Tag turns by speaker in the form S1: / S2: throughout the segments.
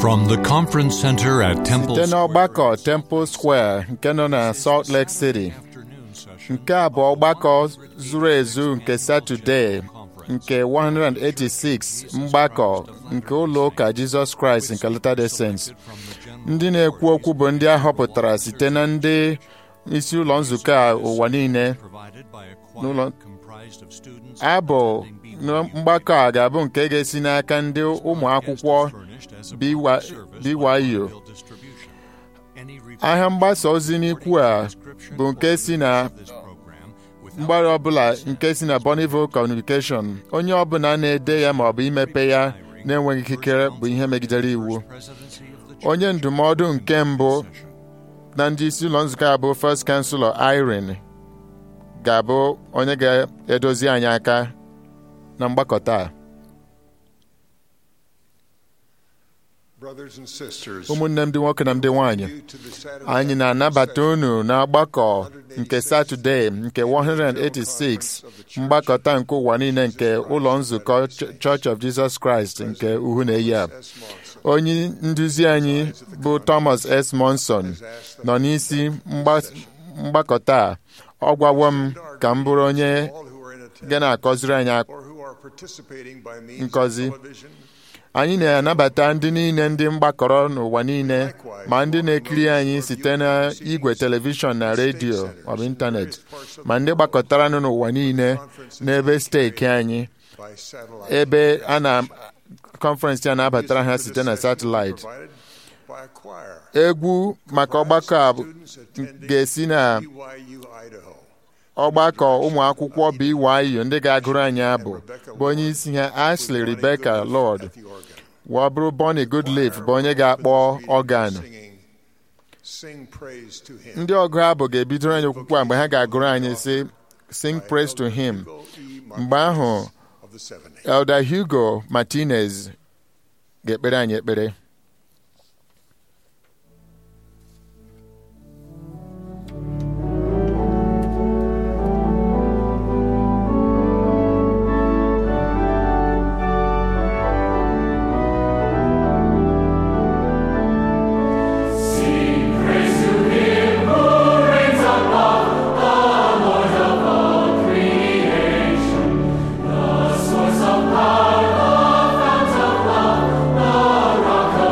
S1: From the conference center at Temple
S2: site
S1: Square,
S2: n'ọgbakọ Temple Square nke nọ na Salt Lake City nke a bụ ọgbakọ zuru ezu nke Satọde nke 186 mgbakọ nke ụlọ ụka Jizọs Kraịst nke Latter-day Saints ndị na-ekwu okwu bụ ndị a họpụtara site na ndị isi ụlọ nzukọ a ụwa niile n'ụlọ abụ na mgbakọ a ga-abụ nke ga-esi n'aka ndị ụmụ akwụkwọ BYU ahịa mgbasa ozi n'ikwu a bụ nke si na mgbara ọbụla nke si na Bonneville Communication onye ọbụla na-ede ya maọbụ imepe ya na-enweghị ikikere bụ ihe megidere iwu onye ndụmọdụ nke mbụ na ndị isi ụlọ nzukọ a bụ First Chancellor Irene ga-abụ onye ga-edozi anyị aka na mgbakọ taa
S3: Brothers and sisters,
S2: ụmụnne m ndị nwoke na ndị nwanyị anyị na-anabata unu n'ọgbakọ nke Satọde nke 186 mgbakọta nke ụwa niile nke ụlọ nzukọ Church of Jesus Christ nke uhu na-eyi a onye nduzi anyị bụ Thomas S. Monson nọ n'isi mgbakọta a ọ gwawo m ka m bụrụ onye ga na-akọziri anyị nkọzi anyị na-anabata ndị niile ndị mgbakọrọ n'ụwa niile ma ndị na-ekiri anyị site na igwe telivishọn na redio maọbụ ịntanetị ma ndị gbakọtara n'ụwa niile n'ebe steeki anyị ebe a na kọnferensị a na-abatara ha site na satịlaịtị egwu maka ọgbakọ a ga-esi na ọgbakọ ụmụ akwụkwọ BYU ndị ga-agụrụ anyị abụ bụ onye isi ha Ashley Rebecca Lord wee bụrụ Bonnie Goodleaf bụ onye ga-akpọ ọgan ndị ọgụ abụ ga-ebidoro anyị okwukwe a mgbe ha ga-agụrụ anyị sị sing praise to him mgbe ahụ Elder Hugo Martinez ga-ekpere anyị ekpere
S4: Source of power, the fount of love, the rock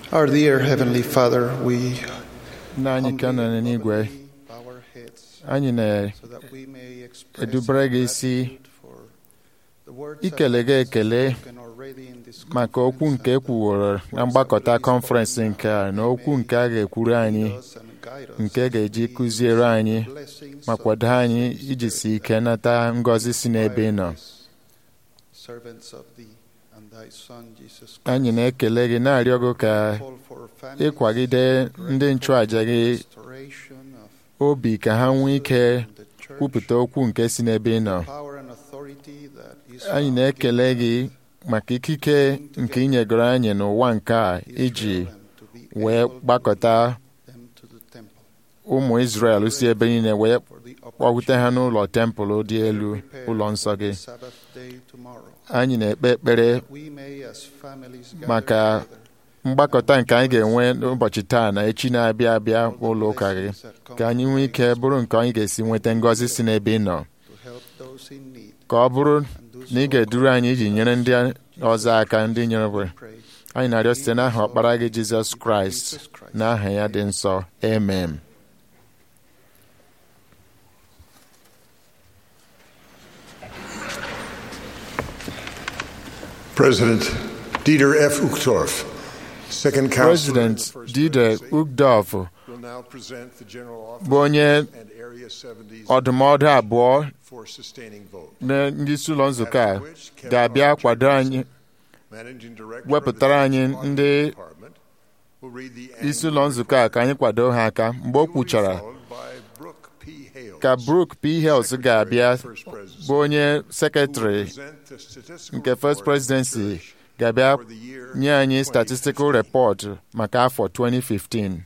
S3: Our dear Heavenly Father, we
S2: nna anyị ka nọ n'igwe
S3: bow our heads
S2: anyị
S3: so that we may express
S2: na-edubere gị
S3: our
S2: isi
S3: gratitude for the words
S2: ikele gị
S3: that
S2: ekele
S3: spoken already in this
S2: maka okwu
S3: conference
S2: nke
S3: and
S2: ekwuworo na mgbakọta kọnferensị nke a na okwu nke a ga-ekwuru anyị
S3: lead us and guide us
S2: nke
S3: as
S2: ga-eji
S3: we
S2: kụziere anyị
S3: blessings
S2: ma
S3: of
S2: kwado
S3: the
S2: anyị
S3: Holy
S2: iji
S3: Spirit
S2: si ike nata ngọzi si n'ebe ị nọ
S3: servants of thee and thy Son Jesus Christ.
S2: anyị na-ekele gị na-arịọ gị ka
S3: Call for families,
S2: ịkwagide ndị nchụàja gị
S3: restoration of
S2: obi ka ha nwee ike
S3: in the church,
S2: kwupụta okwu nke si n'ebe ị nọ
S3: power and authority that is
S2: anyị
S3: found
S2: na-ekele
S3: in
S2: gị maka ikike nke inyegoro anyị n'ụwa nke a iji
S3: Israel and to be
S2: wee
S3: able to
S2: gbakọta
S3: lead them to the temple
S2: ụmụ Izrel si ebe niile wee
S3: for the
S2: kpọgute ha
S3: opportunity
S2: n'ụlọ tempụl dị elu
S3: to prepare
S2: ụlọ nsọ
S3: for
S2: gị
S3: the Sabbath day tomorrow.
S2: anyị na-ekpe ekpere
S3: We may as families gather
S2: maka
S3: together
S2: mgbakọta nke anyị ga-enwe n'ụbọchị taa na echi na-abịa abịa ụlọ ụka gị ka anyị nwee ike bụrụ nke anyị ga-esi nweta ngọzi si n'ebe ị nọ
S3: to help those in need
S2: ka ọ bụrụ
S3: and do
S2: na ị
S3: so
S2: ga-eduru anyị iji nyere ndị ọzọ aka ndị nyere bụ
S3: pray
S2: anyị na-arịọ site n'aha ọkpara gị Jizọs Kraịst
S3: Jesus Christ.
S2: n'aha ya dị nsọ amen
S4: President Dieter F. Uchtdorf, Second Counselor
S2: President
S4: in the First
S2: Dieter
S4: Presidency,
S2: Uchtdorf
S4: will now present the General
S2: bụ onye
S4: Office and Area 70's
S2: ọdụmọdụ abụọ
S4: for sustaining vote.
S2: na ndị isi ụlọ nzukọ a ga-abịa kwado anyị
S4: Managing Director
S2: wepụtara
S4: of the
S2: anyị
S4: State
S2: ndị
S4: Department will read the
S2: isi
S4: annual
S2: ụlọ nzukọ a ka anyị kwado ha aka mgbe o
S4: report. He will be
S2: kwuchara
S4: followed by Brooke P. Hales,
S2: ka Brooke P. Hales ga-abịa
S4: Secretary of the First Presidency,
S2: bụ onye
S4: who will
S2: sekretrị
S4: present the statistical
S2: nke First
S4: report of the
S2: Presidency
S4: Church
S2: ga-abịa
S4: for the year
S2: nye anyị
S4: 2015.
S2: statistical report maka afọ 2015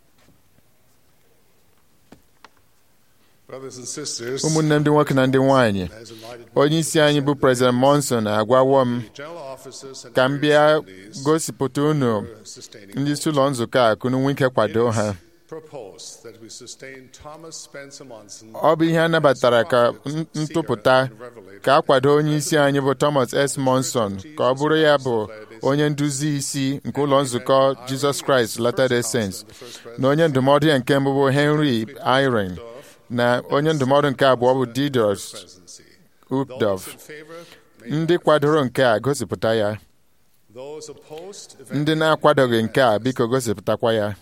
S5: Brothers and sisters,
S2: ụmụnne m ndị nwoke na ndị nwanyị
S5: has invited me
S2: onye isi anyị bụ President Monson agwawo m
S5: general officers and
S2: ka m
S5: area
S2: bịa
S5: assemblies
S2: gosipụta unu
S5: sustaining
S2: ndị isi ụlọ nzukọ a ka unu nwee ike kwado
S5: It
S2: ha
S5: is proposed that we sustain Thomas Spencer Monson
S2: ọ bụ ihe a nabatara ka n- ntụpụta ka a kwado onye isi anyị bụ Thomas S. Monson ka ọ bụrụ ya bụ onye nduzi isi nke ụlọ nzukọ Jesus Christ Latter-day Saints na onye ndụmọdụ ya nke mbụ bụ Henry Eyring na onye ndụmọdụ nke abụọ bụ Didos
S5: presidency.
S2: Uchtdorf
S5: Those in favor, may
S2: ndị kwadoro nke a gosipụta ya
S5: those opposed, if
S2: ndị
S5: any,
S2: na-akwadoghị nke a biko gosipụtakwa ya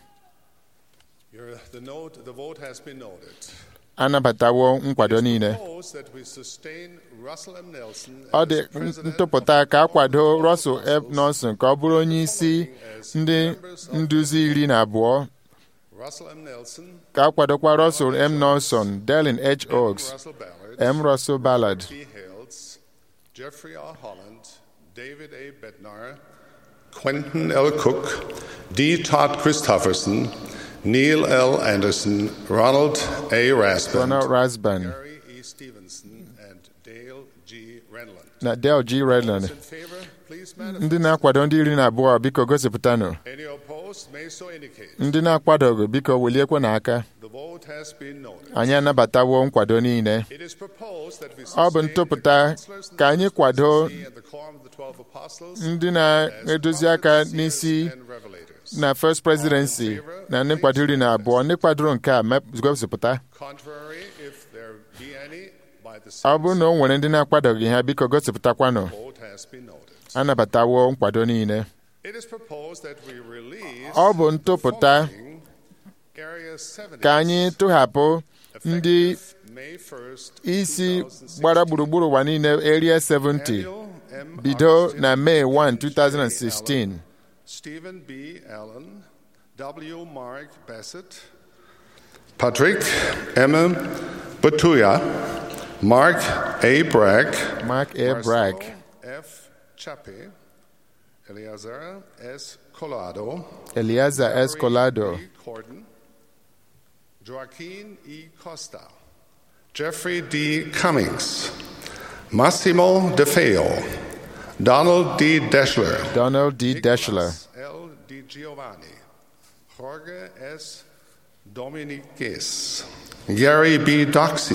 S5: Your- the note, the vote has been noted.
S2: anabatawo nkwado niile
S5: Propose that we sustain Russell M. Nelson
S2: ọ
S5: as
S2: dị
S5: president
S2: ntụpụta
S5: of
S2: ka a
S5: the
S2: kwado
S5: Board of
S2: Russell F.
S5: Apostles,
S2: Nelson ka ọ bụrụ onye isi ndị nduzi iri na abụọ
S5: Russell M. Nelson,
S2: ka a kwadokwa Russell M. Nelson, Dallin H. Oaks,
S5: Russell Ballard,
S2: M. Russell Ballard,
S5: P. Hales, Jeffrey R. Holland, David A. Bednar, Quentin L. Cook, D. Todd Christofferson, Neil L. Anderson, Ronald A. Rasband,
S2: Ronald Rasband,
S5: Gary E. Stevenson, and Dale G. Renlund.
S2: na Dale G. Redland.
S5: Those in favor, please
S2: Ndị
S5: manifest.
S2: na-akwado ndị iri na abụọ biko gosipụtanụ.
S5: Any opposed may so indicate.
S2: Ndị na-akwadoghị biko weliekwe n'aka.
S5: The vote has been noted.
S2: Anyị anabatawo nkwado niile.
S5: It is proposed that we
S2: Ọ bụ
S5: sustain
S2: ntụpụta
S5: the counselors
S2: ka anyị kwado
S5: and the quorum of the 12 apostles
S2: ndị na-edozi aka n'isi
S5: and revelators.
S2: na First Presidency na ndị nkwado iri na abụọ ndị kwadoro nke a mep- gosipụta.
S5: Contrary, if there be any, by the
S2: Ọ bụrụ na o nwere ndị na-akwadoghị ha biko gosipụtakwanụ.
S5: vote has been noted.
S2: Anabatawo nkwado niile.
S5: It is proposed that we release
S2: Ọ bụ ntụpụta
S5: following Area 70
S2: ka anyị tụhapụ ndị
S5: effective May 1st,
S2: isi
S5: 2016.
S2: gbara gburugburu ụwa niile Area 70
S5: Daniel M.
S2: bido
S5: Augustine,
S2: na Mee 1,
S5: J.
S2: 2016.
S5: Allen, Stephen B. Allen, W. Mark Bassett, Patrick M. Batuya, Mark A. Bragg,
S2: Mark A. Bragg,
S5: Marcelo F. Chape, Eleazar S. Colado,
S2: Eliaza
S5: Larry
S2: Escolado,
S5: E. Corden, Joaquin E. Costa, Jeffrey D. Cummings, Massimo De Feo, Donald D. Deschler,
S2: Donald D. Deschler,
S5: Nicholas L. Di Giovanni, Jorge S. Dominiques, Gary B. Doxy,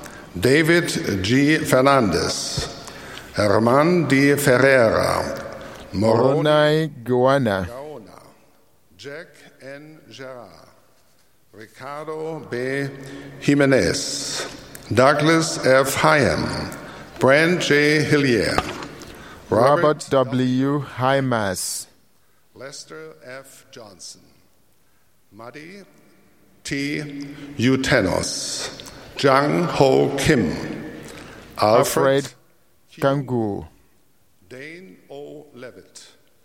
S5: David G. Fernandez, Herman D. Ferreira, Moroni
S2: Moronai Guana,
S5: Gaona, Jack N. Gerard, Ricardo B. Jimenez, Douglas F. Hyam, Brand J. Hillier,
S2: Robert W. Hymas,
S5: Lester F. Johnson, Muddy T. Utenos, Jang Ho Kim, Alfred,
S2: Alfred Kangu,
S5: Dane O. Levitt,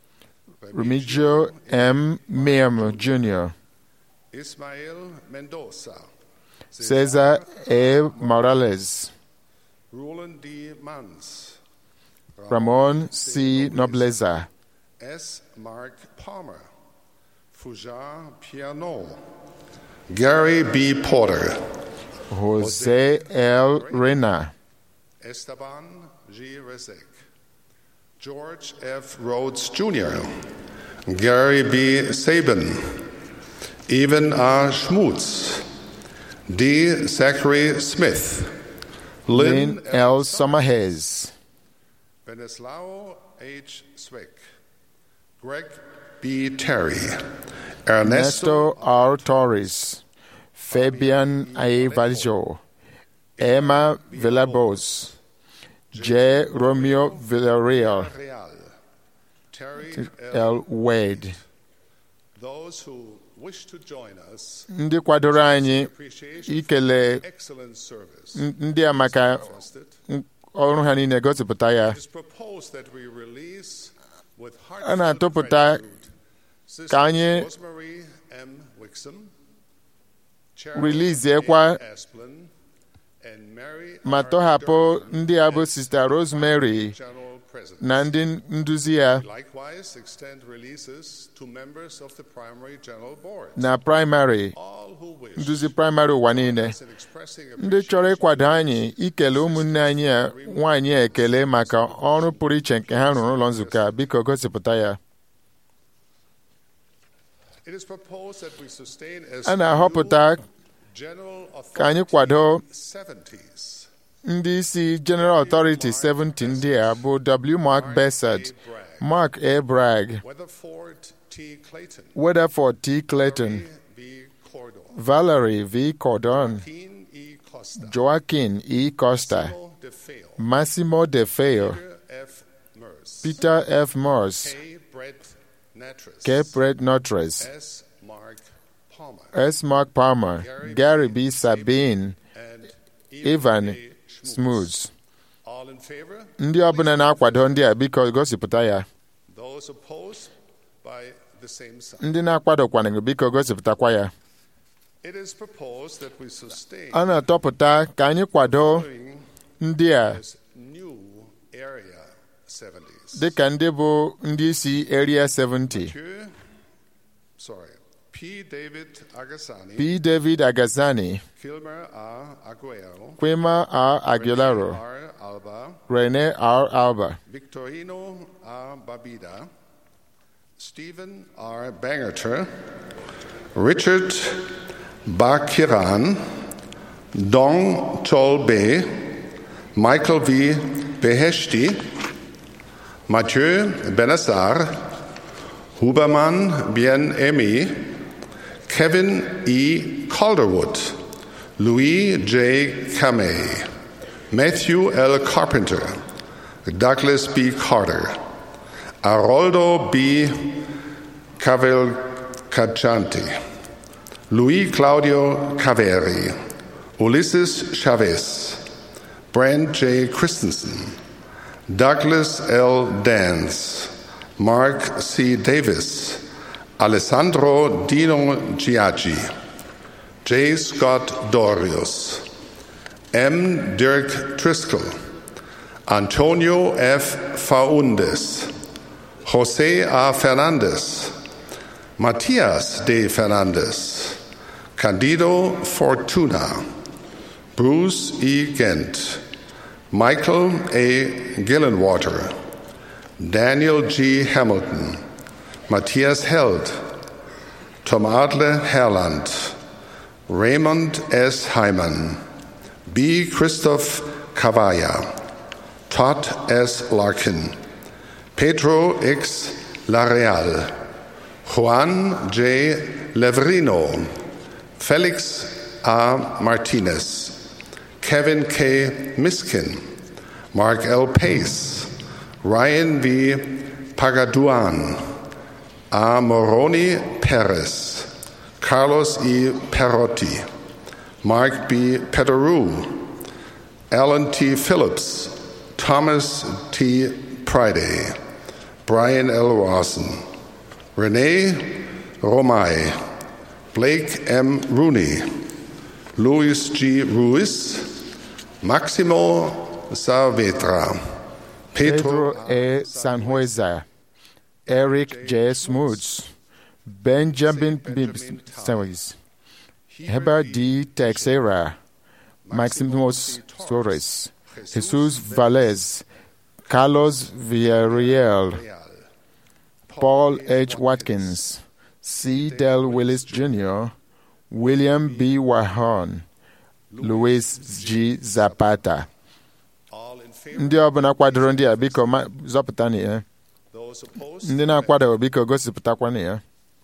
S2: Remigio M. Miam Jr.,
S5: Ismael Mendoza,
S2: Cesar A. Morales,
S5: Roland D. Mans,
S2: Ramon C. Nobleza,
S5: S. Mark Palmer, Fujar Piano, Gary B. Porter,
S2: Jose L. Reyna,
S5: Esteban G. Rezek, George F. Rhodes Jr., Gary B. Sabin, Evan R. Schmutz, D. Zachary Smith, Lynn
S2: Lynn L. Sommerhez,
S5: Venislao H. Swick, Greg B. Terry, Ernesto
S2: Ernesto R. Torres, Fabian A. Valjo, Emma Villalobos, J. Romeo Villarreal,
S5: Real, Terry L.
S2: L. Wade.
S5: Those who wish to join us,
S2: Ndị kwadoro anyị
S5: appreciation
S2: ikele
S5: excellent service.
S2: n- ndị a maka
S5: Trusted.
S2: n- ọrụ ha niile gosipụta ya
S5: It is proposed that we release with
S2: a na-atụpụta
S5: heartfelt gratitude
S2: ka anyị
S5: Sisters Rosemary M. Wixom, Cheryl
S2: riliziekwa
S5: A. Asplin, and Mary
S2: ma
S5: R.
S2: tọhapụ
S5: Durban
S2: ndị a bụ
S5: as
S2: Sista Rosemary
S5: General President.
S2: na ndị nduzi ya
S5: Likewise, extend releases to members of the primary general board.
S2: na praịmarị
S5: All who wish
S2: nduzi praịmarị ụwa niile
S5: in expressing
S2: ndị chọrọ ịkwado anyị ikele ụmụnne anyị a nwaanyị a ekele maka ọrụ pụrụ iche nke ha rụrụ ụlọ nzukọ a biko gosipụta ya
S5: It is proposed that we sustain as
S2: a na-ahọpụta
S5: new general
S2: ka anyị kwado
S5: authority 70s.
S2: ndị isi General Authority 70 ndị a bụ W. Mark Bessard, Mark A. Bragg,
S5: Weatherford T. Clayton,
S2: Weatherford T. Clayton,
S5: V. Cordon,
S2: Valerie V. Cordon,
S5: Keen E. Costa,
S2: Joaquin E. Costa,
S5: Simo DeFeo,
S2: Massimo De Feo,
S5: Peter F. Merce,
S2: Peter F. Morse,
S5: K. Brett Natras,
S2: K. Brett Notres,
S5: S. Mark Palmer,
S2: S. Mark Palmer, Gary B. Sabine,
S5: and
S2: Ivan
S5: A. Schmutz.
S2: Smooths.
S5: All in favor?
S2: Ndị ọbụla na-akwado ndị a biko gosipụta ya
S5: Those opposed by the same sign.
S2: ndị na-akwadokwana biko gosipụtakwa ya
S5: It is proposed that we sustain
S2: a na-atọpụta ka anyị kwado
S5: following
S2: ndị a
S5: as new area 70s.
S2: dịka ndị bụ ndị isi Area 70
S5: Mathieu, sorry, P. David Agassani,
S2: P. David Agazani,
S5: Kilmer R. Aguero,
S2: Quima R. Aguilaro,
S5: R. Alba,
S2: Rene R. Alba,
S5: Victorino R. Babida, Stephen R. Bangerter, Richard Bakiran, Dong Tolbe, Michael V. Beheshti, Mathieu Benassar, Huberman Bien Emi, Kevin E. Calderwood, Louis J. Kamei, Matthew L. Carpenter, Douglas B. Carter, Aroldo B. Cavalcanti, Luis Claudio Caveri, Ulysses Chavez, Brand J. Christensen, Douglas L. Dance, Mark C. Davis, Alessandro Dino Giaggi, J. Scott Dorius, M. Dirk Triskel, Antonio F. Faundes, Jose A. Fernandez, Matias de Fernandez, Candido Fortuna, Bruce E. Gent, Michael A. Gillenwater, Daniel G. Hamilton, Matthias Held, Tom Adler Herland, Raymond S. Hyman, B. Christoph Cavalla, Todd S. Larkin, Pedro X. Lareal, Juan J. Leverino, Felix A. Martinez, Kevin K. Miskin, Mark L. Pace, Ryan V. Pagaduan, A. Moroni Perez, Carlos E. Perotti, Mark B. Pederou, Alan T. Phillips, Thomas T. Priday, Brian L. Rawson, Renee Romay, Blake M. Rooney, Luis G. Ruiz, Maximo Saavedra,
S2: Pedro
S5: Pedro
S2: A. Sanhueza, Eric J. Smoots, Benjamin B. Sawis, Heber D. Texera, Maximus Torres, Jesus Valles, Carlos Villarreal, Paul H. Watkins, C. Del Willis Jr., William B. Wahon, Luis G. Zapata.
S5: all in favor,
S2: ndị ọbụla kwadoro ndị a biko ma- zọpụtanụ ya
S5: those opposed.
S2: ndị na-akwadoghị biko gosipụtakwanụ ya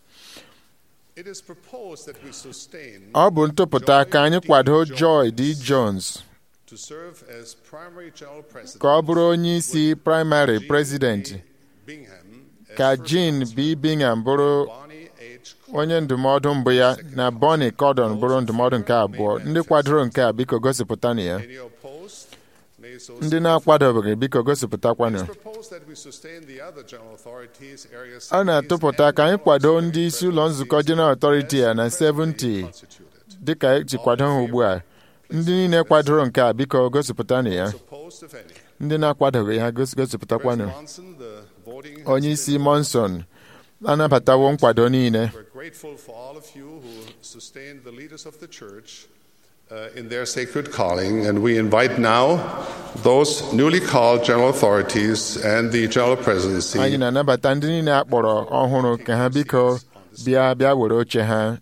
S5: It is proposed that we sustain
S2: ọ bụ ntụpụta ka anyị kwado Joy D. Jones
S5: to serve as primary general president.
S2: ka ọ bụrụ onye isi praịmarị prezidenti
S5: Bingham as
S2: ka
S5: first
S2: Jean B. Bingham bụrụ
S5: Bonnie H.
S2: onye ndụmọdụ mbụ ya na Bonnie Cordon bụrụ ndụmọdụ nke abụọ ndị kwadoro nke a biko gosipụtanụ ya
S5: Any opposed? May so
S2: ndị na-akwadobeghị biko gosipụtakwanụ
S5: It's proposed that we sustain the other general authorities, area
S2: ọ na-atụpụta ka anyị kwado ndị isi ụlọ nzukọ General Authority ya na 70
S5: constituted.
S2: dịka eji kwado ha ugbu a ndị niile kwadoro nke a biko gosipụtanụ ya
S5: Opposed, if any.
S2: ndị na-akwadoghị ha gos- gosipụtakwanụ
S5: President Monson, the voting has
S2: onye
S5: been
S2: isi monson anabatawo nkwado niile
S5: We're grateful for all of you who sustained the leaders of the church uh, in their sacred calling, and we invite now those newly called general authorities and the general presidency
S2: anyị na-anabata ndị niile a kpọrọ ọhụrụ ka ha biko bịa bịa were oche ha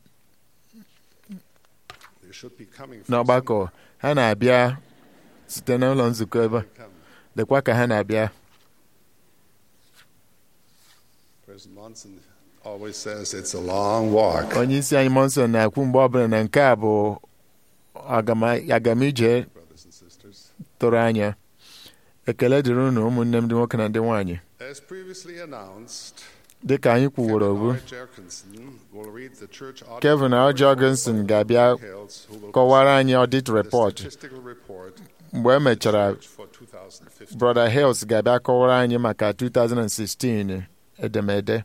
S5: They should be coming from
S2: n'ọgbakọ ha na-abịa site n'ụlọ nzukọ ebe a. lekwa ka ha na-abịa
S5: President Monson always says it's a long walk.
S2: onye isi anyị monson na-ekwu mgbe ọbụla na nke a bụ agama- agamije
S5: Brothers and sisters.
S2: tụrụ anya ekele dịrị unu ụmụnne m ndị nwoke na ndị nwaanyị
S5: As previously announced,
S2: dịka anyị kwuworo bụ
S5: Kevin R. Jerkinson will read the church audit
S2: Kevin R.
S5: report
S2: Jorgensen ga-abịa
S5: details who will
S2: kọwara anyị audit
S5: the
S2: report
S5: statistical report
S2: mgbe e mechara
S5: for 2015.
S2: brother Hills ga-abịa kọwara anyị maka 2016 edemede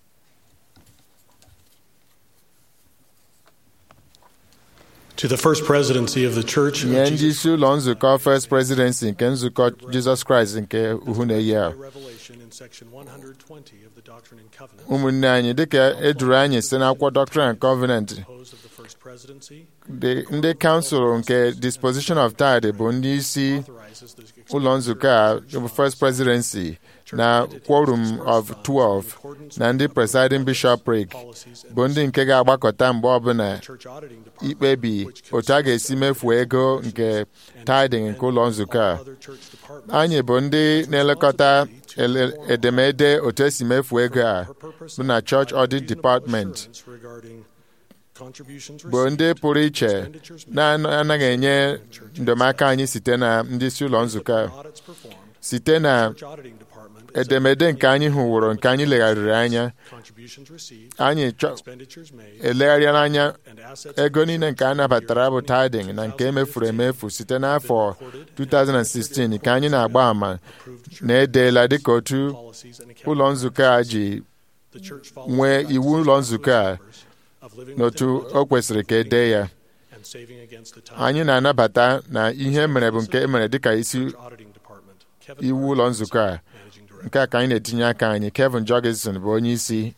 S6: To the First Presidency of the Church of
S2: nye ndị
S6: Jesus
S2: isi ụlọ nzukọ First Presidency nke nzukọ Jizọs Kraịst nke Uhuneyi a
S6: by Revelation in section 120 of the Doctrine and Covenants.
S2: ụmụnne anyị dịka eduru anyị site n'akwụkwọ Doctrine and Covenant
S6: Composed of the First Presidency,
S2: dị- ndị kansụl nke Disposition of Tithe bụ ndị isi
S6: authorizes the
S2: ụlọ nzukọ a bụ First Presidency na Quorum of 12 na ndị Presiding Bishopric
S6: policies and
S2: bụ ndị nke ga-agbakọta mgbe ọbụla
S6: Church Auditing Department,
S2: ikpebi otu a ga-esi mefuo ego nke tithing nke ụlọ nzukọ a
S6: other church departments.
S2: anyị bụ ndị na-elekọta ele- edemede otu esi mefuo ego a
S6: for purpose
S2: bụ na
S6: of
S2: Church Audit
S6: reasonable
S2: Department
S6: assurance regarding contributions
S2: bụ ndị
S6: received,
S2: pụrụ iche
S6: expenditures made,
S2: na-anaghị enye ndụmọaka anyị site na ndị isi ụlọ nzukọ a
S6: audits performed,
S2: site na
S6: Church Auditing Department is
S2: edemede nke anyị hụworo nke anyị legharịrị anya
S6: contributions received,
S2: anyị chọ-
S6: expenditures made,
S2: elegharịala anya
S6: and assets
S2: ego niile nke a nabatara bụ tithing na nke emefuru emefu site n'afọ 2016 ka anyị na-agba ama na edeela dịka otu
S6: policies and
S2: ụlọ
S6: account
S2: nzukọ a ji
S6: the church follows
S2: nwee
S6: the
S2: iwu
S6: practice
S2: ụlọ
S6: of
S2: nzukọ a
S6: members of living
S2: n'otu
S6: within budget,
S2: o kwesịrị ka ede ya
S6: and saving against the time.
S2: anyị na-anabata na ihe mere bụ nke emere dịka isi
S6: Church Auditing Department, Kevin
S2: iwu
S6: Burke,
S2: ụlọ nzukọ a
S6: Managing Director.
S2: nke a ka anyị na-etinye aka anyị Kevin Jorgensen bụ onye isi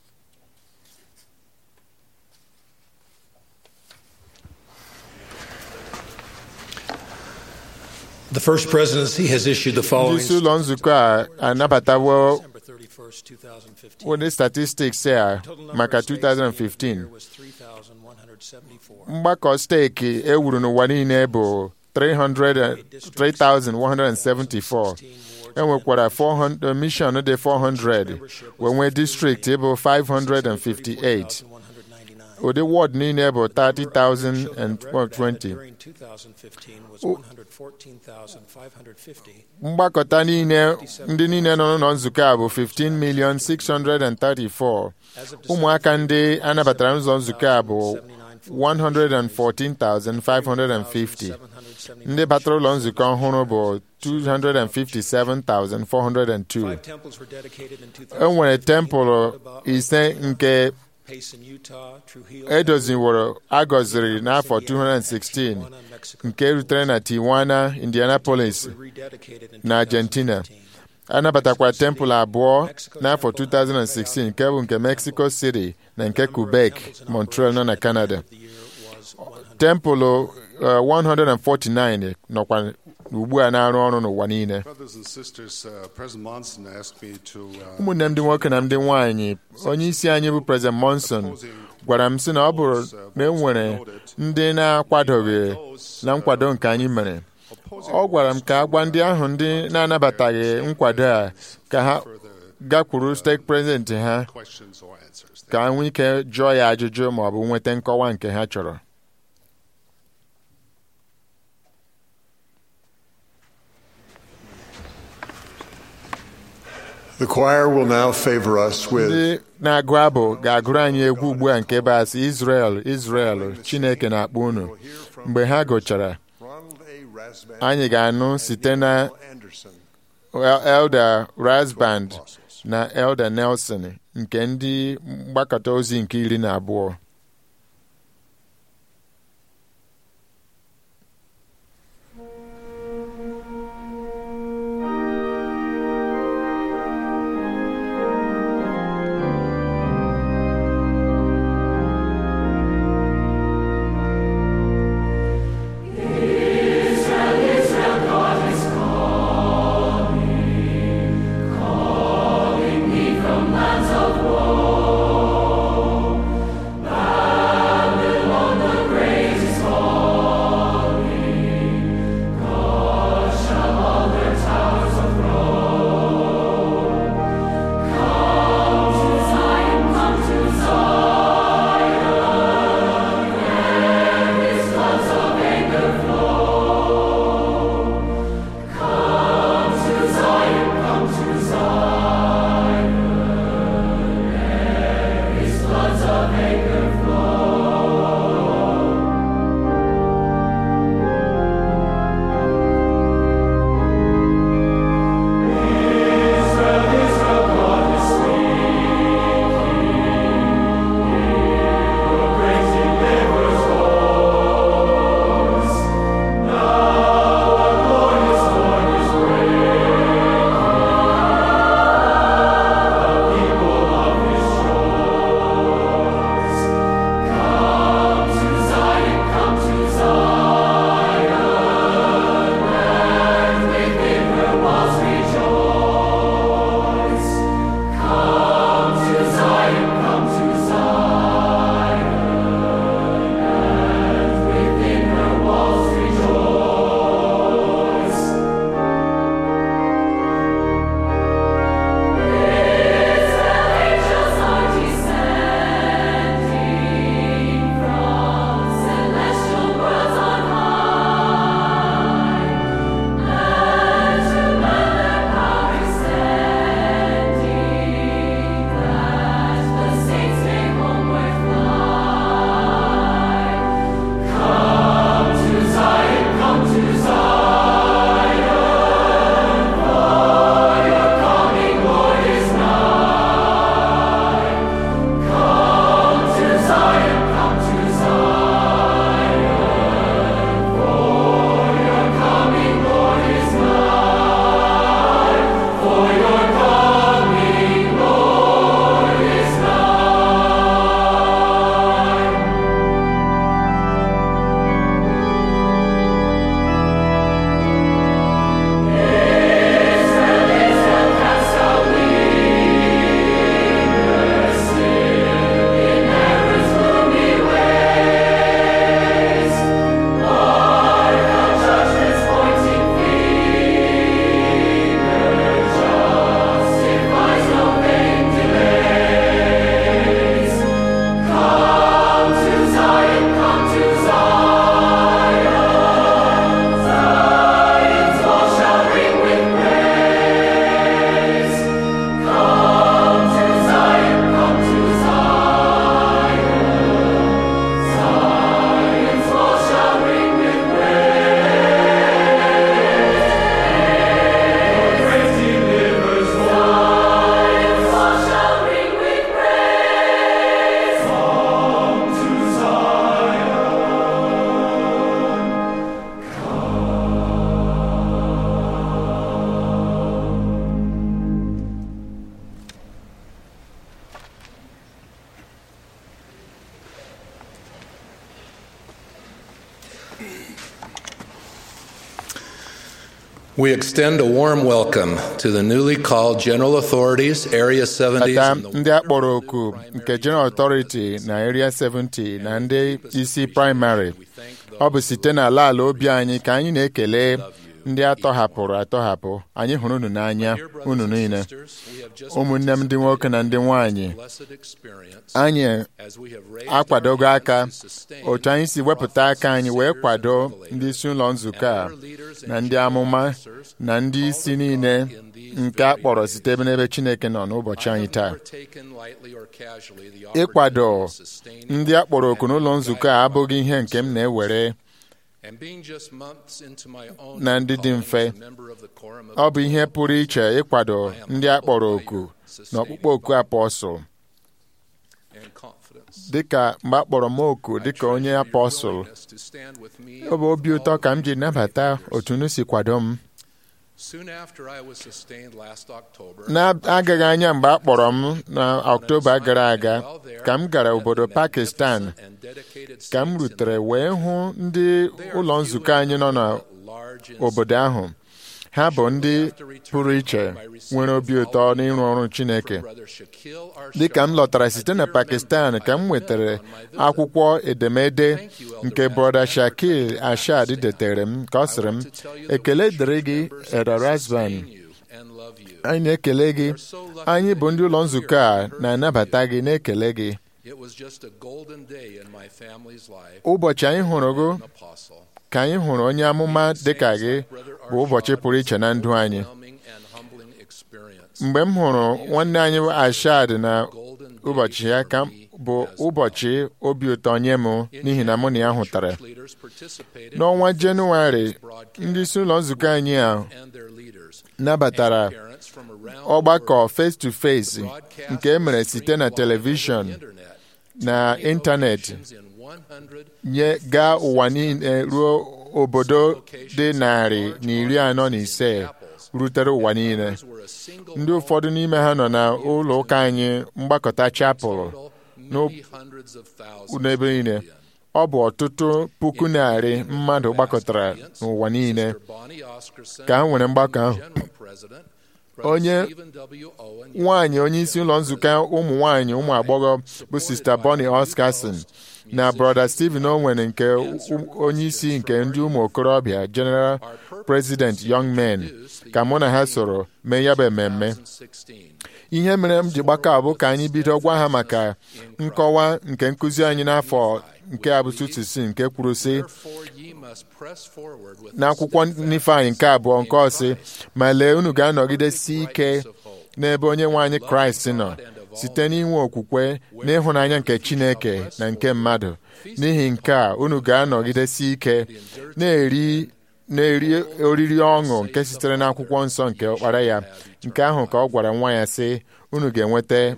S7: The First Presidency has issued the
S2: ndị
S7: following
S2: isi ụlọ nzukọ a anabatawo
S7: December 31st, 2015.
S2: ụdị statistics a
S7: Total number
S2: maka
S7: of states in the
S2: 2015
S7: year was 3,174.
S2: mgbakọ steeti ewuru n'ụwa niile bụ 300 3,174
S7: 16 ward
S2: enwekwara 400 mission dị 400 wee nwee distrikti bụ 558 ụdị ward niile bụ 30,020 mgbakọta niile ndị niile nọ n'ụlọ nzukọ a bụ 15,634 ụmụaka ndị anabatara n'ụzọ nzukọ a bụ 114,550 ndị batara ụlọ nzukọ ọhụrụ bụ 257,402 e nwere tempụl ise nke edoziworo agọziri n'afọ 216 nke rutere na Tijuana, Indianapolis na Argentina anabatakwara tempụl abụọ n'afọ 2016 nke bụ nke Mexico City na nke Quebec, Montreal nọ na Canada tempụl 149 nọkwa ugbu a na-arụ ọrụ n'ụwa niile ụmụnne m ndị nwoke na ndị nwanyị onye isi anyị bụ President Monson gwara m sị na ọ bụrụ na e nwere ndị na-akwadoghị na nkwado nke anyị mere ọ gwara m ka a gwa ndị ahụ ndị na-anabataghị nkwado a ka ha gakwuru steeti prezidenti ha ka ha nwee ike jụọ ya ajụjụ ma ọ bụ nweta nkọwa nke ha chọrọ
S4: The choir will now favor us with
S2: ndị na-agụ abụ ga-agụrụ anyị egwu ugbu a nke basị Israel Israel Chineke na-akpọ unu mgbe ha gụchara anyị ga-anụ site na Elder Rasband na Elder Nelson nke ndị mgbakọta ozi nke iri na abụọ
S8: From lands of war, We extend a warm welcome to the newly called General Authorities, Area 70s,
S2: ata
S8: and the
S2: ndị a kpọrọ oku nke General Authority na Area 70 na ndị isi praịmarị ọ bụ site n'ala ala obi anyị ka anyị na-ekele ndị atọhapụrụ atọhapụ anyị hụrụ unu n'anya unu niile ụmụnne m ndị nwoke na ndị nwanyị anyị akwadogo aka otu anyị si wepụta aka anyị wee kwado ndị isi ụlọ nzukọ a na ndị amụma na ndị isi niile nke a kpọrọ site ebe n'ebe Chineke nọ n'ụbọchị anyị taa ịkwado ndị a kpọrọ oku n'ụlọ nzukọ a abụghị ihe nke m na-ewere na ndị dị mfe ọ bụ ihe pụrụ iche ịkwado ndị a kpọrọ oku n'ọkpụkpọ oku apọsụl dịka mgbe a kpọrọ m oku dịka onye apọsụl ọ bụ obi ụtọ ka m ji nabata otu unu si kwado m n'agaghị anya mgbe a kpọrọ m na ọktoba gara aga ka m gara obodo Pakistan ka m rutere wee hụ ndị ụlọ nzukọ anyị nọ n'obodo ahụ ha bụ ndị pụrụ iche nwere obi ụtọ n'ịrụ ọrụ Chineke dịka m lọtara site na Pakistan ka m nwetara akwụkwọ edemede nke brọda Shakil Ashad detere m ka ọ sịrị m ekele dịrị gị Erasban anyị na-ekele gị anyị bụ ndị ụlọ nzukọ a na-anabata gị na-ekele gị ụbọchị anyị hụrụ gị ka anyị hụrụ onye amụma dịka gị bụ ụbọchị pụrụ iche na ndụ anyị mgbe m hụrụ nwanne anyị Ashad na ụbọchị ya ka bụ ụbọchị obi ụtọ nye m n'ihi na mụ na ya hụtara n'ọnwa Jenụwarị ndị isi ụlọ nzukọ anyị a nabatara ọgbakọ face to face nke e mere site na telivishọn na ịntanetị nye gaa ụwa niile ruo obodo dị narị na iri anọ na ise rutere ụwa niile ndị ụfọdụ n'ime ha nọ na ụlọ ụka anyị mgbakọta chapel n'ebe niile ọ bụ ọtụtụ puku narị mmadụ gbakọtara n'ụwa niile ka ha nwere mgbakọ ahụ onye nwanyị onye isi ụlọ nzukọ ụmụ nwanyị ụmụ agbọghọ bụ sista Bonnie Oscarson na brother Stephen Owen nke onye isi nke ndị ụmụ okorobịa General President Young Men ka mụ na ha soro mee ya bụ mmemme ihe mere m ji gbakọ abụ ka anyị bido gwa ha maka nkọwa nke nkụzi anyị n'afọ nke abụtụtụsi nke kwuru sị n'akwụkwọ Nifeanyị nke abụọ nke ọsị ma lee unu ga-anọgidesi ike n'ebe onye nwe anyị Kraịst nọ site n'inwe okwukwe na ịhụnanya nke Chineke na nke mmadụ n'ihi nke a unu ga-anọgidesi ike na-eri na-eri oriri ọṅụ nke sitere n'akwụkwọ nsọ nke ọkpara ya nke ahụ ka ọ gwara nwa ya sị unu ga-enweta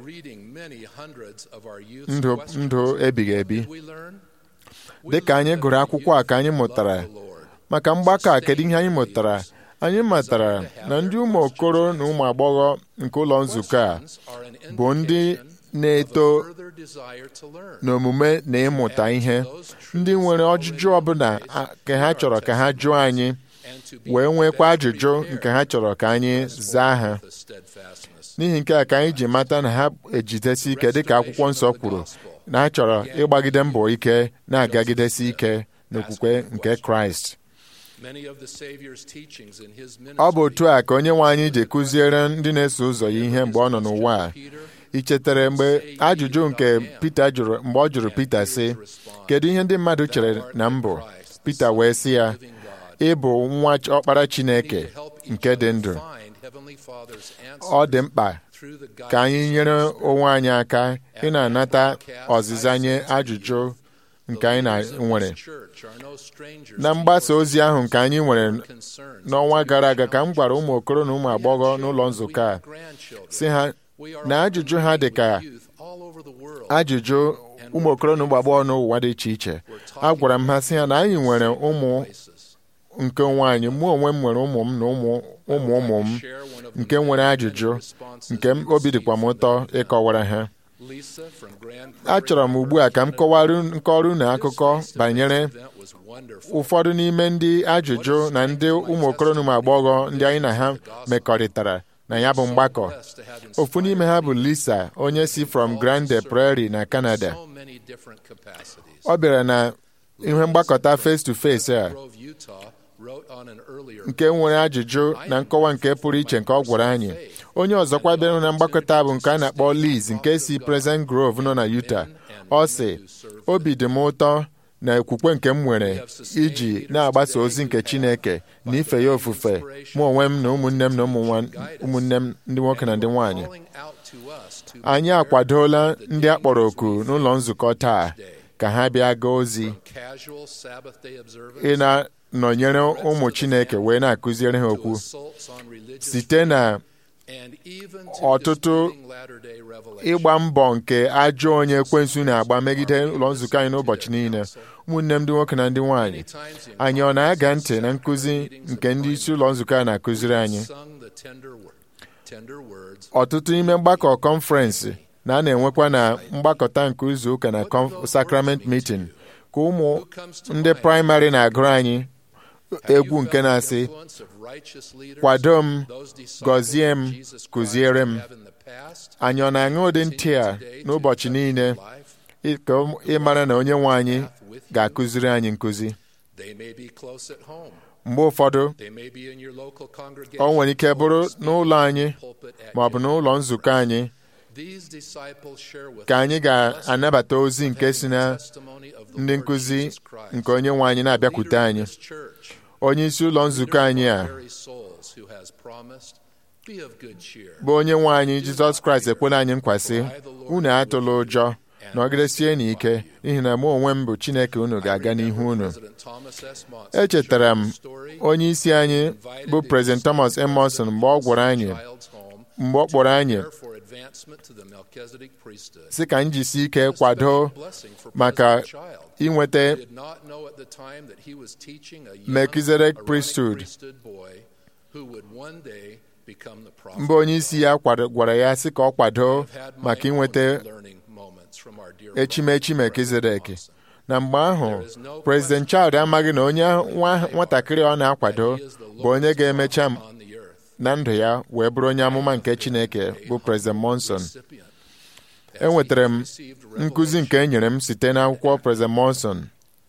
S2: ndụ ndụ ebighị ebi dị ka anyị gụrụ akwụkwọ a ka anyị mụtara maka mgbakọ a kedu ihe anyị mụtara anyị matara na ndị ụmụ okoro na ụmụ agbọghọ nke ụlọ nzukọ a bụ ndị na-eto n'omume na ịmụta ihe ndị nwere ọjụjụ ọbụla ka ha chọrọ ka ha jụọ anyị wee nwekwa ajụjụ nke ha chọrọ ka anyị zaa ha n'ihi nke a ka anyị ji mata na ha ejidesi ike dịka akwụkwọ nsọ kwuru na ha chọrọ ịgbagide mbọ ike na-agagidesi ike n'okwukwe nke Kraịst ọ bụ otu a ka onye nwe anyị ji kụziere ndị na-eso ụzọ ya ihe mgbe ọ nọ n'ụwa a ị chetara mgbe ajụjụ nke Pita jụrụ mgbe ọ jụrụ Pita sị kedu ihe ndị mmadụ chere na mbụ Pita wee sị ya ị bụ nwa ọkpara Chineke nke dị ndụ ọ dị mkpa ka anyị nyere onwe anyị aka ị na-anata ọzịza nye ajụjụ nke anyị nwere na mgbasa ozi ahụ nke anyị nwere n'ọnwa gara aga ka m gwara ụmụ okoro na ụmụ agbọghọ n'ụlọ nzukọ a si ha na ajụjụ ha dị ka ajụjụ ụmụ okoro na ụmụ agbọghọ n'ụwa dị iche iche a gwara m ha sị ha na anyị nwere ụmụ nke onwe anyị mụ onwe m nwere ụmụ m na ụmụ ụmụ ụmụ m nke nwere ajụjụ nke obi dịkwa m ụtọ ịkọwara ha
S8: Lisa from Grand
S2: achọrọ m ugbu a ka m kọwara nkọrọ unu akụkọ banyere
S8: event was wonderful.
S2: ụfọdụ n'ime ndị ajụjụ na ndị ụmụ okoro na ụmụ agbọghọ ndị anyị na ha mekọrịtara na ya bụ mgbakọ ofu n'ime ha bụ Lisa onye si from Grande Prairie na Canada
S8: So many different capacities.
S2: ọ bịara na ihe mgbakọta face to face a
S8: Grove, Utah, wrote on an earlier
S2: nke nwere ajụjụ na nkọwa nke pụrụ iche nke ọ gwara anyị onye ọzọkwa bịara na mgbakọta bụ nke a na-akpọ Liz nke si Pleasant Grove nọ na Utah ọ sị obi dị m ụtọ na okwukwe nke m nwere iji na-agbasa ozi nke Chineke na ife ya ofufe mụ onwe m na ụmụnne m na ụmụ nwa- ụmụnne m ndị nwoke na ndị nwaanyị
S8: calling out to us to
S2: anyị akwadola ndị a kpọrọ oku n'ụlọ nzukọ taa ka ha bịa gaa ozi
S8: casual Sabbath day observance
S2: ị na-nọnyere ụmụ Chineke wee na-akụziere ha
S8: to
S2: okwu
S8: assaults on religious
S2: site na
S8: and even to
S2: ọtụtụ
S8: disturbing Latter-day revelation.
S2: ịgba mbọ nke ajọ onye ekwensu na-agba megide ụlọ nzukọ anyị n'ụbọchị niile ụmụnne m ndị nwoke na ndị nwaanyị
S8: Times the
S2: anyị ọ na-aga ntị na nkụzi nke ndị isi ụlọ nzukọ a na-akụziri anyị
S8: sung the tender word, tender words
S2: ọtụtụ n'ime mgbakọ kọnferensị na a na-enwekwa na mgbakọta nke izu ụka na conf- sacrament meeting ka ụmụ ndị praịmarị na-agụrụ anyị egwu nke na-asị
S8: influence of righteous leaders,
S2: kwado m
S8: those disciples
S2: gọzie m
S8: of Jesus Christ
S2: kụziere m
S8: have in the past,
S2: anyị ọ na-aṅụ ụdị ntị a n'ụbọchị niile
S8: life,
S2: ị- ka ịmara na onye nwe anyị ga-akụziri anyị nkụzi
S8: they may be close at home.
S2: mgbe ụfọdụ
S8: They may be in your local
S2: ọ
S8: congregation.
S2: nwere ike bụrụ n'ụlọ anyị
S8: pulpit at
S2: ma ọ bụ
S8: your
S2: n'ụlọ nzukọ anyị
S8: These disciples share with
S2: ka anyị
S8: us
S2: ga-anabata ozi nke si na
S8: testimony of the
S2: ndị
S8: Lord
S2: nkụzi
S8: Jesus Christ.
S2: nke onye nwe anyị na-abịakwute
S8: Leader of
S2: anyị
S8: this church,
S2: onye isi ụlọ nzukọ anyị a
S8: very souls who has promised, be of good cheer.
S2: bụ onye nwe anyị jizọs kraịst ekwela anyị nkwasị unu atụla ụjọ nọgidesie n'ike n'ihi na mụ onwe m bụ chineke unu ga-aga n'ihu unu
S8: President Thomas S. Monson
S2: echetara m
S8: shared his story
S2: onye isi anyị bụ prezident thomas emerson mgbe ọ gwara anyị
S8: child's home
S2: mgbe ọ kpọrọ anyị
S8: there for advancement to the Melchizedek priesthood.
S2: sị ka anyị jisi ike kwado
S8: Blessing for
S2: maka
S8: President Child.
S2: inweta
S8: He did not know at the time that he was teaching a young
S2: Melchizedek
S8: Aaronic
S2: priesthood.
S8: priesthood boy who would one day become the prophet.
S2: mba onye isi ya kwado- gwara ya sị ka ọ kwado
S8: I've had my
S2: maka
S8: own
S2: inweta
S8: learning moments from our dear
S2: echimechi
S8: beloved
S2: melkizedek
S8: President
S2: na mgbe ahụ prezident child amaghị na onye nwa nwatakịrị ọ na-akwado
S8: Monson. He is the
S2: bụ onye
S8: lowest
S2: ga-emecha
S8: prophet on the earth.
S2: na ndụ ya wee bụrụ onye amụma nke chineke bụ prezident monson
S8: Recipient. As
S2: enwetara
S8: he
S2: m
S8: has received
S2: nkụzi nke e nyere m site n'akwụkwọ prezident monson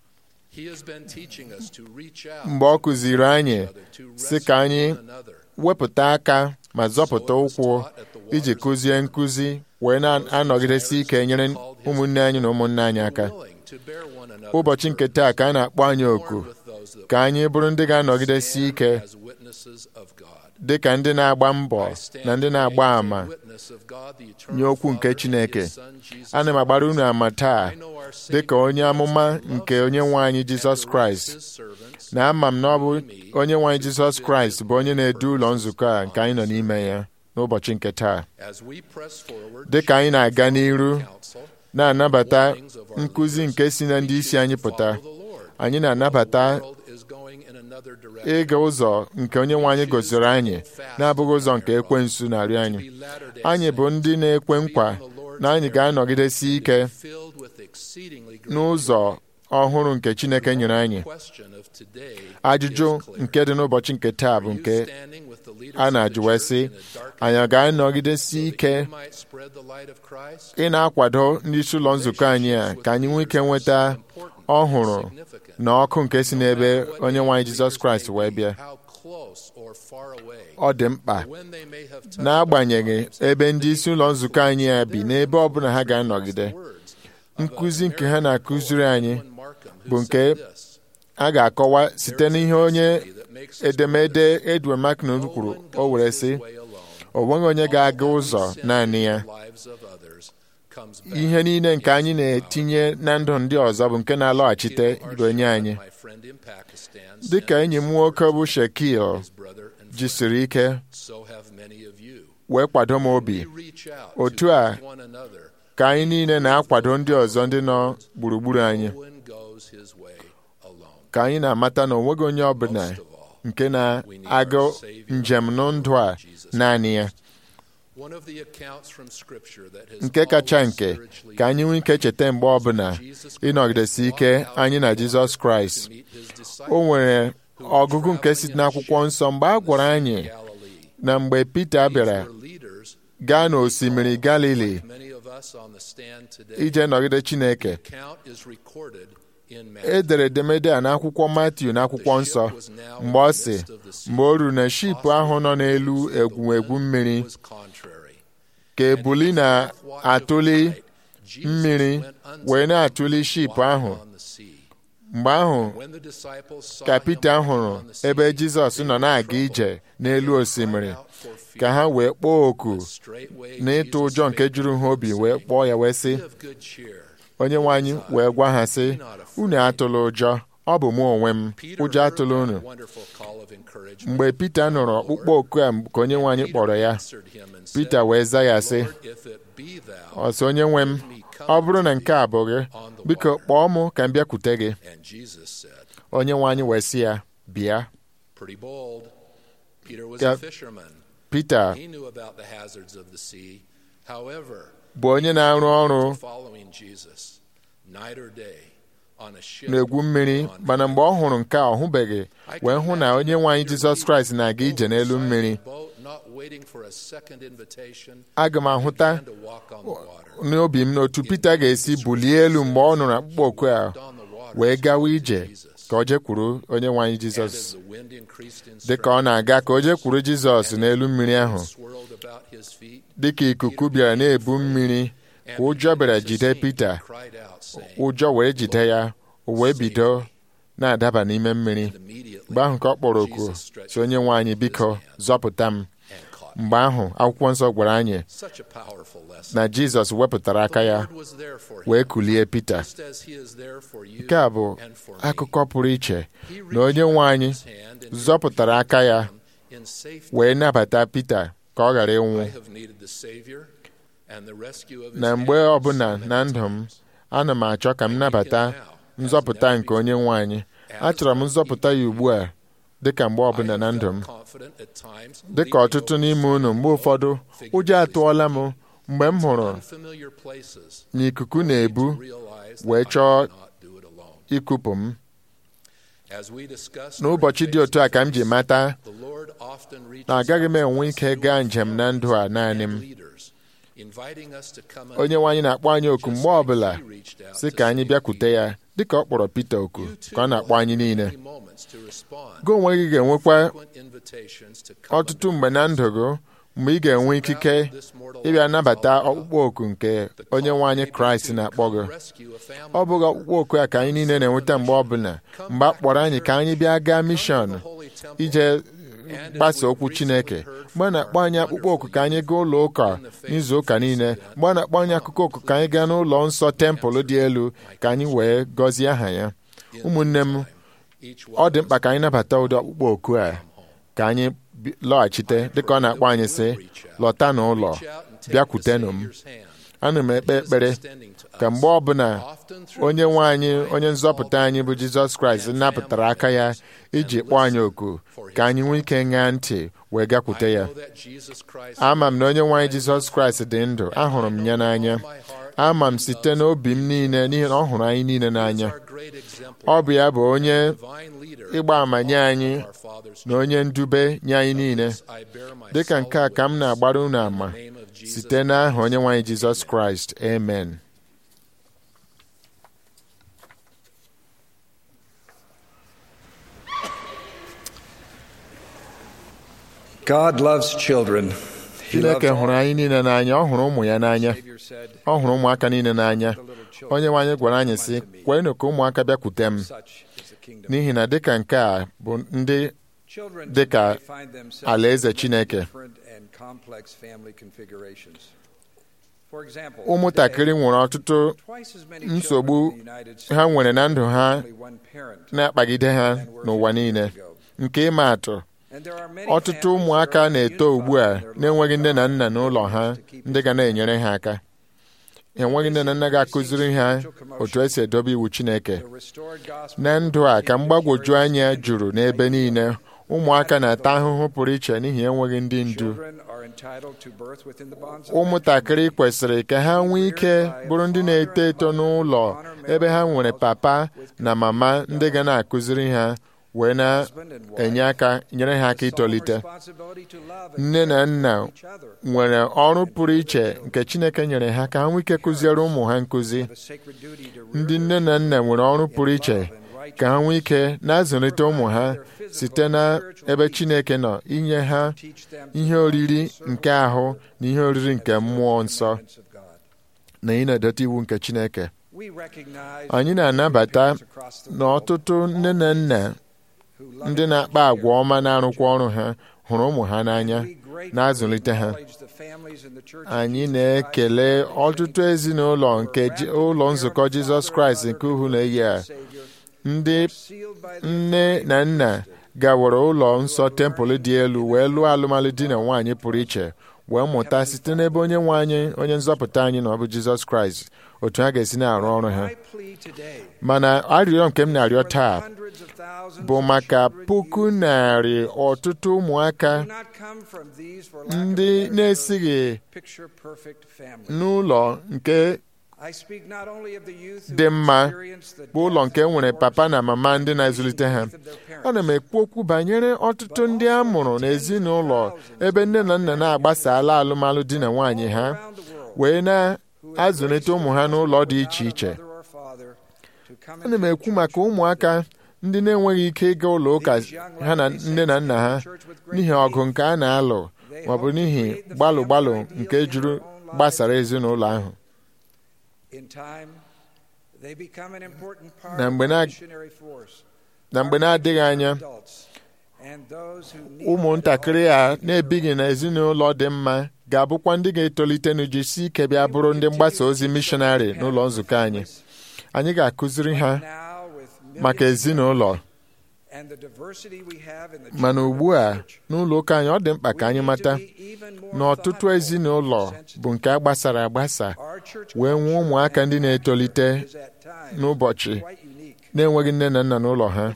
S8: He has been teaching us to reach out
S2: mgbe ọ kụziri anyị
S8: to
S2: sị ka anyị
S8: rescue one another.
S2: wepụta aka ma zọpụta ụkwụ iji kụzie nkụzi wee na-anọgidesi ike nyere ụmụnne anyị na ụmụnne anyị aka
S8: willing to bear one another's
S2: ụbọchị nke taa ka a na-akpọ anyị oku
S8: with those that
S2: ka anyị bụrụ ndị ga-anọgidesi ike
S8: as witnesses of God.
S2: dị ka ndị na-agba mbọ na ndị na-agba àmà
S8: Witness of God, the eternal
S2: nye okwu nke
S8: Father,
S2: Chineke
S8: His Son, Jesus
S2: ana m agbara unu ama taa
S8: I know our
S2: dị ka onye amụma nke onye nwe anyị jizọs kraịst
S8: His servants
S2: na ama m na ọ bụ onye nwe anyị jizọs kraịst bụ onye na-edu ụlọ nzukọ a nke anyị nọ n'ime ya n'ụbọchị nke taa
S8: as we press forward
S2: dị ka anyị na-aga n'iru
S8: counsel,
S2: na-anabata nkụzi nke si na ndị isi anyị pụta
S8: follow the Lord.
S2: anyị na-anabata
S8: The world is going in another direction.
S2: ịga ụzọ nke onye nwe anyị gosiri anyị na-abụghị ụzọ nke ekwensu na-arịọ anyị
S8: Be Latter-day
S2: anyị bụ ndị na-ekwe nkwa na anyị ga-anọgidesi ike
S8: filled with exceedingly great
S2: n'ụzọ ọhụrụ nke chineke nyere anyị
S8: question of today
S2: ajụjụ
S8: is clear.
S2: nke dị n'ụbọchị nke taa bụ
S8: Are you
S2: nke
S8: standing with the leaders
S2: a
S8: of the
S2: na-ajụ wee
S8: church
S2: sị
S8: in the dark
S2: anyị ọ ga-anọgidesi
S8: so
S2: ike
S8: that you might spread the light of Christ?
S2: ị na-akwado ndị isi ụlọ nzukọ anyị a ka anyị nwee ike nweta ọhụrụ na ọkụ nke si n'ebe onye nwe anyị jizọs kraịst wee bịa
S8: How close or far away,
S2: ọ dị mkpa
S8: when they may have touched
S2: n'agbanyeghị ebe ndị isi ụlọ nzukọ anyị a bi n'ebe ọbụla ha ga-anọgide
S8: words
S2: nkụzi nke ha na-akụziri anyị
S8: of Markham, who
S2: bụ nke
S8: said this,
S2: a ga-akọwa site n'ihe onye
S8: that makes us
S2: edemede Edwin Mackinnon kwuru
S8: one
S2: o were
S8: goes
S2: sị
S8: his way alone.
S2: o nweghị onye ga-aga ụzọ
S8: Sin
S2: naanị
S8: in
S2: ya
S8: the lives of others comes back.
S2: ihe niile nke anyị na-etinye na ndụ ndị ọzọ bụ nke na-alọghachite ibe nye anyị
S8: My friend in Pakistan
S2: dị ka enyi m nwoke bụ Shekil
S8: his brother and
S2: jisiri ike
S8: so have many of you.
S2: wee kwado m obi
S8: We reach out
S2: Otu
S8: to
S2: a,
S8: one another.
S2: ka anyị niile na-akwado ndị ọzọ ndị nọ gburugburu anyị
S8: No one goes his way alone.
S2: ka anyị na-amata na onweghị onye ọbụla
S8: Most of all,
S2: nke na-aga njem n'ndụ a naanị ya nke kacha nke ka anyị nwee ike cheta mgbe ọbụla ịnọgidesi ike anyị na Jizọs Kraịst o nwere ọgụgụ nke si n'akwụkwọ nsọ mgbe a gwara anyị na mgbe Pita bịara gaa n'osimiri Galili ije nọgide Chineke e dere edemede a n'akwụkwọ Matiu n'akwụkwọ nsọ mgbe ọ sị mgbe o ruru na ship ahụ nọ n'elu egwumegwu mmiri ka ebuli na-atụli mmiri wee na-atụli ship ahụ mgbe ahụ ka Pita hụrụ ebe Jizọs nọ na-aga ije n'elu osimiri ka ha wee kpọọ oku n'ịtụ ụjọ nke juru ha obi wee kpọọ ya wee sị onye nwe anyị wee gwa ha sị unu atụla ụjọ ọ bụ mụ onwe m ụjọ atụla unu mgbe Pita nụrụ ọkpụkpọ oku a ka onye nwe anyị kpọrọ ya Pita wee za ya sị ọsọ onye nwe m ọ bụrụ na nke a bụ gị biko kpọọ m ka m bịakwute gị onye nwe anyị wee sị ya bịa Pita bụ onye na-arụ ọrụ n'egwu mmiri mana mgbe ọ hụrụ nke a ọ hụbeghị wee hụ na onye nwe anyị Jizọs Kraịst na-aga ije n'elu mmiri aga m ahụta n'obi m n'otu Pita ga-esi bulie elu mgbe ọ nụrụ akpụkpọ oku a wee gawa ije ka o jekwuru onye nwe anyị Jizọs dị ka ọ na-aga ka o jekwuru Jizọs n'elu mmiri ahụ dị ka ikuku bịara na-ebu mmiri ka ụjọ bịara jide Pita ụjọ wee jide ya o wee bido na-adaba n'ime mmiri mgbe ahụ ka ọ kpọrọ oku si onye nwe anyị biko zọpụta m mgbe ahụ akwụkwọ nsọ gwara anyị na Jizọs wepụtara aka ya wee kulie Pita nke a bụ akụkọ pụrụ iche na onye nwe anyị zọpụtara aka ya wee nabata Pita ka ọ ghara ịnwụ na mgbe ọbụla na ndụ m ana m achọ ka m nabata nzọpụta nke onye nwe anyị achọrọ m nzọpụta ya ugbu a dịka mgbe ọbụla na ndụ m dịka ọtụtụ n'ime unu mgbe ụfọdụ ụjọ atụọla m mgbe m hụrụ na ikuku na-ebu wee chọọ ikupụ m n'ụbọchị dị otu a ka m ji mata na agaghị m enwe ike gaa njem na ndụ a naanị m onye nwe anyị na-akpọ anyị oku mgbe ọbụla sị ka anyị bịakwute ya dịka ọ kpọrọ Pita oku ka ọ na-akpọ anyị niile gị onwe gị ga-enwekwa ọtụtụ mgbe na ndụ gị mgbe ị ga-enwe ikike ịbịa nabata ọkpụkpọ oku nke onye nwe anyị Kraịst na-akpọ gị ọ bụghị ọkpụkpọ oku a ka anyị niile na-enweta mgbe ọbụla mgbe a kpọrọ anyị ka anyị bịa gaa mishọn ije gbasa okwu Chineke mgbe a na-akpọ anyị akpụkpọ oku ka anyị gaa ụlọ ụka n'izu ụka niile mgbe a na-akpọ anyị akụkọ oku ka anyị gaa n'ụlọ nsọ tempụl dị elu ka anyị wee gọzie aha ya ụmụnne m ọ dị mkpa ka anyị nabata ụdị ọkpụkpọ oku a ka anyị lọghachite dịka ọ na-akpọ anyị sị lọta n'ụlọ bịakwutenụ m ana m ekpe ekpere ka mgbe ọbụla onye nwe anyị onye nzọpụta anyị bụ Jizọs Kraịst napụtara aka ya iji kpọọ anyị oku ka anyị nwee ike ṅaa ntị wee gakwute ya ama m na onye nwe anyị Jizọs Kraịst dị ndụ ahụrụ m ya n'anya ama m site n'obi m niile n'ihi na ọ hụrụ anyị niile n'anya ọ bụ ya bụ onye ịgba ama nye anyị na onye ndube nye anyị niile dịka nke a ka m na-agbara unu ama site n'aha onye nwe anyị Jizọs Kraịst amen
S9: God loves children. He loves
S2: Chineke hụrụ anyị niile n'anya ọ hụrụ ụmụ ya n'anya ọ hụrụ ụmụaka niile n'anya onye nwe anyị gwara anyị sị kwenụ ka ụmụaka bịakwute m n'ihi na dịka nke a bụ ndị dịka alaeze Chineke ụmụntakịrị nwere ọtụtụ nsogbu ha nwere na ndụ ha na-akpagide ha n'ụwa niile nke ịma atụ ọtụtụ ụmụaka na-eto ugbu a na-enweghị nne na nna n'ụlọ ha ndị ga na-enyere ha aka enweghị nne na nna ga-akụziri ha otu esi edobe iwu Chineke na ndụ a ka mgbagwoju anya juru n'ebe niile ụmụaka na-ata ahụhụ pụrụ iche n'ihi enweghị ndị ndu
S9: Children are entitled to birth within the bonds of
S2: ụmụntakịrị kwesịrị ka ha nwee ike bụrụ ndị na-eto eto n'ụlọ ebe ha nwere papa na mama ndị ga na-akụziri ha wee na-enye aka nyere ha aka itolite
S9: responsibility to love and
S2: nne na nna
S9: each other.
S2: nwere ọrụ pụrụ iche nke Chineke nyere ha ka ha nwee ike kụziere ụmụ ha nkụzi
S9: The sacred duty to
S2: ndị nne na nna nwere ọrụ pụrụ iche ka ha nwee ike na-azụlite ụmụ ha site na ebe Chineke nọ inye ha
S9: teach them
S2: ihe oriri nke ahụ na ihe oriri nke mmụọ nsọ
S9: of God.
S2: na ị na-edote iwu nke Chineke
S9: We recognize
S2: anyị na-anabata
S9: across the
S2: na ọtụtụ nne na nna ndị na-akpa agwa ọma na-arụkwa ọrụ ha hụrụ ụmụ ha n'anya na-azụlite ha anyị na-ekele ọtụtụ ezinụlọ nke ji- ụlọ nzukọ Jizọs Kraịst nke uhu na-eyi a ndị nne na nna gawara ụlọ nsọ tempụl dị elu wee lụọ alụmalụ di na nwaanyị pụrụ iche wee mụta site n'ebe onye nwe anyị onye nzọpụta anyị na ọ bụ Jizọs Kraịst otu ha ga-esi na-arụ ọrụ ha mana arịrịọ nke m na-arịọ taa bụ maka puku narị ọtụtụ ụmụaka ndị na-esighị n'ụlọ nke dị mma bụ ụlọ nke nwere papa na mama ndị na-ezulite ha ana m ekwu okwu banyere ọtụtụ ndị a mụrụ n'ezinụlọ ebe nne na nna na-agbasala alụmalụ di na nwaanyị ha wee na-azụlite ụmụ ha n'ụlọ dị iche iche ana m ekwu maka ụmụaka ndị na-enweghị ike ịga ụlọ ụka ha na nne na nna ha n'ihi ọgụ nke a na-alụ maọbụ n'ihi gbalụ gbalụ nke juru gbasara ezinụlọ ahụ
S9: na mgbe na
S2: na mgbe na-adịghị anya ụmụntakịrị a na-ebighị n'ezinụlọ dị mma ga-abụkwa ndị ga-etolite n'ujisi ike bịa bụrụ ndị mgbasa ozi mishọnarị n'ụlọ nzukọ anyị anyị ga-akụziri ha maka ezinụlọ mana ugbu a n'ụlọ ụka anyị ọ dị mkpa ka anyị mata na ọtụtụ ezinụlọ bụ nke a gbasara agbasa wee nwee ụmụaka ndị na-etolite n'ụbọchị na-enweghị nne na nna n'ụlọ ha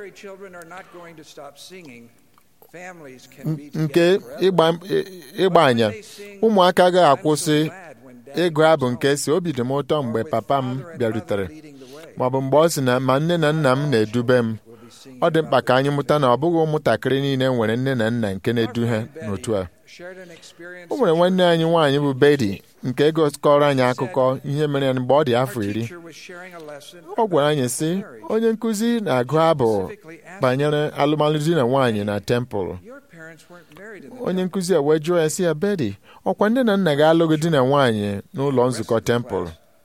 S2: nke ịgba anya ụmụaka agaghị akwụsị ịgụ abụ nke si obi dị m ụtọ mgbe papa m bịarutere maọbụ mgbe ọ sị na ma nne na nna m na-edube m ọ dị mkpa ka anyị mụta na ọ bụghị ụmụntakịrị niile nwere nne na nna nke na-edu ha n'otu a o nwere nwanne anyị nwaanyị bụ Bedi nke gụkọrọ anyị akụkọ ihe mere ya mgbe ọ dị afọ iri ọ gwara anyị sị onye nkụzi na-agụ abụ banyere alụmalụ di na nwaanyị na tempụl onye nkụzi a wee jụọ ya sị ya Bedi ọkwa nne na nna ga-alụghị di na nwaanyị n'ụlọ nzukọ tempụl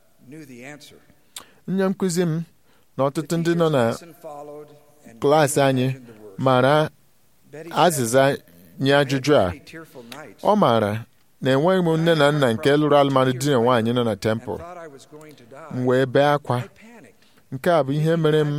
S2: nne nkụzi m na ọtụtụ ndị nọ na klaasị anyị mara azịza nye ajụjụ a ọ maara na enweghị m nne na nna nke lụrụ alụmalụ di na nwaanyị nọ na tempụl m wee bee akwa nke a bụ ihe mere m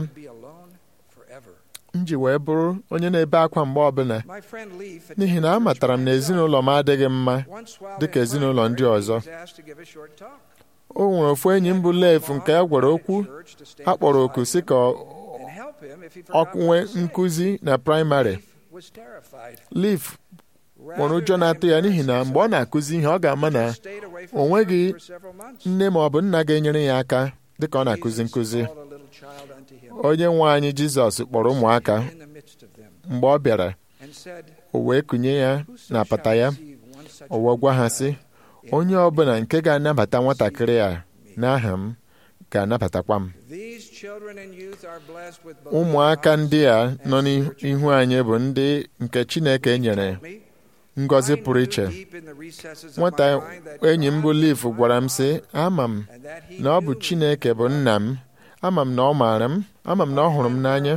S2: m ji wee bụrụ onye na-ebe akwa mgbe ọbụla n'ihi na amatara m na ezinụlọ m adịghị mma dịka ezinụlọ ndị ọzọ o nwere ofu enyi m bụ Leif nke a gwara okwu a kpọrọ oku si ka ọ nwee nkụzi na praịmarị Leif nwere ụjọ na-atụ ya n'ihi na mgbe ọ na-akụzi ihe ọ ga-ama na o nweghị nne ma ọ bụ nna ga-enyere ya aka dịka ọ na-akụzi nkụzi onye nwe anyị Jizọs kpọrọ ụmụaka mgbe ọ bịara o wee kụnye ya na apata ya o wee gwa ha sị onye ọbụla nke ga-anabata nwatakịrị a n'aha m ga-anabatakwa m ụmụaka ndị a nọ n'ihu anyị bụ ndị nke Chineke nyere ngọzi pụrụ iche nwata enyi m bụ Liv gwara m sị ama m na ọ bụ Chineke bụ nna m ama m na ọ maara m ama m na ọ hụrụ m n'anya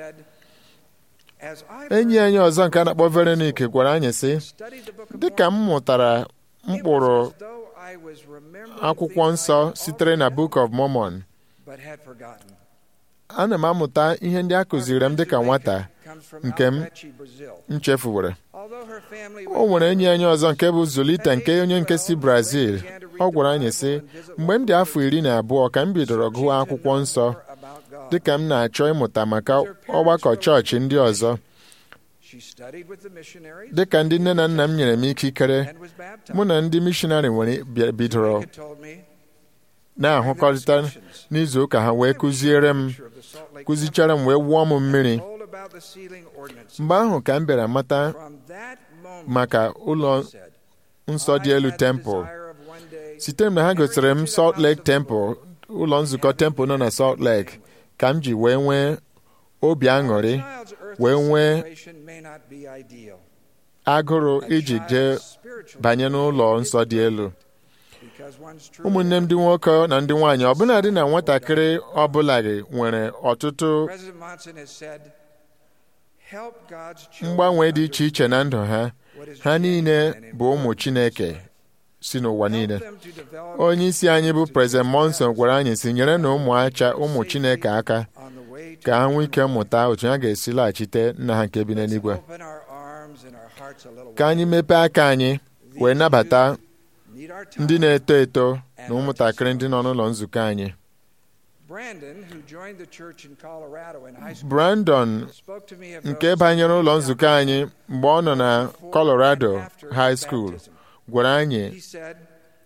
S2: enyi anyị ọzọ nke a na-akpọ Veronica gwara anyị sị dịka m mụtara mkpụrụ akwụkwọ nsọ sitere na Book of Mormon ana m amụta ihe ndị a kụziri m dịka nwata nke m nchefuwere o nwere enyi anyị ọzọ nke bụ Zulita nke onye nke si Brazil ọ gwara anyị sị mgbe m dị afọ iri na abụọ ka m bidoro gụọ akwụkwọ nsọ dịka m na-achọ ịmụta maka ọgbakọ chọọchị ndị ọzọ
S9: She studied with the missionaries
S2: dị ka ndị nne na nna m nyere m ikikere
S9: and was baptized.
S2: mụ na ndị mishonarị nwere bịa- bidoro
S9: Rebecca told me
S2: na-ahụkọrịta n'izu ụka ha wee kụziere m
S9: picture of the Salt Lake
S2: kụzichara m wee wụọ m mmiri
S9: told about the sealing ordinance.
S2: mgbe ahụ ka m bịara mata
S9: From that moment,
S2: maka ụlọ
S9: she said,
S2: nsọ dị
S9: I
S2: elu
S9: had the
S2: tempụl
S9: desire of one day
S2: site na ha gosiri m Salt Lake Temple ụlọ nzukọ tempụl nọ na Salt Lake ka m ji wee nwee obi aṅụrị
S9: child's earthly
S2: wee nwee
S9: situation may not be ideal.
S2: agụrụ
S9: A
S2: iji
S9: child's
S2: jee
S9: spiritual
S2: banye n'ụlọ
S9: is
S2: nsọ dị elu
S9: because one's true
S2: ụmụnne m ndị nwoke na ndị nwaanyị ọbụla dị na nwatakịrị ọbụla gị nwere ọtụtụ
S9: President Monson has said, help God's children
S2: mgbanwe dị iche iche na ndụ ha
S9: what is
S2: ha niile
S9: genuine and
S2: bụ ụmụ
S9: important.
S2: Chineke si n'ụwa niile
S9: Help them to develop
S2: onye isi anyị bụ President Monson gwara anyị si nyere na ụmụacha ụmụ Chineke aka
S9: on the way to
S2: ka ha nwee ike
S9: eternal
S2: mụta otu ha ga-esi laghachite nna ha nke bi
S9: Let's
S2: n'eluigwe
S9: open our arms and our hearts a little
S2: ka anyị
S9: wide.
S2: mepee aka anyị wee nabata
S9: Need our time.
S2: ndị na-eto eto na ụmụntakịrị ndị nọ n'ụlọ nzukọ anyị
S9: Brandon, who joined the church in Colorado in high school,
S2: Brandon
S9: spoke to me of
S2: nke
S9: those
S2: banyere ụlọ
S9: who
S2: nzukọ anyị mgbe ọ nọ na
S9: before
S2: Colorado
S9: and after
S2: High School
S9: baptism.
S2: gwara anyị
S9: He said,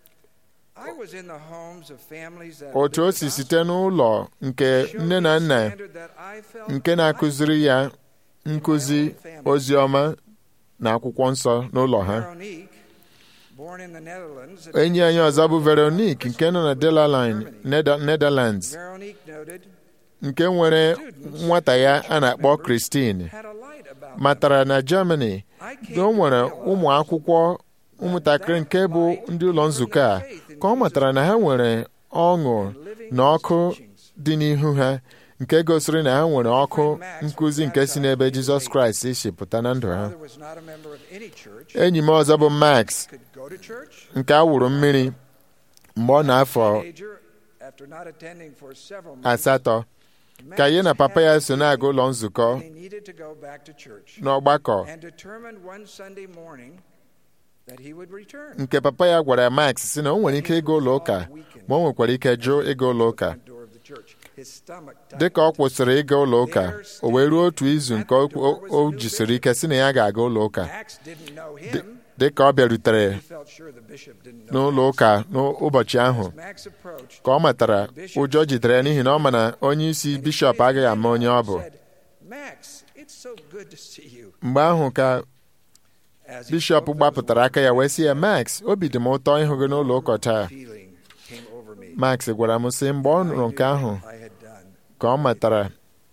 S9: I was in the homes of families that
S2: otu o
S9: lived
S2: si
S9: the
S2: site n'ụlọ nke
S9: gospel,
S2: nne na
S9: showed me a
S2: nna
S9: standard that I felt
S2: nke na-akụziri ya nkụzi ozi ọma na akwụkwọ nsọ n'ụlọ ha
S9: Veronique, born in the Netherlands,
S2: enyi anyị ọzọ bụ Veronique nke nọ na Delaline Neda- Netherlands
S9: Veronique noted,
S2: nke nwere nwata ya a na-akpọ Christine
S9: had a light about
S2: matara na Germany
S9: I came
S2: na o
S9: to
S2: nwere
S9: realize
S2: ụmụ akwụkwọ ụmụntakịrị nke bụ ndị ụlọ nzukọ a ka ọ matara na ha nwere ọṅụ na ọkụ dị n'ihu ha nke gosiri na ha nwere ọkụ nkụzi nke si n'ebe Jizọs Kraịst si pụta na ndụ ha
S9: Father was not a member of any church,
S2: enyi m ọzọ bụ Max
S9: could go to church.
S2: nke a wụrụ mmiri mgbe ọ na-afọ
S9: Teenager, after not attending for several months,
S2: asatọ ka ya na papa ya so na-aga ụlọ nzukọ
S9: he needed to go back to church
S2: n'ọgbakọ
S9: and determined one Sunday morning that he would return.
S2: nke papa ya gwara Max si na o nwere ike ịga ụlọ ụka ma o nwekwara ike jụ ịga ụlọ ụka
S9: Front door of the church. His stomach
S2: dị ka ọ kwụsịrị ịga ụlọ ụka o wee ruo otu izu nke o- o o jisiri ike si na ya ga-aga ụlọ ụka
S9: Max didn't know him.
S2: dị ka ọ bịarutere
S9: He felt sure the bishop didn't know.
S2: n'ụlọ ụka n'ụbọchị ahụ
S9: Max approached.
S2: ka ọ matara ụjọ jidere ya n'ihi na ọ ma na onye isi bishọp agaghị ama onye ọ bụ
S9: Said, Max, it's so good to see you.
S2: mgbe ahụ ka
S9: As he
S2: bishọp
S9: spoke those
S2: gbapụtara aka ya wee sị ya Max obi dị m ụtọ ịhụ gị n'ụlọ ụka taa
S9: feeling came over me.
S2: Max gwara m sị mgbe ọ nụrụ nke ahụ
S9: I had done.
S2: ka ọ matara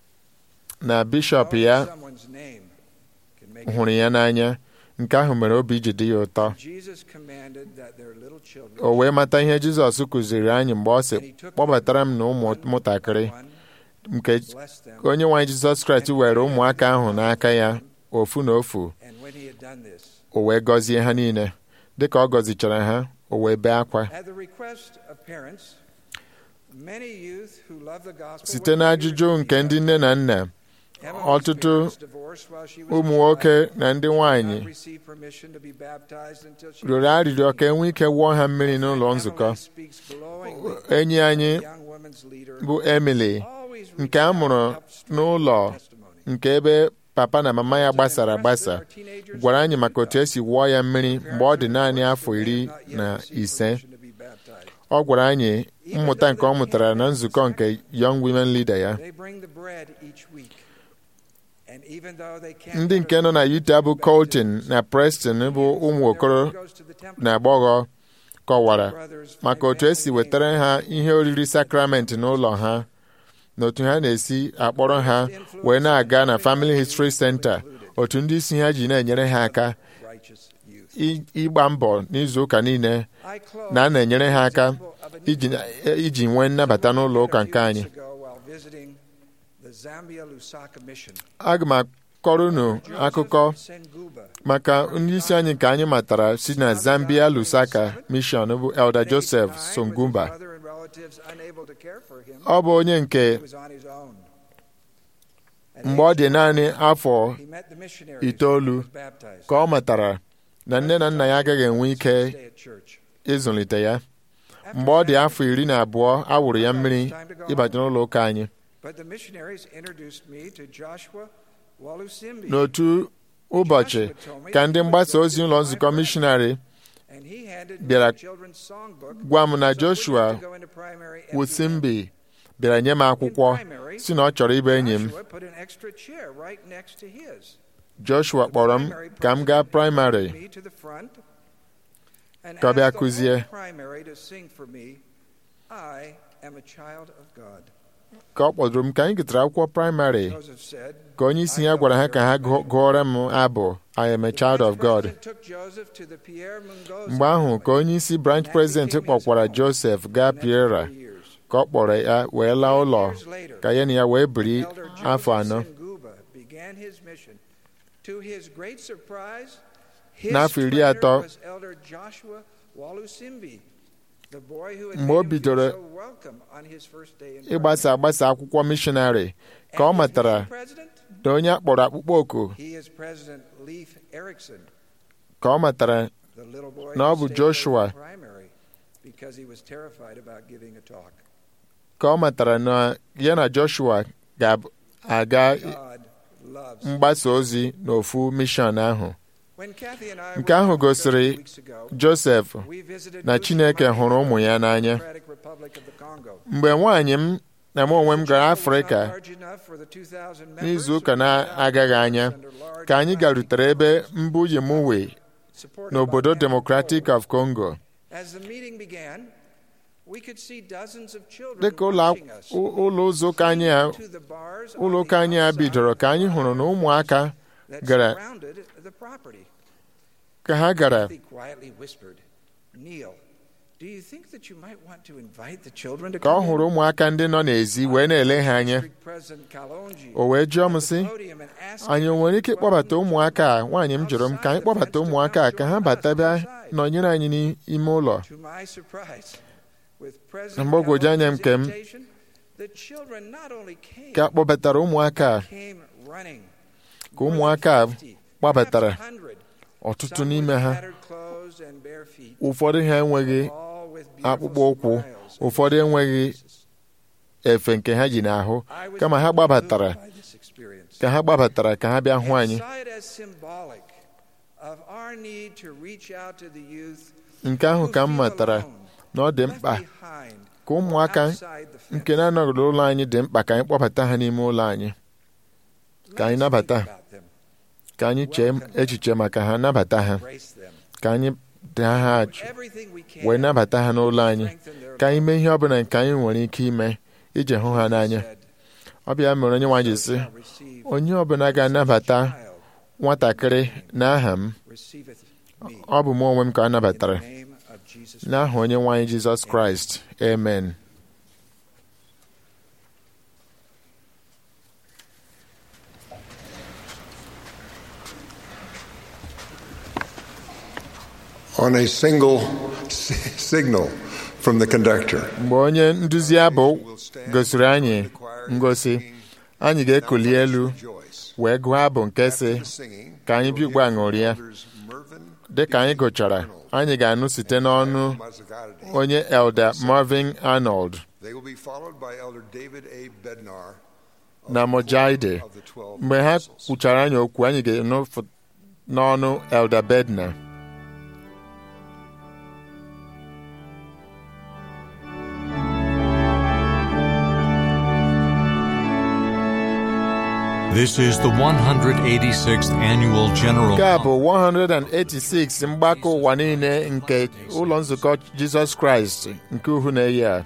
S2: na bishọp ya
S9: Someone's name can make
S2: hụrụ ya n'anya nke ahụ mere obi ji dị ya ụtọ
S9: Jesus commanded that their little children
S2: o wee mata ihe Jizọs kụziri anyị mgbe ọ sị kpọbatara m na ụmụntakịrị nke
S9: bless them.
S2: onye nwe anyị Jizọs Kraịst were ụmụaka ahụ n'aka ya ofu na ofu
S9: And when he had done this,
S2: o wee gọzie ha niile dịka ọ gọzichara ha o wee bee akwa
S9: at the request of parents, many youth who love the gospel
S2: site n'ajụjụ nke ndị nne na nna
S9: Emily's
S2: ọtụtụ
S9: parents divorced while she was
S2: ụmụ
S9: a
S2: nwoke
S9: child,
S2: na ndị
S9: did
S2: nwanyị
S9: not receive permission to be baptized until she
S2: rịọrọ
S9: was
S2: arịrịọ ka enwee ike wụọ ha mmiri n'ụlọ nzukọ
S9: Emily speaks glowingly of
S2: enyi anyị
S9: the young woman's leader,
S2: bụ Emily
S9: always
S2: nke a mụrụ
S9: reaching out to help strengthen
S2: n'ụlọ
S9: her testimony.
S2: nke ebe papa na mama ya gbasara agbasa gwara anyị maka otu esi wụọ ya mmiri mgbe ọ dị naanị afọ iri na ise ọ gwara anyị mmụta nke ọ mụtara na nzukọ nke Young Women Leader ya
S9: They bring the bread each week. And even though they can't
S2: ndị nke nọ na Utah bụ Colton na Preston bụ ụmụ okoro na agbọghọ kọwara maka otu esi wetara ha ihe oriri sakramenti n'ụlọ ha na otu ha na-esi akpọrọ ha wee na-aga na Family History Center otu ndị isi ha ji na-enyere ha aka
S9: righteous youth.
S2: i- ịgba mbọ n'izu ụka niile
S9: I close
S2: na a na-enyere ha aka
S9: with the
S2: iji
S9: example of a new
S2: iji nwee nnabata n'ụlọ ụka nke anyị
S9: Years ago, while visiting the Zambia Lusaka Mission,
S2: aga m akọrọ unu akụkọ
S9: Joseph Senguba,
S2: maka ndị isi anyị nke anyị matara si na Zambia Lusaka mission bụ Elder Joseph
S9: with his
S2: Songumba
S9: brother and relatives unable to care for him,
S2: ọ bụ onye nke
S9: he was on his own. At
S2: mgbe ọ
S9: age
S2: dị naanị afọ
S9: he met the missionaries
S2: itoolu
S9: and was baptized.
S2: ka ọ matara na nne na nna ya agaghị enwe ike
S9: Stay at church.
S2: ịzụlite ya mgbe ọ dị afọ iri na abụọ a wụrụ ya mmiri ịbata n'ụlọ ụka anyị
S9: But the missionaries introduced me to Joshua Walusimbi.
S2: n'otu ụbọchị ka ndị mgbasa ozi ụlọ nzukọ mishonarị
S9: and he handed me
S2: bịara
S9: a children's songbook
S2: gwa m na
S9: so we were
S2: Joshua
S9: to go into primary every
S2: Wusimbi bịara nye m akwụkwọ si na ọ chọrọ ịbụ enyi m
S9: Joshua put an extra chair right next to his.
S2: Joshua kpọrọ m ka m gaa praịmarị
S9: Me to the front and
S2: ka ọ bịa
S9: asked the
S2: kụzie.
S9: whole primary to sing for me, I am a child of God.
S2: ka ọ kpọdụrụ m ka anyị gụtara akwụkwọ praịmarị
S9: Joseph said,
S2: ka onye isi ya gwara ha ka ha gụ- gụọrọ m abụ I am a child of God
S9: President took Joseph to the Pierre Mungoza
S2: mgbe ahụ ka onye isi branch president kpọkwara Joseph gaa Piera ka ọ kpọrọ ya wee laa ụlọ ka ya na ya wee biri
S9: Elder
S2: afọ
S9: Joseph
S2: anọ
S9: Senguba began his mission. To his great surprise, his
S2: N'afọ iri
S9: trainer
S2: atọ,
S9: was Elder Joshua Walusimbi, the boy who had
S2: mgbe o
S9: made him
S2: bidoro
S9: feel so welcome on his first day in
S2: ịgbasa agbasa akwụkwọ mishonarị ka ọ
S9: And his
S2: matara
S9: new president?
S2: na onye a kpọrọ akpụkpọ oku
S9: He is President Leif Erikson,
S2: ka ọ matara
S9: the little boy
S2: Na ọ
S9: who
S2: bụ
S9: stayed
S2: Joshua.
S9: away from primary because he was terrified about giving a talk.
S2: ka ọ matara na ya na Joshua ga-aga
S9: God loves
S2: mgbasa ozi n'ofu mishọn ahụ
S9: When Kathy and I
S2: nke
S9: were
S2: ahụ
S9: in
S2: gosiri
S9: weeks ago,
S2: Joseph
S9: we visited
S2: na Chineke
S9: Bushman
S2: hụrụ ụmụ ya
S9: in the
S2: n'anya
S9: Democratic Republic of the Congo.
S2: mgbe nwaanyị m na m onwe m gara Afrịka
S9: Large enough for the 2,000 members
S2: n'izu
S9: of
S2: ụka
S9: the
S2: na-agaghị anya
S9: under large
S2: ka anyị
S9: flags
S2: garutere ebe mbụ Yemuwe
S9: supported
S2: n'obodo
S9: by
S2: Democratic
S9: Angola.
S2: of Congo
S9: As the meeting began, we could see dozens of children
S2: dịka ụlọ
S9: watching
S2: ak-
S9: us.
S2: ụ- ụlọ ụzọ ụka anyị a
S9: To the bars on
S2: ụlọ
S9: the
S2: ụka anyị a
S9: outside
S2: bidoro ka anyị hụrụ na ụmụaka
S9: that
S2: gara
S9: surrounded the property.
S2: ka ha gara
S9: Kathy quietly whispered, Neil, do you think that you might want to invite the children to
S2: ka ọ
S9: come in?"
S2: hụrụ ụmụaka ndị nọ n'ezi wee na-ele ha anya
S9: District President Kalonji
S2: o wee jụọ m
S9: at the
S2: sị
S9: podium and asked
S2: anyị o
S9: me
S2: nwere ike
S9: to
S2: ịkpọbata
S9: welcome
S2: ụmụaka a nwaanyị m jụrụ m ka anyị kpọbata ụmụaka a ka ha bata bịa nọnyere anyị n'ime ụlọ
S9: To my surprise, with
S2: Na
S9: President
S2: mgbagwoju anya m
S9: Kalonji's
S2: nke m,
S9: invitation, the children not only came,
S2: ka a kpọbatara ụmụaka a
S9: came running.
S2: ka ụmụaka a
S9: More than 50,
S2: gbabatara
S9: perhaps 100,
S2: ọtụtụ
S9: some
S2: n'ime
S9: with
S2: ha
S9: battered clothes and bare feet,
S2: ụfọdụ ha enweghị
S9: all with beautiful
S2: akpụkpọ ụkwụ
S9: smiles on
S2: ụfọdụ
S9: their
S2: enweghị
S9: faces.
S2: efe nke ha ji n'ahụ
S9: I was
S2: kama ha
S9: moved
S2: gbabatara
S9: by this experience.
S2: ka ha gbabatara ka ha bịa hụ
S9: and
S2: anyị
S9: saw it as symbolic of our need to reach out to the youth
S2: nke ahụ
S9: who
S2: ka m
S9: feel
S2: matara
S9: alone,
S2: na ọ dị
S9: left
S2: mkpa
S9: behind,
S2: ka ụmụaka
S9: outside the fence.
S2: nke na-anọghị n'ụlọ anyị dị mkpa ka anyị kpọbata ha n'ime ụlọ anyị ka anyị
S9: Let's
S2: nabata
S9: think about them,
S2: ka anyị chee echiche maka ha nabata ha
S9: embrace them,
S2: ka anyị daa ha
S9: do
S2: ajụ
S9: everything we can
S2: wee nabata ha n'ụlọ
S9: to
S2: anyị
S9: strengthen their
S2: ka anyị
S9: love.
S2: mee ihe ọbụla nke anyị nwere ike ime iji hụ ha n'anya
S9: Said,
S2: ọ bịa mere onye nwaanyị
S9: "So
S2: sị
S9: shall receive
S2: onye ọbụla ga-anabata
S9: child
S2: nwatakịrị n'aha m
S9: receiveth me."
S2: ọ bụ mụ onwe m ka a
S9: In the
S2: nabatara
S9: name of Jesus
S2: n'aha onye nwaanyị jizọs kraịst amen
S4: On a single s- signal from the conductor,
S2: mgbe onye nduzi abụ gosiri anyị ngosi anyị ga-ekuli elu wee gụọ abụ nke si ka anyị bigwa ṅụrịa dị ka anyị gụchara anyị ga-anụ site n'ọnụ onye elder marvin arnold
S4: They will be followed by Elder David A. Bednar
S2: na mojaide
S4: of the 12
S2: mgbe ha
S4: apostles.
S2: kwuchara anyị okwu anyị ga-anụ f- n'ọnụ elder bedna
S1: This is the 186th Annual General
S2: nke a bụ 186 mgbakọ ụwa niile nke ụlọ nzukọ jizọs kraịst nke uhu na-eyi a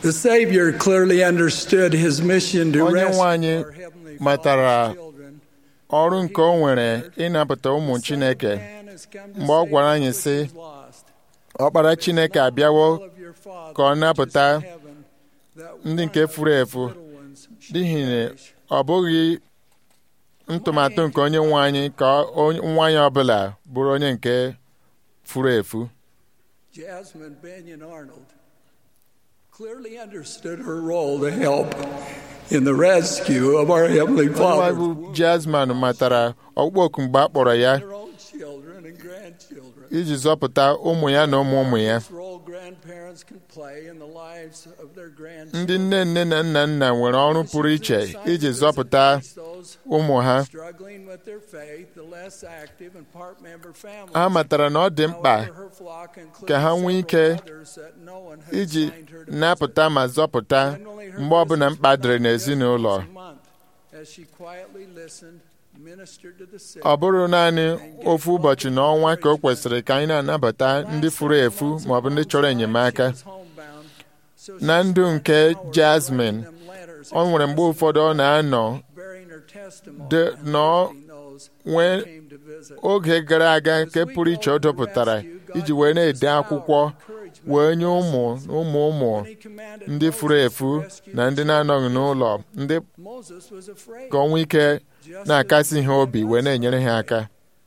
S10: The Savior clearly understood his mission to
S2: onye
S10: rescue
S2: nwe anyị
S10: our heavenly
S2: matara
S10: Father's children.
S2: ọrụ nke o nwere ịnapụta ụmụ Chineke
S10: Man has come to
S2: mgbe ọ
S10: save
S2: gwara
S10: that
S2: anyị
S10: which
S2: sị
S10: was lost.
S2: ọkpara Chineke abịawo
S10: All of your Father
S2: ka ọ
S10: which is
S2: napụta
S10: in heaven, that
S2: ndị
S10: one
S2: nke
S10: of
S2: furu
S10: these
S2: efu
S10: little ones should
S2: n'ihi na
S10: perish.
S2: ọ bụghị ntụmatụ nke onye nwe anyị ka onye- nwa ya ọbụla bụrụ onye nke furu efu
S10: Jasmine Benyon Arnold clearly understood her role to help in the rescue of our Heavenly
S2: onye nwe anyị
S10: Father.
S2: bụ Jasmine matara ọkpụkpọ oku mgbe a kpọrọ ya
S10: Their own children and grandchildren.
S2: iji zọpụta ụmụ ya na ụmụ ụmụ ya
S10: This role grandparents can play in the lives of their
S2: ndị
S10: grandchildren.
S2: nne nne na nna nna nwere ọrụ pụrụ iche iji zọpụta
S10: Those
S2: ụmụ ha
S10: struggling with their faith, the less active and part member families.
S2: ha matara na ọ dị mkpa
S10: However, her flock included
S2: ka ha nwee ike
S10: several others that no one had
S2: iji
S10: assigned her to visit.
S2: napụta ma zọpụta
S10: Generally, her
S2: mgbe ọbụla
S10: visits
S2: mkpa
S10: were
S2: dịrị
S10: not just
S2: n'ezinụlọ
S10: once a month, as she quietly listened, ministered to the sick,
S2: ọ bụrụ naanị ofu ụbọchị n'ọnwa ka o kwesịrị ka anyị na-anabata ndị furu efu ma ọ bụ ndị chọrọ enyemaka na ndụ nke Jasmine ọ nwere mgbe ụfọdụ ọ na-anọ de- nọ nwee oge gara aga nke pụrụ iche ọ dọpụtara iji wee na-ede akwụkwọ wee nye ụmụ na ụmụ ụmụ ndị furu efu na ndị na-anọghị n'ụlọ ndị ka ọ nwee ike na-akasi ha obi wee na-enyere ha aka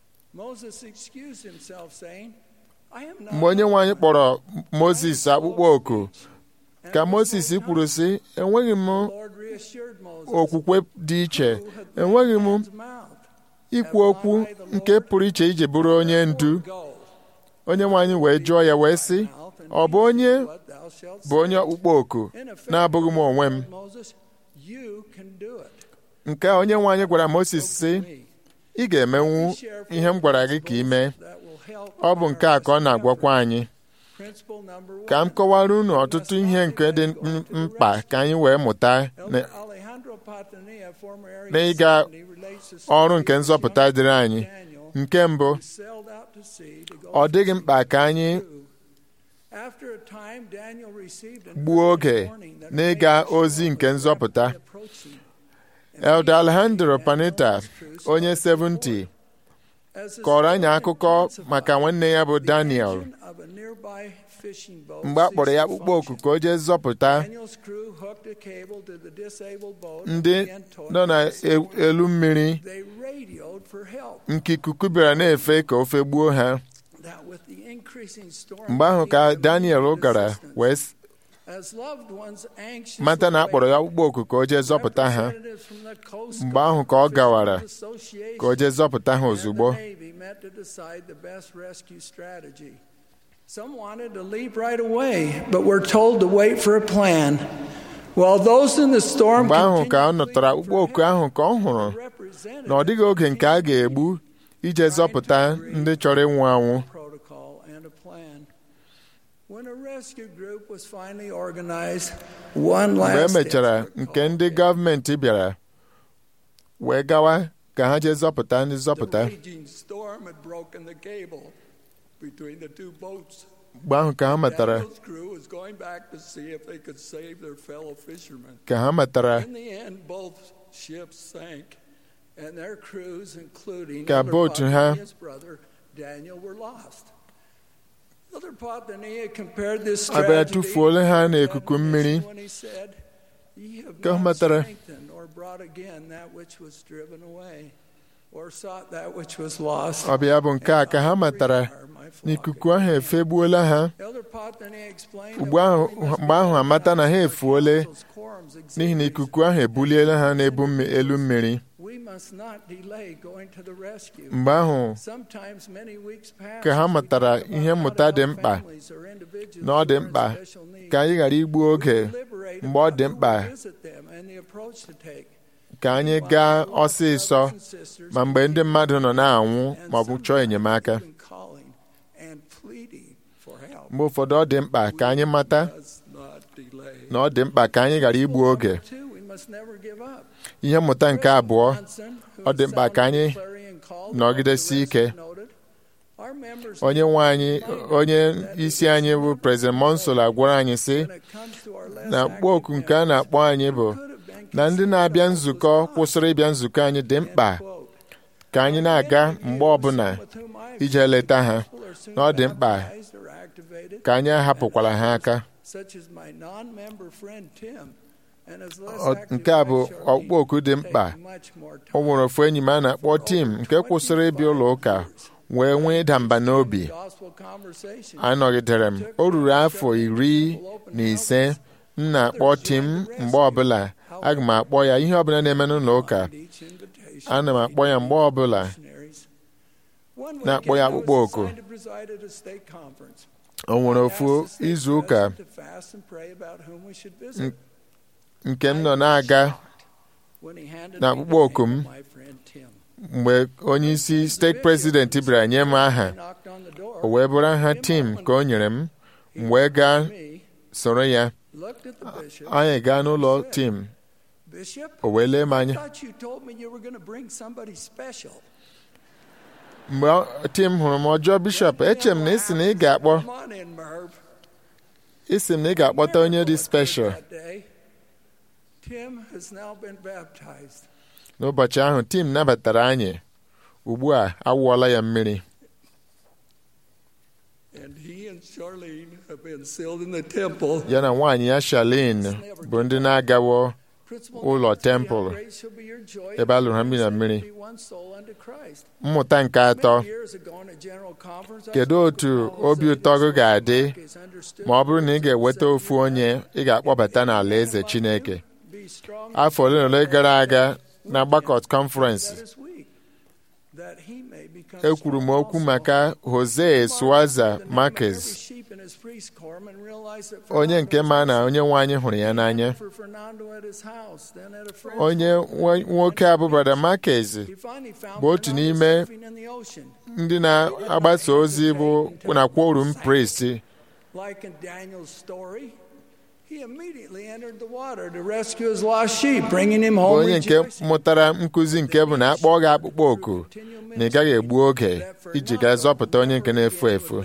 S2: mgbe onye nwe anyị kpọrọ Mozis akpụkpọ oku ka Mozis kwuru sị enweghị m okwukwe dị iche enweghị m ikwu okwu nke pụrụ iche iji bụrụ onye ndu onye nwe anyị wee jụọ ya wee sị ọ bụ onye bụ onye ọkpụkpọ oku na-abụghị m onwe m nke a onye nwe anyị gwara Mozis sị ị ga-emenwu ihe m gwara gị ka ị mee ọ bụ nke a ka ọ na-agwakwa anyị ka m kọwara unu ọtụtụ ihe nke dị m- mkpa ka anyị wee mụta na- na ịga ọrụ nke nzọpụta dịrị anyị nke mbụ ọ dịghị mkpa ka anyị gbuo oge n'ịga ozi nke nzọpụta Elder Alejandro Panetta onye 70 kọrọ anyị akụkọ maka nwanne ya bụ Daniel mgbe a kpọrọ ya akpụkpọ oku ka o jee zọpụta ndị nọ n'elu mmiri nke ikuku bịara na-efe ka ofe gbuo ha mgbe ahụ ka Daniel gara wee s- mata na a kpọrọ ya akpụkpọ oku ka o jee zọpụta ha mgbe ahụ ka ọ gawara ka o jee zọpụta ha ozugbo
S10: Some wanted to leave right away, but were told to wait for a plan. While those in the storm
S2: mgbe ahụ ka ọ
S10: continued to
S2: nụtara
S10: plead
S2: akpụkpọ
S10: for
S2: oku ahụ ka ọ hụrụ
S10: representatives
S2: na ọ dịghị oge nke a ga-egbu ije zọpụta ndị chọrọ ịnwụ anwụ
S10: protocol and a plan. When a rescue group was finally organized, one
S2: mgbe e
S10: last
S2: mechara
S10: effort
S2: nke ndị gọọmenti bịara wee gawa ka ha jee zọpụta ndị zọpụta
S10: The raging storm had broken the cable between the two boats.
S2: mgbe ahụ ka ha matara
S10: Daniel's crew was going back to see if they could save their fellow fishermen.
S2: ka ha matara
S10: In the end, both ships sank, and their crews, including
S2: Ka
S10: Elder
S2: bootu
S10: Potney
S2: ha-
S10: and his brother Daniel, were lost. Elder Potney compared this
S2: abịa
S10: tragedy
S2: tụfuola ha
S10: to
S2: n'ikuku mmiri
S10: when he said, "Ye have
S2: ka ha
S10: not
S2: matara
S10: strengthened or brought again that which was driven away, or sought that which was lost."
S2: ọ bịa bụ nke a ka ha matara n'ikuku ahụ efegbuola ha
S10: Elder Potney explained
S2: ugbu ahụ mgbe ahụ amata na ha efuole n'ihi na ikuku ahụ ebuliela ha n'ebu mmi- elu mmiri
S10: we must not delay going to the rescue.
S2: mgbe ahụ
S10: Sometimes many weeks pass
S2: ka ha
S10: as we
S2: matara
S10: think about
S2: ihe
S10: how
S2: mmụta
S10: to
S2: dị
S10: help
S2: mkpa
S10: families or individuals
S2: na ọ dị
S10: who are in
S2: mkpa
S10: special need.
S2: ka anyị ghara igbu oge
S10: Deliberate
S2: mgbe ọ
S10: about
S2: dị
S10: who
S2: mkpa
S10: will visit them and the approach to take.
S2: ka anyị gaa ọsịsọ ma mgbe ndị mmadụ nọ na-anwụ ma ọ bụ chọọ enyemaka
S10: Even calling and pleading for help.
S2: mgbe ụfọdụ ọ dị mkpa ka anyị mata
S10: Does not delay.
S2: na ọ dị mkpa ka anyị ghara igbu oge
S10: Two, we must never give up.
S2: ihe mmụta nke abụọ
S10: Johnson, who
S2: ọ dị mkpa ka anyị
S10: sounded the clarion call to
S2: nọgidesi
S10: help the
S2: ike
S10: rescue noted, our members
S2: onye nwe anyị onye isi anyị bụ President Monsola gwara anyị sị
S10: when it comes to our
S2: na mkpọoku nke a na-akpọ anyị bụ na ndị na-abịa nzukọ kwụsịrị ịbịa nzukọ anyị dị mkpa ka anyị na-aga mgbe ọbụla ije leta ha na ọ dị mkpa ka anyị ahapụkwala ha aka nke a bụ ọkpụkpọ oku dị mkpa o nwere ofu enyi m a na-akpọ tim nke kwụsịrị ịbịa ụlọ ụka wee nwee ịda mba n'obi anọgidere m o ruru afọ iri na ise m na-akpọ tim mgbe ọbụla aga m akpọ ya ihe ọbụla na-eme n'ụlọ ụka ana m akpọ ya mgbe ọbụla na-akpọ ya akpụkpọ oku o nwere ofu izu ụka nke m nọ na-aga na akpụkpọ oku m mgbe onye isi steeti prezidenti bịara nye m aha o wee bụrụ aha tim ka o nyere m m wee gaa soro ya anyị gaa n'ụlọ tim o wee lee m anya mgbe tim hụrụ m ọjọọ bishọp eche m na isi na ị ga-akpọ isi m na ị ga-akpọta onye dị speshal n'ụbọchị ahụ tim nabatara anyị ugbu a awụọla ya mmiri ya na nwaanyị ya Charlene bụ ndị na-agawo ụlọ tempụl ebe a lụrụ ha mmiri na mmiri mmụta nke atọ kedu otu obi ụtọ gị ga-adị ma ọ bụrụ na ị ga-eweta ofu onye ị ga-akpọbata n'ala eze Chineke afọ ole na ole gara aga na Gbakọt kọnferensị ekwuru m okwu maka Jose Suaza Marquez onye nke ma na onye nwe anyị hụrụ ya n'anya onye nwoke a bụ Brother Marquez bụ otu n'ime ndị na-agbasa ozi bụ na quorum priest onye nke mụtara nkụzi nke bụ na akpọ gị akpụkpọ oku na ị gaghị egbu oge iji gaa zọpụta onye nke na-efu efu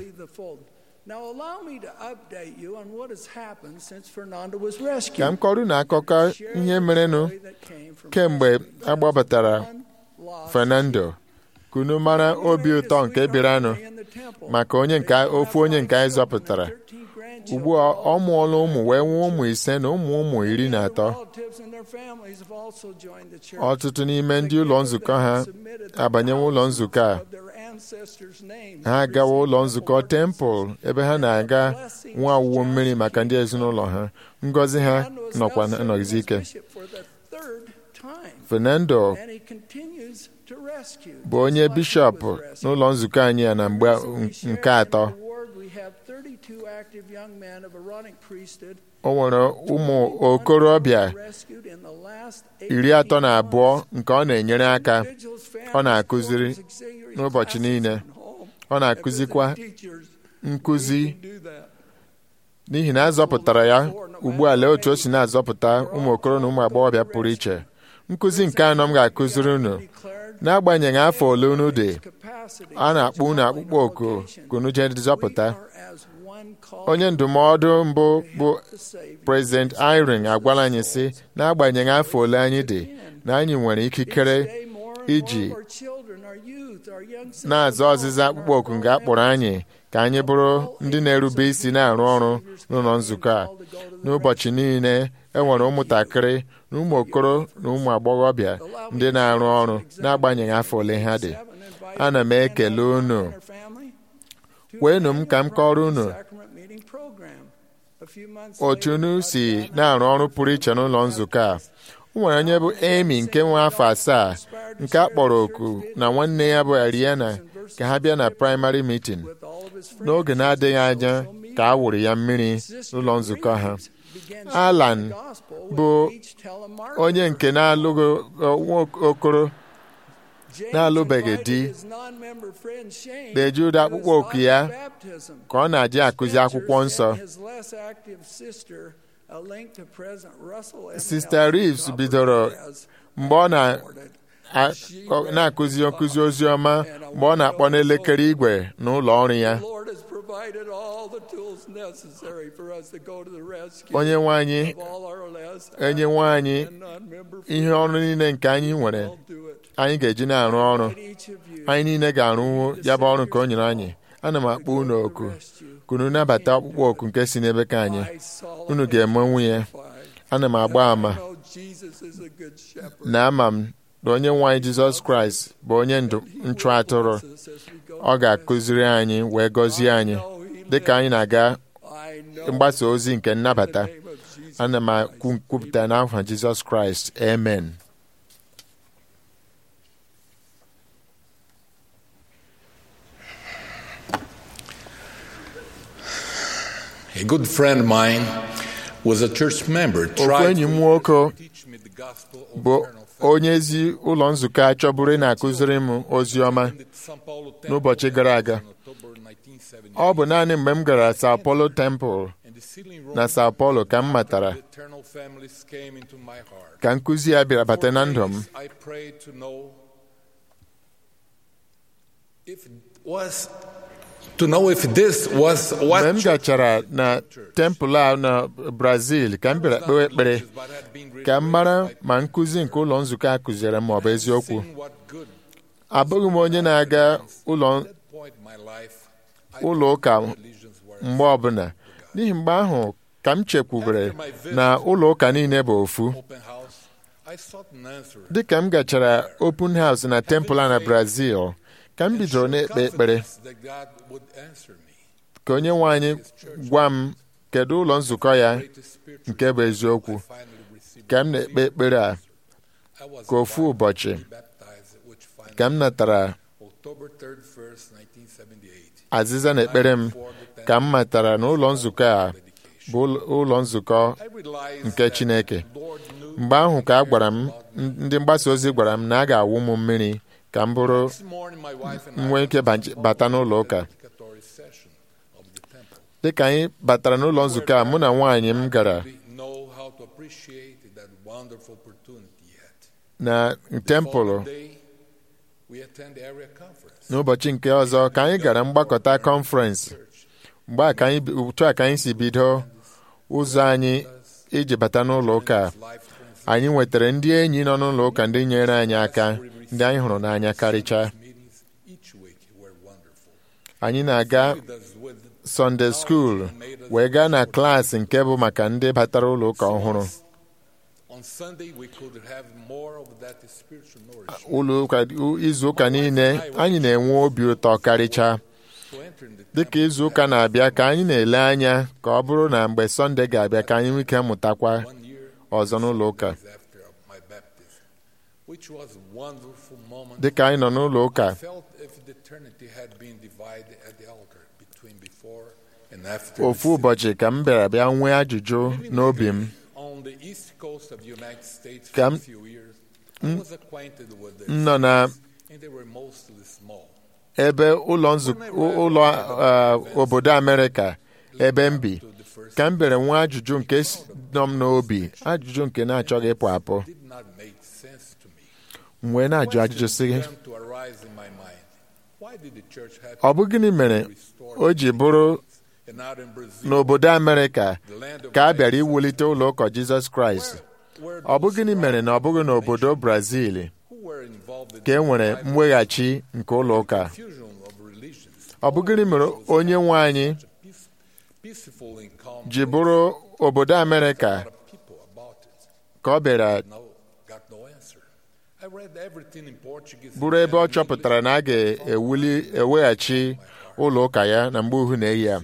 S2: ka m kọrọ na akụkọ ihe merenụ kemgbe agbapụtara Fernando kunu mara obi ụtọ nke bịaranụ maka onye nke ofu onye nke anyị zọpụtara ugbu a ọ mụọla ụmụ wee nwee ụmụ ise na ụmụ ụmụ iri na atọ ọtụtụ n'ime ndị ụlọ nzukọ ha abanyewo ụlọ nzukọ a ha agawa ụlọ nzukọ tempụl ebe ha na-aga nwa awụwo mmiri maka ndị ezinụlọ ha ngọzi ha nọkwa nọgizi ike Fernando bụ onye bishọp n'ụlọ nzukọ anyị ya na mgbe nke atọ o nwere ụmụ okorobịa iri atọ na abụọ nke ọ na-enyere aka ọ na-akụziri n'ụbọchị niile ọ na-akụzikwa nkụzi n'ihi na azọpụtara ya ugbu a lee otu o si na-azọpụta ụmụ okoro na ụmụ agbọghọbịa pụrụ iche nkụzi nke anọ m ga-akụziri unu n'agbanyeghị afọ ole unu dị a na-akpọ unu akpụkpọ oku ka unu jee zọpụta onye ndụmọdụ mbụ bụ prezident Irene agwala anyị sị n'agbanyeghị afọ ole anyị dị na anyị nwere ikikere iji na-azọ ọzịza akpụkpọ oku nga akpọrọ anyị ka anyị bụrụ ndị na-erube isi na-arụ ọrụ n'ụlọ nzukọ a n'ụbọchị niile enwere ụmụntakịrị na ụmụ okoro na ụmụ agbọghọbịa ndị na-arụ ọrụ n'agbanyeghị afọ ole ha dị ana m ekele unu kweenụ m ka m kọrọ unu otu unu si na-arụ ọrụ pụrụ iche n'ụlọ nzukọ a o nwere onye bụ Amy nke nwe afọ asaa nke a kpọrọ oku na nwanne ya bụ Ariana ka ha bịa na praịmarị mitin n'oge na-adịghị anya ka a wụrụ ya mmiri n'ụlọ nzukọ ha Alan bụ onye nke na-alụghị okoro na-alụbeghị di na-eji ụdị akpụkpọ oku ya ka ọ na-adị akụzi akwụkwọ nsọ Sista Reeves bidoro mgbe ọ na-akụzi nkụzi ozi ọma mgbe ọ na-akpọ n'elekere igwe n'ụlọ ọrụ ya
S10: provided all the tools necessary for us to go to the rescue
S2: onye nwe anyị
S10: of all our last
S2: enyewe anyị
S10: and non-member
S2: ihe ọrụ niile nke anyị nwere anyị ga-eji na-arụ ọrụ anyị niile ga-arụwo ya bụ ọrụ nke o nyere anyị ana m akpọ unu oku ka unu nabata ọkpụkpọ oku nke si n'ebe ka anyị unu ga-emenwu ya ana m agba ama
S10: know Jesus is a good shepherd.
S2: na ama m na onye nwe anyị jizọs kraịst bụ onye ndụ nchụ atụrụ ọ ga-akụziri anyị wee gọzie anyị dịka anyị na-aga mgbasa ozi nke nnabata ana m kwupụta n'aha jizọs kraịst amen
S8: A good friend of mine was a church member.
S2: ofu
S8: tried
S2: enyi m
S8: to
S2: nwoke
S8: teach me the gospel of
S2: bụ
S8: eternal faith.
S2: onye ezi ụlọ nzukọ a chọburu na-akụziri m ozi ọma n'ụbọchị gara aga ọ bụ naanị mgbe m gara Sao Paulo Temple na Sao Paulo ka m matara
S8: Eternal families came into my heart.
S2: ka nkụzi ya bịara bata na ndụ m
S8: I prayed to know if it was to know if this was what
S2: mgbe m gachara na tempụl a na Brazil ka m bịara kpewe ekpere ka m mara ma nkụzi nke ụlọ nzukọ a kụziere m ọ bụ eziokwu abụghị m onye na-aga ụlọ
S8: point in my life
S2: ụlọ ụka mgbe ọbụla n'ihi mgbe ahụ ka m chekwubere na ụlọ ụka niile bụ ofu
S8: open house I sought an answer.
S2: dịka m gachara open house na tempụl a na Brazil ka m bidoro na-ekpe ekpere
S8: Confidence that God would answer me.
S2: ka onye nwe anyị gwa m kedu ụlọ nzukọ ya nke bụ eziokwu ka m na-ekpe ekpere a ka ofu ụbọchị ka m natara
S8: October 3rd, 1st, 1978.
S2: azịza na ekpere m ka m matara na ụlọ nzukọ a bụ ụlọ- ụlọ nzukọ nke Chineke mgbe ahụ ka a gwara m ndị mgbasa ozi gwara m na a ga-awụ m mmiri ka m bụrụ
S8: This morning, my wife and
S2: m
S8: I
S2: nwee ike banye- bata n'ụlọ ụka
S8: dedicatory session of the temple.
S2: dịka anyị batara n'ụlọ nzukọ a mụ na nwaanyị m gara
S8: We know how to appreciate that wonderful opportunity yet.
S2: na tempụlụ
S8: Following day, we attend the area conference.
S2: n'ụbọchị nke ọzọ ka anyị gara mgbakọta kọnferensị mgbe a ka anyị bi- otu a ka anyị si bido ụzọ anyị iji bata n'ụlọ ụka a. anyị nwetara ndị enyi nọ n'ụlọ ụka ndị nyere anyị aka ndị anyị hụrụ n'anya karịchaa
S8: Meetings each week were wonderful.
S2: anyị na-aga Sunday school wee gaa na klaasị nke bụ maka ndị batara ụlọ ụka ọhụrụ
S8: On Sunday, we could have more of that spiritual nourishment.
S2: ụlọ ụka izu ụka niile anyị na-enwe obi ụtọ karịchaa
S8: To enter in the
S2: dịka izu ụka na-abịa ka anyị na-ele anya ka ọ bụrụ na mgbe sọnde ga-abịa ka anyị nwee ike mụtakwa ọzọ n'ụlọ ụka
S8: after my baptism, which was a wonderful moment.
S2: dịka anyị nọ n'ụlọ ụka
S8: I felt if the eternity had been divided at the altar between before and after.
S2: ofu ụbọchị ka m bịara bịa nwee ajụjụ n'obi m
S8: On the east coast of the United States
S2: Ka
S8: for a
S2: m-
S8: few years, I was acquainted with the
S2: m nọ na
S8: and they were mostly small.
S2: ebe ụlọ nzukọ ụlọ uh, obodo Amerịka ebe m bi ka m bịara nwee ajụjụ nke si- nọ m n'obi ajụjụ nke na-achọghị ịpụ apụ
S8: Did not make sense to me.
S2: m wee na-ajụ ajụjụ sị
S8: Began to arise in my mind. Why did the church have
S2: ọ bụ gịnị mere o ji bụrụ
S8: and not in Brazil?
S2: n'obodo Amerịka ka a bịara iwulite ụlọ ụkọ Jizọs Kraịst ọ bụ gịnị mere na ọ bụghị n'obodo Brazil
S8: Who were involved in
S2: ka e nwere mweghachi nke ụlọ ụka
S8: fusion of religions?
S2: ọ bụ gịnị mere onye nwe anyị
S8: Peace, peaceful and calm
S2: ji bụrụ obodo Amerịka
S8: people about it.
S2: ka ọ bịara
S8: No, got no answer. I read everything in Portuguese.
S2: bụrụ ebe ọ chọpụtara na a ga-ewuli eweghachi ụlọ ụka ya na mgbe uhu na-eyi ya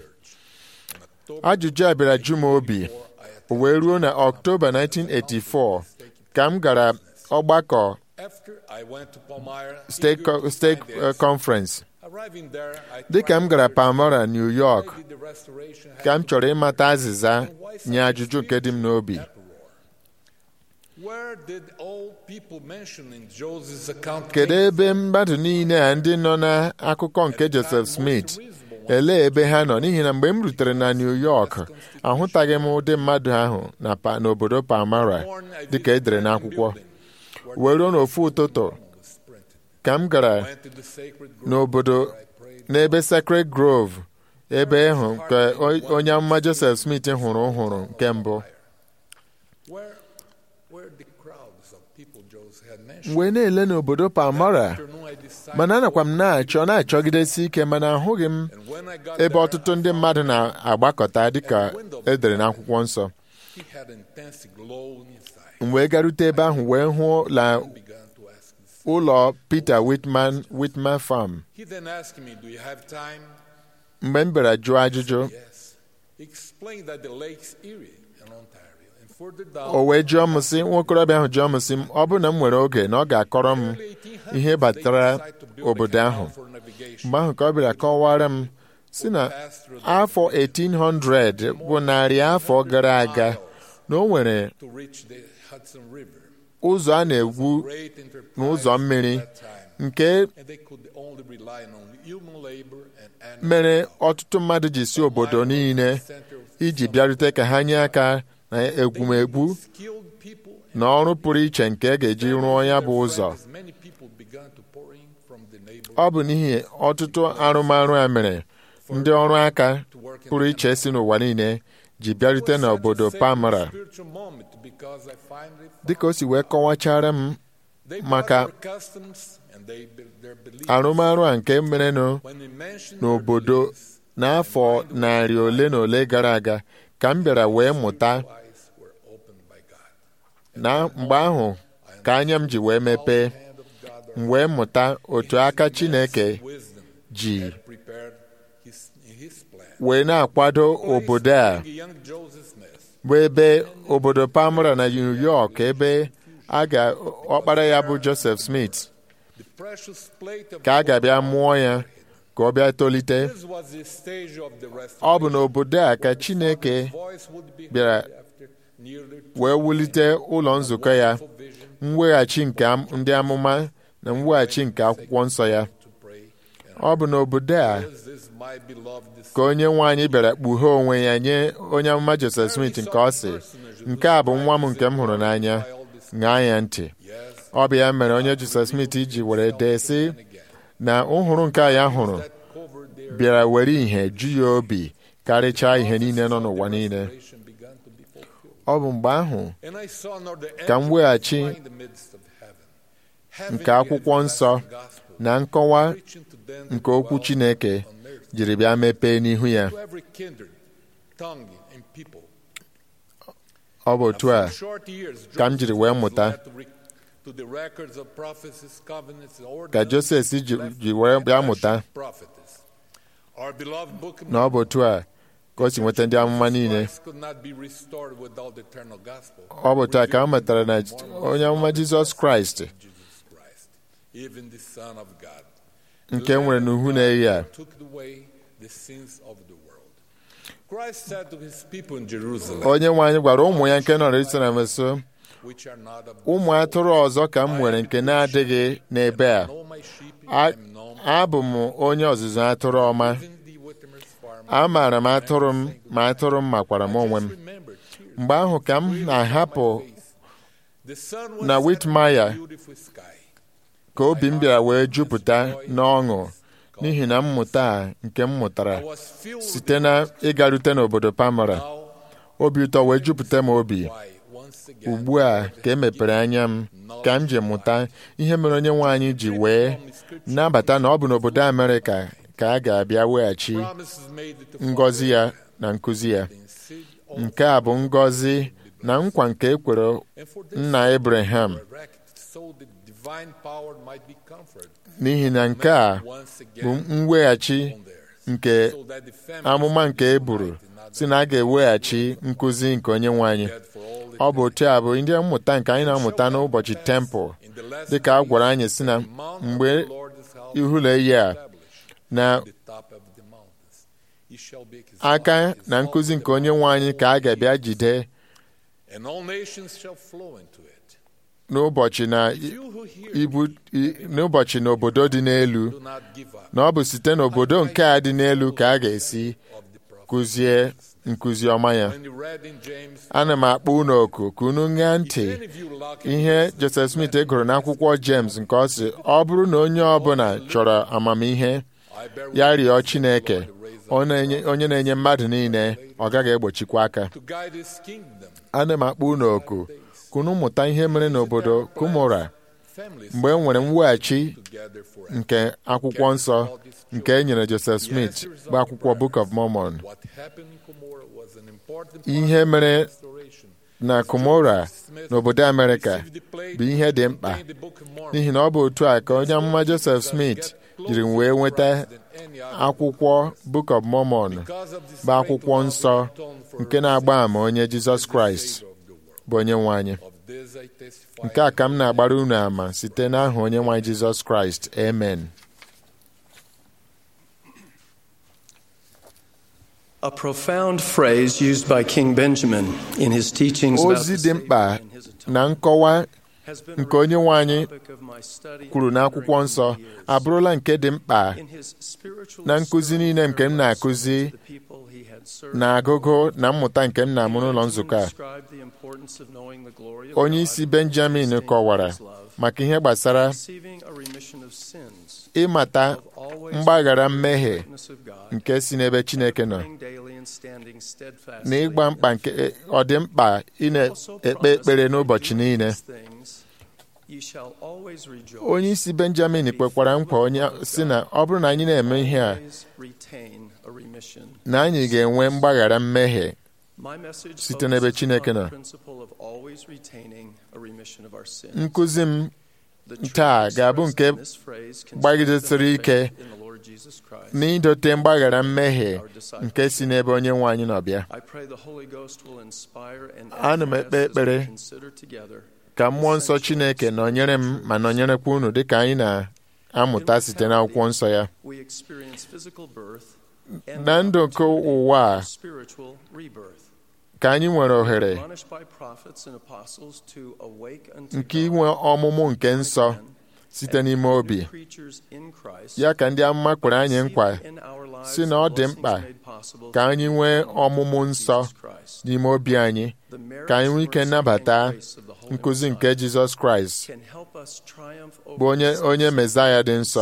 S2: ajụjụ a bịara ju m obi o wee ruo na ọktoba 1984 ka m gara ọgbakọ
S8: After I went to Palmyra,
S2: steeti
S8: eager to
S2: steeti
S8: find the answer.
S2: conference
S8: Arriving there, I
S2: dịka m gara Palmyra New York
S8: tried the restoration
S2: ka m
S8: had
S2: chọrọ ịmata azịza nye ajụjụ nke dị m n'obi
S8: Where did all people mentioned in Joseph's account
S2: kedu
S8: came
S2: ebe mmadụ niile a ndị nọ n'akụkọ nke Joseph Smith elee ebe ha nọ n'ihi na mgbe m rutere na New York ahụtaghị m ụdị mmadụ ahụ na pa- n'obodo Palmyra dịka edere n'akwụkwọ wee ruo n'ofu ụtụtụ ka m gara
S8: Went to the sacred grove
S2: n'obodo n'ebe Sacred Grove ebe ịhụ nke o- onye amụma Joseph Smith hụrụ hụrụ nke mbụ
S8: Where, where the crowds of people Joseph had mentioned.
S2: wee na-ele n'obodo Palmyra
S8: Afternoon, I decided
S2: mana anakwa m na-achọ na-achọgidesi ike mana ahụghị m
S8: And when I got
S2: ebe
S8: there,
S2: ọtụtụ ndị mmadụ na-agbakọta dịka edere n'akwụkwọ nsọ
S8: he had intense glow inside.
S2: m wee garute ebe ahụ wee hụ la
S8: Began to ask this.
S2: ụlọ Peter Whitman Whitman Farm
S8: He then asked me, Do you have time?
S2: mgbe m bịara jụọ ajụjụ
S8: Yes. He explained that the lakes Erie and Ontario and further down.
S2: o wee jụọ m sị nwokorobịa ahụ jụọ m sị m ọ bụrụ na m nwere oge na ọ ga-akọrọ m ihe batara obodo ahụ mgbe ahụ ka ọ bịara kọwara m si na afọ 1800 bụ narị afọ gara aga na o nwere
S8: to reach the Hudson River.
S2: ụzọ a na-egwu
S8: Great enterprise
S2: n'ụzọ mmiri
S8: at that time.
S2: nke
S8: And they could only rely on human labor and animal
S2: mere ọtụtụ mmadụ ji si obodo niile iji bịarute ka ha nye aka na egwumegwu
S8: skilled people
S2: na ọrụ pụrụ iche nke a ga-eji rụọ ya bụ ụzọ
S8: as many people began to pour in from the neighbor
S2: ọ bụ n'ihi ọtụtụ arụmarụ a mere ndị ọrụ aka pụrụ iche si n'ụwa niile ji bịarute n'obodo Palmyra
S8: spiritual moment because I finally
S2: dịka o si wee kọwachara m
S8: they
S2: maka
S8: brought their customs and they their beliefs
S2: arụmarụ a nke merenụ
S8: when they mentioned
S2: n'obodo n'afọ narị ole na ole gara aga ka m bịara wee mụta
S8: eyes were opened by God.
S2: na mgbe ahụ ka anya m ji wee mepee m wee mụta otu aka Chineke
S8: Wisdom
S2: ji
S8: prepared his his plan.
S2: wee na-akwado obodo a
S8: Young Joseph Smith
S2: bụ ebe obodo Palmyra na New York ebe a ga ọkpara ya bụ Joseph Smith
S8: the precious plate of
S2: ka a ga-abịa mụọ ya ka ọ bịa tolite
S8: This was the stage of the
S2: ọ bụ
S8: restoration.
S2: n'obodo a ka Chineke
S8: Voice would be
S2: bịara
S8: heard after nearly
S2: wee wulite ụlọ nzukọ ya mweghachi nke am- ndị amụma na mweghachi nke akwụkwọ nsọ ya
S8: to pray.
S2: ọ bụ n'obodo a
S8: This is my beloved
S2: ka onye nwe anyị bịara kpughee onwe ya nye onye amụma Joseph Smith nke ọ sị nke a bụ nwa m nke m hụrụ n'anya ṅaa ya ntị ọ bụ ya mere onye Joseph Smith ji were dee sị na nhụrụ nke a ya hụrụ
S8: covered their
S2: bịara were ihe ju ya obi karịchaa ihe niile nọ n'ụwa niile
S8: restoration began to be fulfilled.
S2: ọ bụ mgbe ahụ
S8: And I saw another
S2: ka m weghachi
S8: angel fly in the midst of heaven, having
S2: nke
S8: the
S2: akwụkwọ nsọ
S8: everlasting gospel,
S2: na nkọwa
S8: preaching to them
S2: nke okwu
S8: that
S2: Chineke
S8: dwell on earth,
S2: jiri bịa mepee n'ihu ya
S8: to every kindred, tongue, and people.
S2: ọ bụ otu a
S8: For short years,
S2: ka m jiri wee
S8: Joseph
S2: mụta
S8: led to re- to the records of prophecies, covenants, and
S2: ka
S8: ordinances
S2: Joseph ji
S8: left
S2: ji wee bịa
S8: by
S2: mụta
S8: prophetess. Our beloved book of
S2: na ọ bụ otu a ka o si nweta ndị amụma niile
S8: Christ could not be restored without the eternal gospel.
S2: ọ bụ taa ka a matara na onye amụma Jizọs Kraịst
S8: Jesus Christ, even the Son of God.
S2: nke nwere n'uhu na-eyi a
S8: took away the sins of the world. Christ said to his people in Jerusalem,
S2: onye nwe anyị gwara ụmụ ya nke nọ n'Jerusalem nso
S8: which are not of
S2: ụmụ atụrụ ọzọ ka m nwere nke na-adịghị n'ebe a
S8: know my sheep,
S2: A-
S8: and known
S2: abụ m onye ọzụzụ atụrụ ọma
S8: even the Whittimer's farm.
S2: amaara m atụrụ m ma atụrụ m makwara m onwe m
S8: Remember, tears
S2: mgbe ahụ ka m na-ahapụ
S8: The sun was
S2: na
S8: set
S2: Whitmire
S8: in a beautiful sky.
S2: ka obi m bịara wee jupụta n'ọṅụ n'ihi na mmụta a nke m mụtara
S8: I was filled with
S2: site na ịgarute n'obodo Palmyra
S8: now
S2: obi ụtọ wee jupụta m obi
S8: why once again
S2: ugbu a ka e mepere anya m ka m ji mụta ihe mere onye nwe anyị ji wee nabata na ọ bụ n'obodo Amerịka ka a ga-abịa weghachi
S8: promises made to
S2: ngọzi ya na nkụzi ya
S8: in seed of
S2: nke a bụ ngọzi na nkwa nke e kwere
S8: and for this
S2: nna Abraham
S8: erect so the divine power might be comforted
S2: n'ihi na nke a
S8: once
S2: bụ
S8: again
S2: mweghachi
S8: on theirs.
S2: nke
S8: So that the families
S2: amụma nke e buru si na a ga-eweghachi nkụzi nke onye nwe anyị
S8: had for all the
S2: ọ bụ otu a bụ ndị mmụta nke anyị na-amụta n'ụbọchị tempụl
S8: in the last
S2: dịka a gwara anyị si na
S8: mount of
S2: mgbe
S8: the Lord's house
S2: ihulu eyi a
S8: established
S2: na
S8: the top of the mountains. He shall be his
S2: aka na nkụzi nke onye nwe anyị ka a ga-abịa jide
S8: and all nations shall flow into it.
S2: n'ụbọchị na
S8: You who hear
S2: ibu i- n'ụbọchị n'obodo dị n'elu
S8: do not give up
S2: na ọ bụ site n'obodo nke a dị n'elu ka a ga-esi
S8: of the prophet.
S2: kụzie nkụzi ọma ya
S8: When you read in James,
S2: ana m akpọ unu oku ka unu ṅaa ntị
S8: if any of you lack
S2: ihe Joseph Smith gụrụ n'akwụkwọ James nke ọ sị ọ bụrụ na onye ọbụla chọrọ amamihe
S8: I bear
S2: ya
S8: witness
S2: rịọ
S8: that the
S2: Chineke
S8: Lord raised
S2: onye na-enye mmadụ niile ọ gaghị egbochikwa aka ana m akpọ unu oku kunu mụta ihe mere n'obodo Kumora mgbe e nwere mweghachi nke akwụkwọ nsọ nke e nyere Joseph Smith bụ akwụkwọ Book of Mormon ihe mere na Kumora n'obodo Amerịka bụ ihe dị mkpa n'ihi na ọ bụ otu a ka onye amụma Joseph Smith jiri wee nweta akwụkwọ Book of Mormon bụ akwụkwọ nsọ nke na-agba ama onye Jizọs Kraịst bụ onye nwe anyị nke a ka m na-agbara unu ama site n'aha onye nwe anyị Jizọs Kraịst amen
S11: A profound phrase used by King Benjamin in his teachings about
S2: ozi
S11: the
S2: dị mkpa na nkọwa nke onye nwe anyị kwuru n'akwụkwọ nsọ abụrụla nke dị mkpa na nkụzi niile nke m na-akụzi na agụgụ na mmụta nke m na-amụ n'ụlọ nzukọ a onye isi Benjamin kọwara maka ihe gbasara ịmata mgbaghara mmehie nke si n'ebe Chineke nọ na ịgba mkpa nke ọ dị mkpa ị na-ekpe ekpere n'ụbọchị niile onye isi Benjamin kwekwara nkwa onye si na ọ bụrụ na anyị na-eme ihe a na anyị ga-enwe mgbaghara mmehie site n'ebe Chineke nọ nkụzi m taa ga-abụ nke gbagidesiri ike n'idote mgbaghara mmehie nke si n'ebe onye nwe anyị nọ bịa ana m ekpe ekpere ka mmụọ nsọ Chineke nọnyere m ma nọnyerekwa unu dịka anyị na-amụta site n'akwụkwọ nsọ ya na ndụ nke ụwa a ka anyị nwere ohere nke inwe ọmụmụ nke nsọ site n'ime obi ya ka ndị amụma kwere anyị nkwa si na ọ dị mkpa ka anyị nwee ọmụmụ nsọ n'ime obi anyị ka anyị nwee ike nnabata nkụzi nke Jizọs Kraịst bụ onye onye Mezaya dị nsọ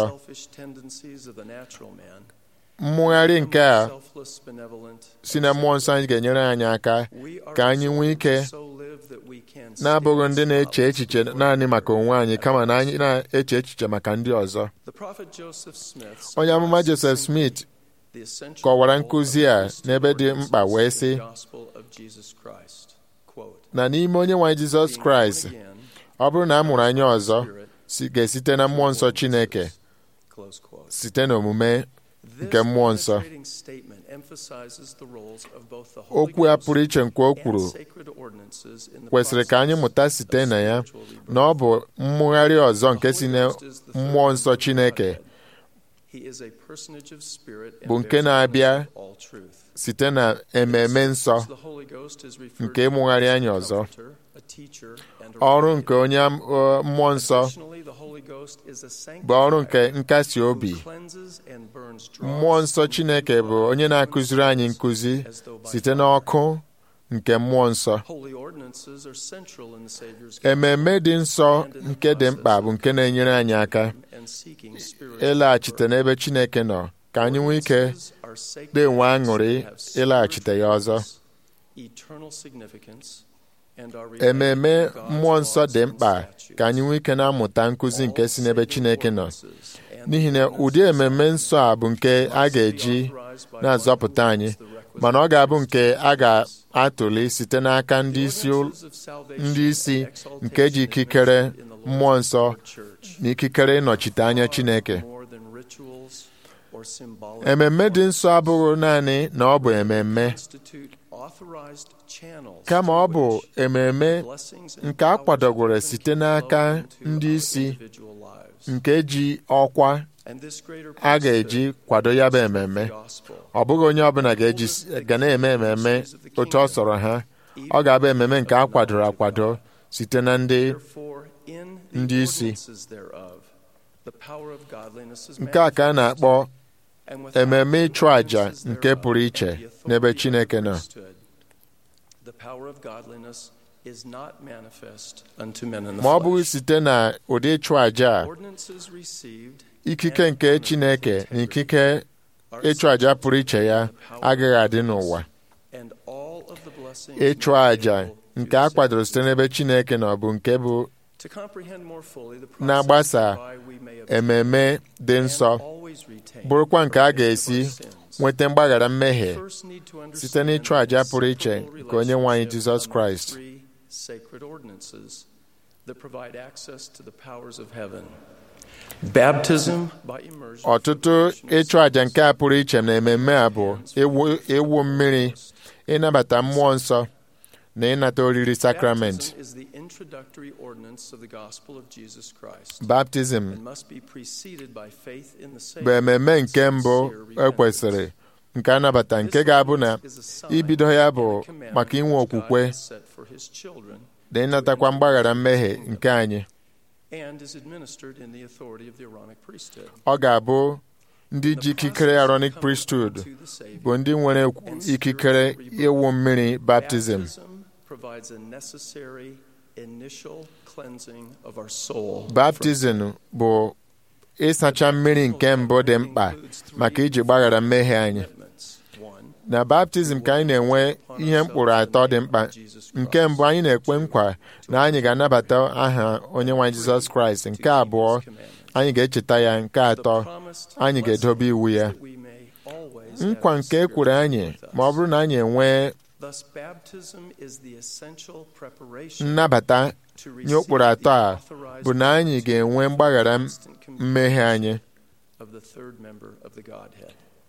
S2: mmụgharị nke a si na mmụọ nsọ anyị ga-enyere anyị aka ka anyị nwee ike na-abụghị ndị na-eche echiche naanị maka onwe anyị kama na anyị na-eche echiche maka ndị ọzọ onye amụma Joseph Smith kọwara nkụzi a n'ebe dị mkpa wee sị na n'ime onye nwe Jizọs Kraịst ọ bụrụ na a mụrụ anyị ọzọ ga-esite na mmụọ nsọ Chineke site n'omume nke mmụọ nsọ okwu a pụrụ iche nke o kwuru kwesịrị ka anyị mụta site na ya na ọ bụ mmụgharị ọzọ nke si na mmụọ nsọ Chineke bụ nke na-abịa site na ememe nsọ nke ịmụgharị anyị ọzọ ọrụ nke onye mmụọ nsọ bụ ọrụ nke nkasi obi mmụọ nsọ Chineke bụ onye na-akụziri anyị nkụzi site n'ọkụ nke mmụọ nsọ ememe dị nsọ nke dị mkpa bụ nke na-enyere anyị aka ịlaghachite n'ebe Chineke nọ ka anyị nwee ike na-enwe aṅụrị ịlaghachite ya ọzọ ememe mmụọ nsọ dị mkpa ka anyị nwee ike na-amụta nkụzi nke si n'ebe Chineke nọ n'ihi na ụdị ememe nsọ a bụ nke a ga-eji na-azọpụta anyị mana ọ ga-abụ nke a ga-atụli site n'aka ndị isi ndị isi nke ji ikikere mmụọ nsọ na ikikere ịnọchite anya Chineke ememme dị nsọ abụghị naanị na ọ bụ ememme kama ọ bụ ememe nke a kwadogoro site n'aka ndị isi nke ji ọkwa a ga-eji kwado ya bụ ememme ọ bụghị onye ọbụla ga-eji ga na-eme ememme otu ọ sọrọ ha ọ ga-abụ ememme nke a kwadoro akwado site na ndị ndị isi nke a ka a na-akpọ ememme ịchụ àjà nke pụrụ iche n'ebe Chineke nọ ma ọ bụghị site na ụdị ịchụ àjà a ikike nke Chineke na ikike ịchụ àjà pụrụ iche ya agaghị adị n'ụwa
S11: and all of the blessings
S2: ịchụ
S11: made
S2: àjà
S11: available
S2: nke
S11: through
S2: a
S11: the
S2: kwadoro site n'ebe Chineke nọ bụ nke bụ
S11: To comprehend more fully the process
S2: na-agbasa
S11: whereby we may obtain
S2: ememe dị nsọ
S11: and always retain
S2: bụrụkwa nke a
S11: forgiveness of
S2: ga-esi
S11: our sins.
S2: nweta mgbaghara mmehie
S11: We first need to understand
S2: site n'ịchụ àjà pụrụ iche
S11: the
S2: nke onye nwe anyị
S11: relationship
S2: Jizọs
S11: among
S2: Kraịst
S11: three sacred ordinances that provide access to the powers of heaven. Baptism by immersion
S2: ọtụtụ ịchụ àjà nke a pụrụ iche na ememme a bụ ịwụ ịwụ mmiri ịnabata mmụọ nsọ na ịnata oriri sakramenti
S11: Baptism is the introductory ordinance of the gospel of Jesus Christ
S2: baptizim
S11: and must be preceded by faith in the
S2: bụ
S11: Savior
S2: ememme nke
S11: and
S2: mbụ
S11: sincere repentance.
S2: ekwesịrị nke anabata nke ga-abụ na ibido ya bụ maka inwe okwukwe
S11: set for his children
S2: na ịnatakwa mgbaghara mmehie nke anyị
S11: and is administered in the authority of the Aaronic priesthood.
S2: ọ ga-abụ ndị ji ikikere Aaronic priesthood bụ ndị nwere ikikere ịwụ mmiri baptizim
S11: Baptism provides a necessary initial cleansing of our soul.
S2: baptizim bụ ịsacha mmiri nke mbụ dị mkpa maka iji gbaghara mmehie anyị na baptizim ka anyị na-enwe ihe mkpụrụ atọ dị mkpa nke mbụ anyị na-ekwe nkwa na anyị ga-anabata aha onye nwe anyị Jizọs Kraịst nke abụọ anyị ga-echeta ya nke atọ anyị ga-edobe iwu ya nkwa nke e kwuru anyị ma ọ bụrụ na anyị enwee
S11: Thus, baptism is the essential preparation
S2: nnabata
S11: to
S2: nye ụkpụrụ atọ a bụ na anyị ga-enwe mgbaghara mmehie anyị
S11: of the third member of the Godhead.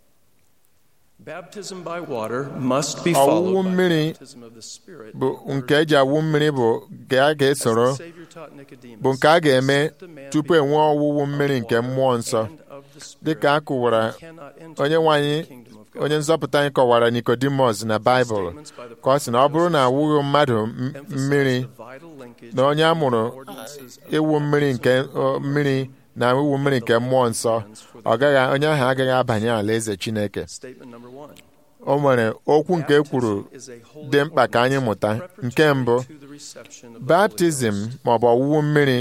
S11: Baptism by water must be
S2: ọwụwụ
S11: followed by
S2: mmiri
S11: baptism of the Spirit.
S2: bụ nke eji awụ mmiri bụ nke a ga-esoro
S11: As the Savior taught Nicodemus,
S2: bụ nke a ga-eme
S11: except a man
S2: tupu
S11: be
S2: enwee ọwụwụ mmiri nke mmụọ nsọ dịka a kụwara onye nwe anyị onye nzọpụta anyị kọwara Nicodemus na Baịbụl ka ọ sị na ọ bụrụ na awụghị mmadụ m- mmiri na onye a mụrụ ịwụ mmiri nke ọ, mmiri na iwu mmiri nke mmụọ nsọ ọ gaghị onye ahụ agaghị abanye alaeze Chineke
S11: Statement number one.
S2: o nwere okwu nke kwuru dị mkpa ka anyị mụta nke mbụ baptizim maọbụ ọwụwụ mmiri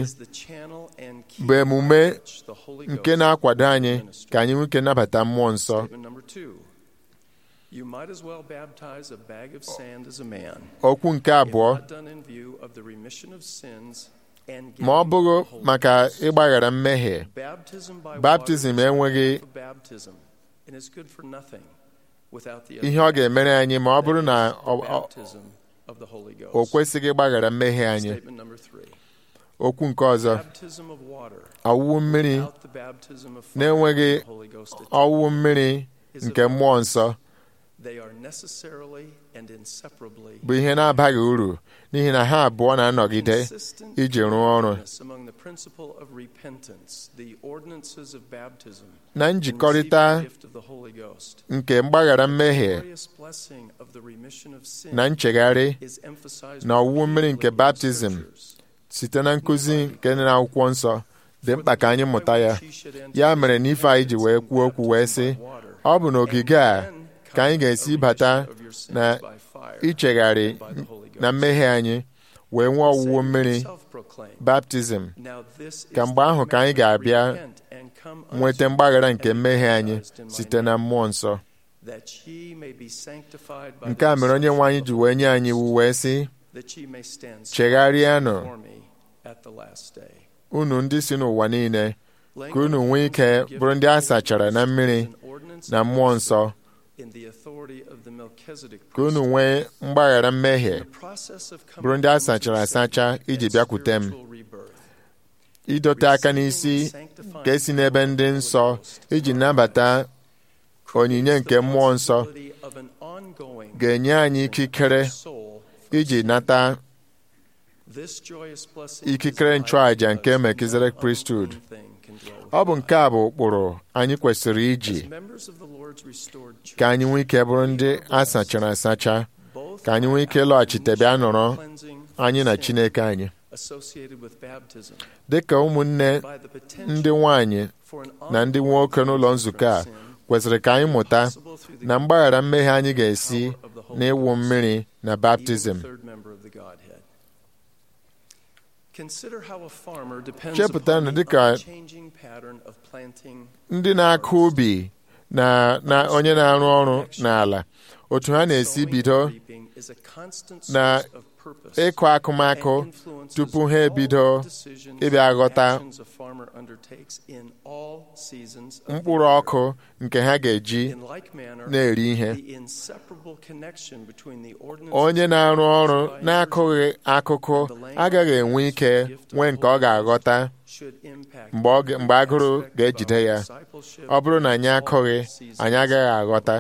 S2: bụ emume nke na-akwado anyị ka anyị nwee ike nabata mmụọ nsọ
S11: Statement number two. You might as well baptize a bag of sand as a man.
S2: okwu nke abụọ
S11: If not done in view of the remission of sins and
S2: ma ọ bụghị maka ịgbaghara mmehie
S11: Baptism by
S2: baptizim
S11: water is
S2: enweghị
S11: for baptism, and it's good for nothing without the
S2: ihe ọ ga-emere anyị ma ọ bụrụ na ọ- ọ-
S11: baptism of the Holy Ghost.
S2: o kwesịghị ịgbaghara mmehie anyị
S11: Statement number three.
S2: okwu nke ọzọ
S11: Baptism of water
S2: ọwụwụ mmiri
S11: without the baptism of fire
S2: na-enweghị
S11: of the Holy Ghost attached.
S2: ọwụwụ mmiri nke mmụọ nsọ
S11: They are necessarily and inseparably
S2: bụ ihe na-abaghị uru n'ihi na ha abụọ na-anọgide
S11: consistent
S2: iji rụọ ọrụ
S11: oneness among the principle of repentance, the ordinances of baptism,
S2: na
S11: and
S2: njikọrịta
S11: receiving the gift of the Holy Ghost.
S2: nke mgbaghara mmehie
S11: Glorious blessing of the remission of sin
S2: na nchegharị
S11: is emphasized
S2: na ọwụwụ mmiri nke
S11: repeatedly in
S2: baptizim site na nkụzi nke dị n'akwụkwọ nsọ dị mkpa ka anyị mụta ya ya mere na ife anyị ji wee kwuo okwu wee sị ọ bụ n'ogige a ka anyị ga-esi bata na ichegharị na mmehie anyị wee nwee ọwụwụ mmiri baptizim ka mgbe ahụ ka anyị ga-abịa nweta mgbaghara nke mmehie anyị site na mmụọ nsọ
S11: that ye may be sanctified by
S2: nke a mere onye nwe anyị ji wee nye anyị iwu wee sị
S11: that ye may stand
S2: chegharịanụ
S11: before me at the last day.
S2: unu ndị si n'ụwa niile ka unu nwee ike bụrụ ndị a sachara na mmiri na mmụọ nsọ
S11: In the authority of the Melchizedek
S2: ka unu nwee mgbaghara mmehie
S11: process of
S2: bụrụ ndị a sachara asacha iji bịakwute m idote aka n'isi ka esi n'ebe ndị nsọ iji nabata onyinye nke mmụọ nsọ
S11: of an ongoing
S2: ga-enye anyị ikikere
S11: soul
S2: iji nata
S11: this joyous blessing
S2: ikikere nchụàjà nke Melchizedek priesthood ọ bụ nke a bụ ụkpụrụ anyị kwesịrị iji
S11: members of the Lord's restored church
S2: ka anyị nwee ike bụrụ ndị a sachara asacha ka anyị nwee ike lọghachite bịa nọrọ anyị na Chineke anyị
S11: associated with baptism
S2: dị ka ụmụnne ndị nwanyị na ndị nwoke n'ụlọ nzukọ a kwesịrị ka anyị mụta na mgbaghara mmehie anyị ga-esi n'ịwụ mmiri na baptizim
S11: third member of the Godhead. Consider how a farmer depends
S2: Chepụta na
S11: upon the
S2: dịka
S11: unchanging pattern of planting
S2: ndị na-akụ ubi na na onye na-arụ ọrụ n'ala otu ha na-esi bido na ịkụ akụmakụ tupu ha ebido ịbịa ghọta mkpụrụ ọkụ nke ha ga-eji na-eri ihe onye na-arụ ọrụ na-akụghị akụkụ agaghị enwe ike nwee nke ọ ga-aghọta mgbe agụrụ ga-ejide ya ọ bụrụ na anyị akụghị anyị agaghị aghọta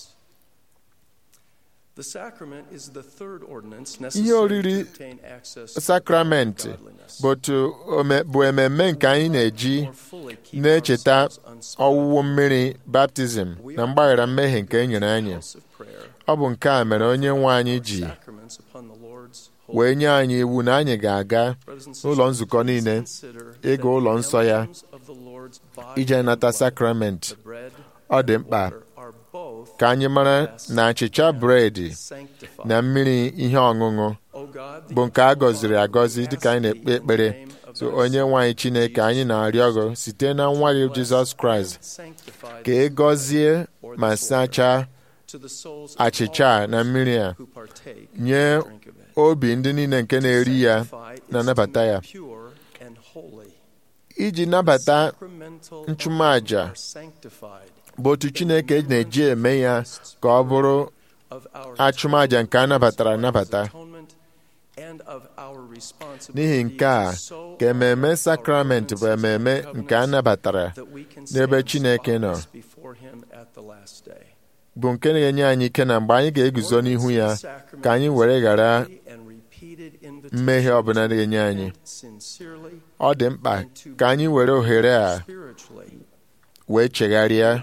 S2: ihe oriri sakramenti bụ ememme nke anyị na-eji na-echeta ọwụwụ mmiri baptizim na mgbaghara mmehie nke e nyere anyị ọ bụ nke a mere onye nwe anyị ji wee nye anyị iwu na anyị ga-aga n'ụlọ nzukọ niile ịga ụlọ nsọ ya ije nata sakramenti ọ dị mkpa ka anyị mara na achịcha bredị na mmiri ihe ọṅụṅụ bụ nke a gọziri agọzi dịka anyị na-ekpe ekpere so onye nwanyị Chineke anyị na-arịọ gị site na nwa gị Jizọs Kraịst ka ị gọzie ma sachaa achịcha na mmiri a nye obi ndị niile nke na-eri ya na-anabata ya iji nabata nchụmaja bụ otu Chineke na-eji eme ya ka ọ bụrụ achụmaja nke a nabatara anabata n'ihi nke a ka ememe sakramenti bụ ememe nke a nabatara n'ebe Chineke nọ bụ nke na-enye anyị ike na mgbe anyị ga-eguzo n'ihu ya ka anyị were ghara mmehie ọbụla na-enye anyị ọ dị mkpa ka anyị were ohere a wee chegharịa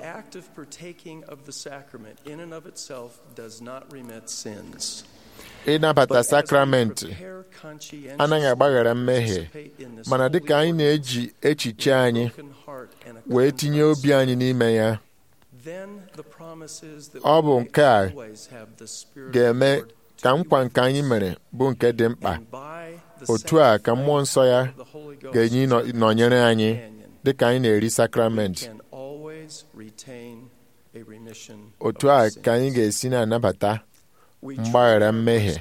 S2: ịnabata sakramenti anaghị agbaghara mmehie mana dịka anyị na-eji echiche anyị wee tinye obi anyị n'ime ya ọ bụ nke a ga-eme ka nkwa nke anyị mere bụ nke dị mkpa otu a ka mmụọ nsọ ya ga-enye nọnyere anyị dịka anyị na-eri sakramenti otu a ka anyị ga-esi na-anabata mgbaghara mmehie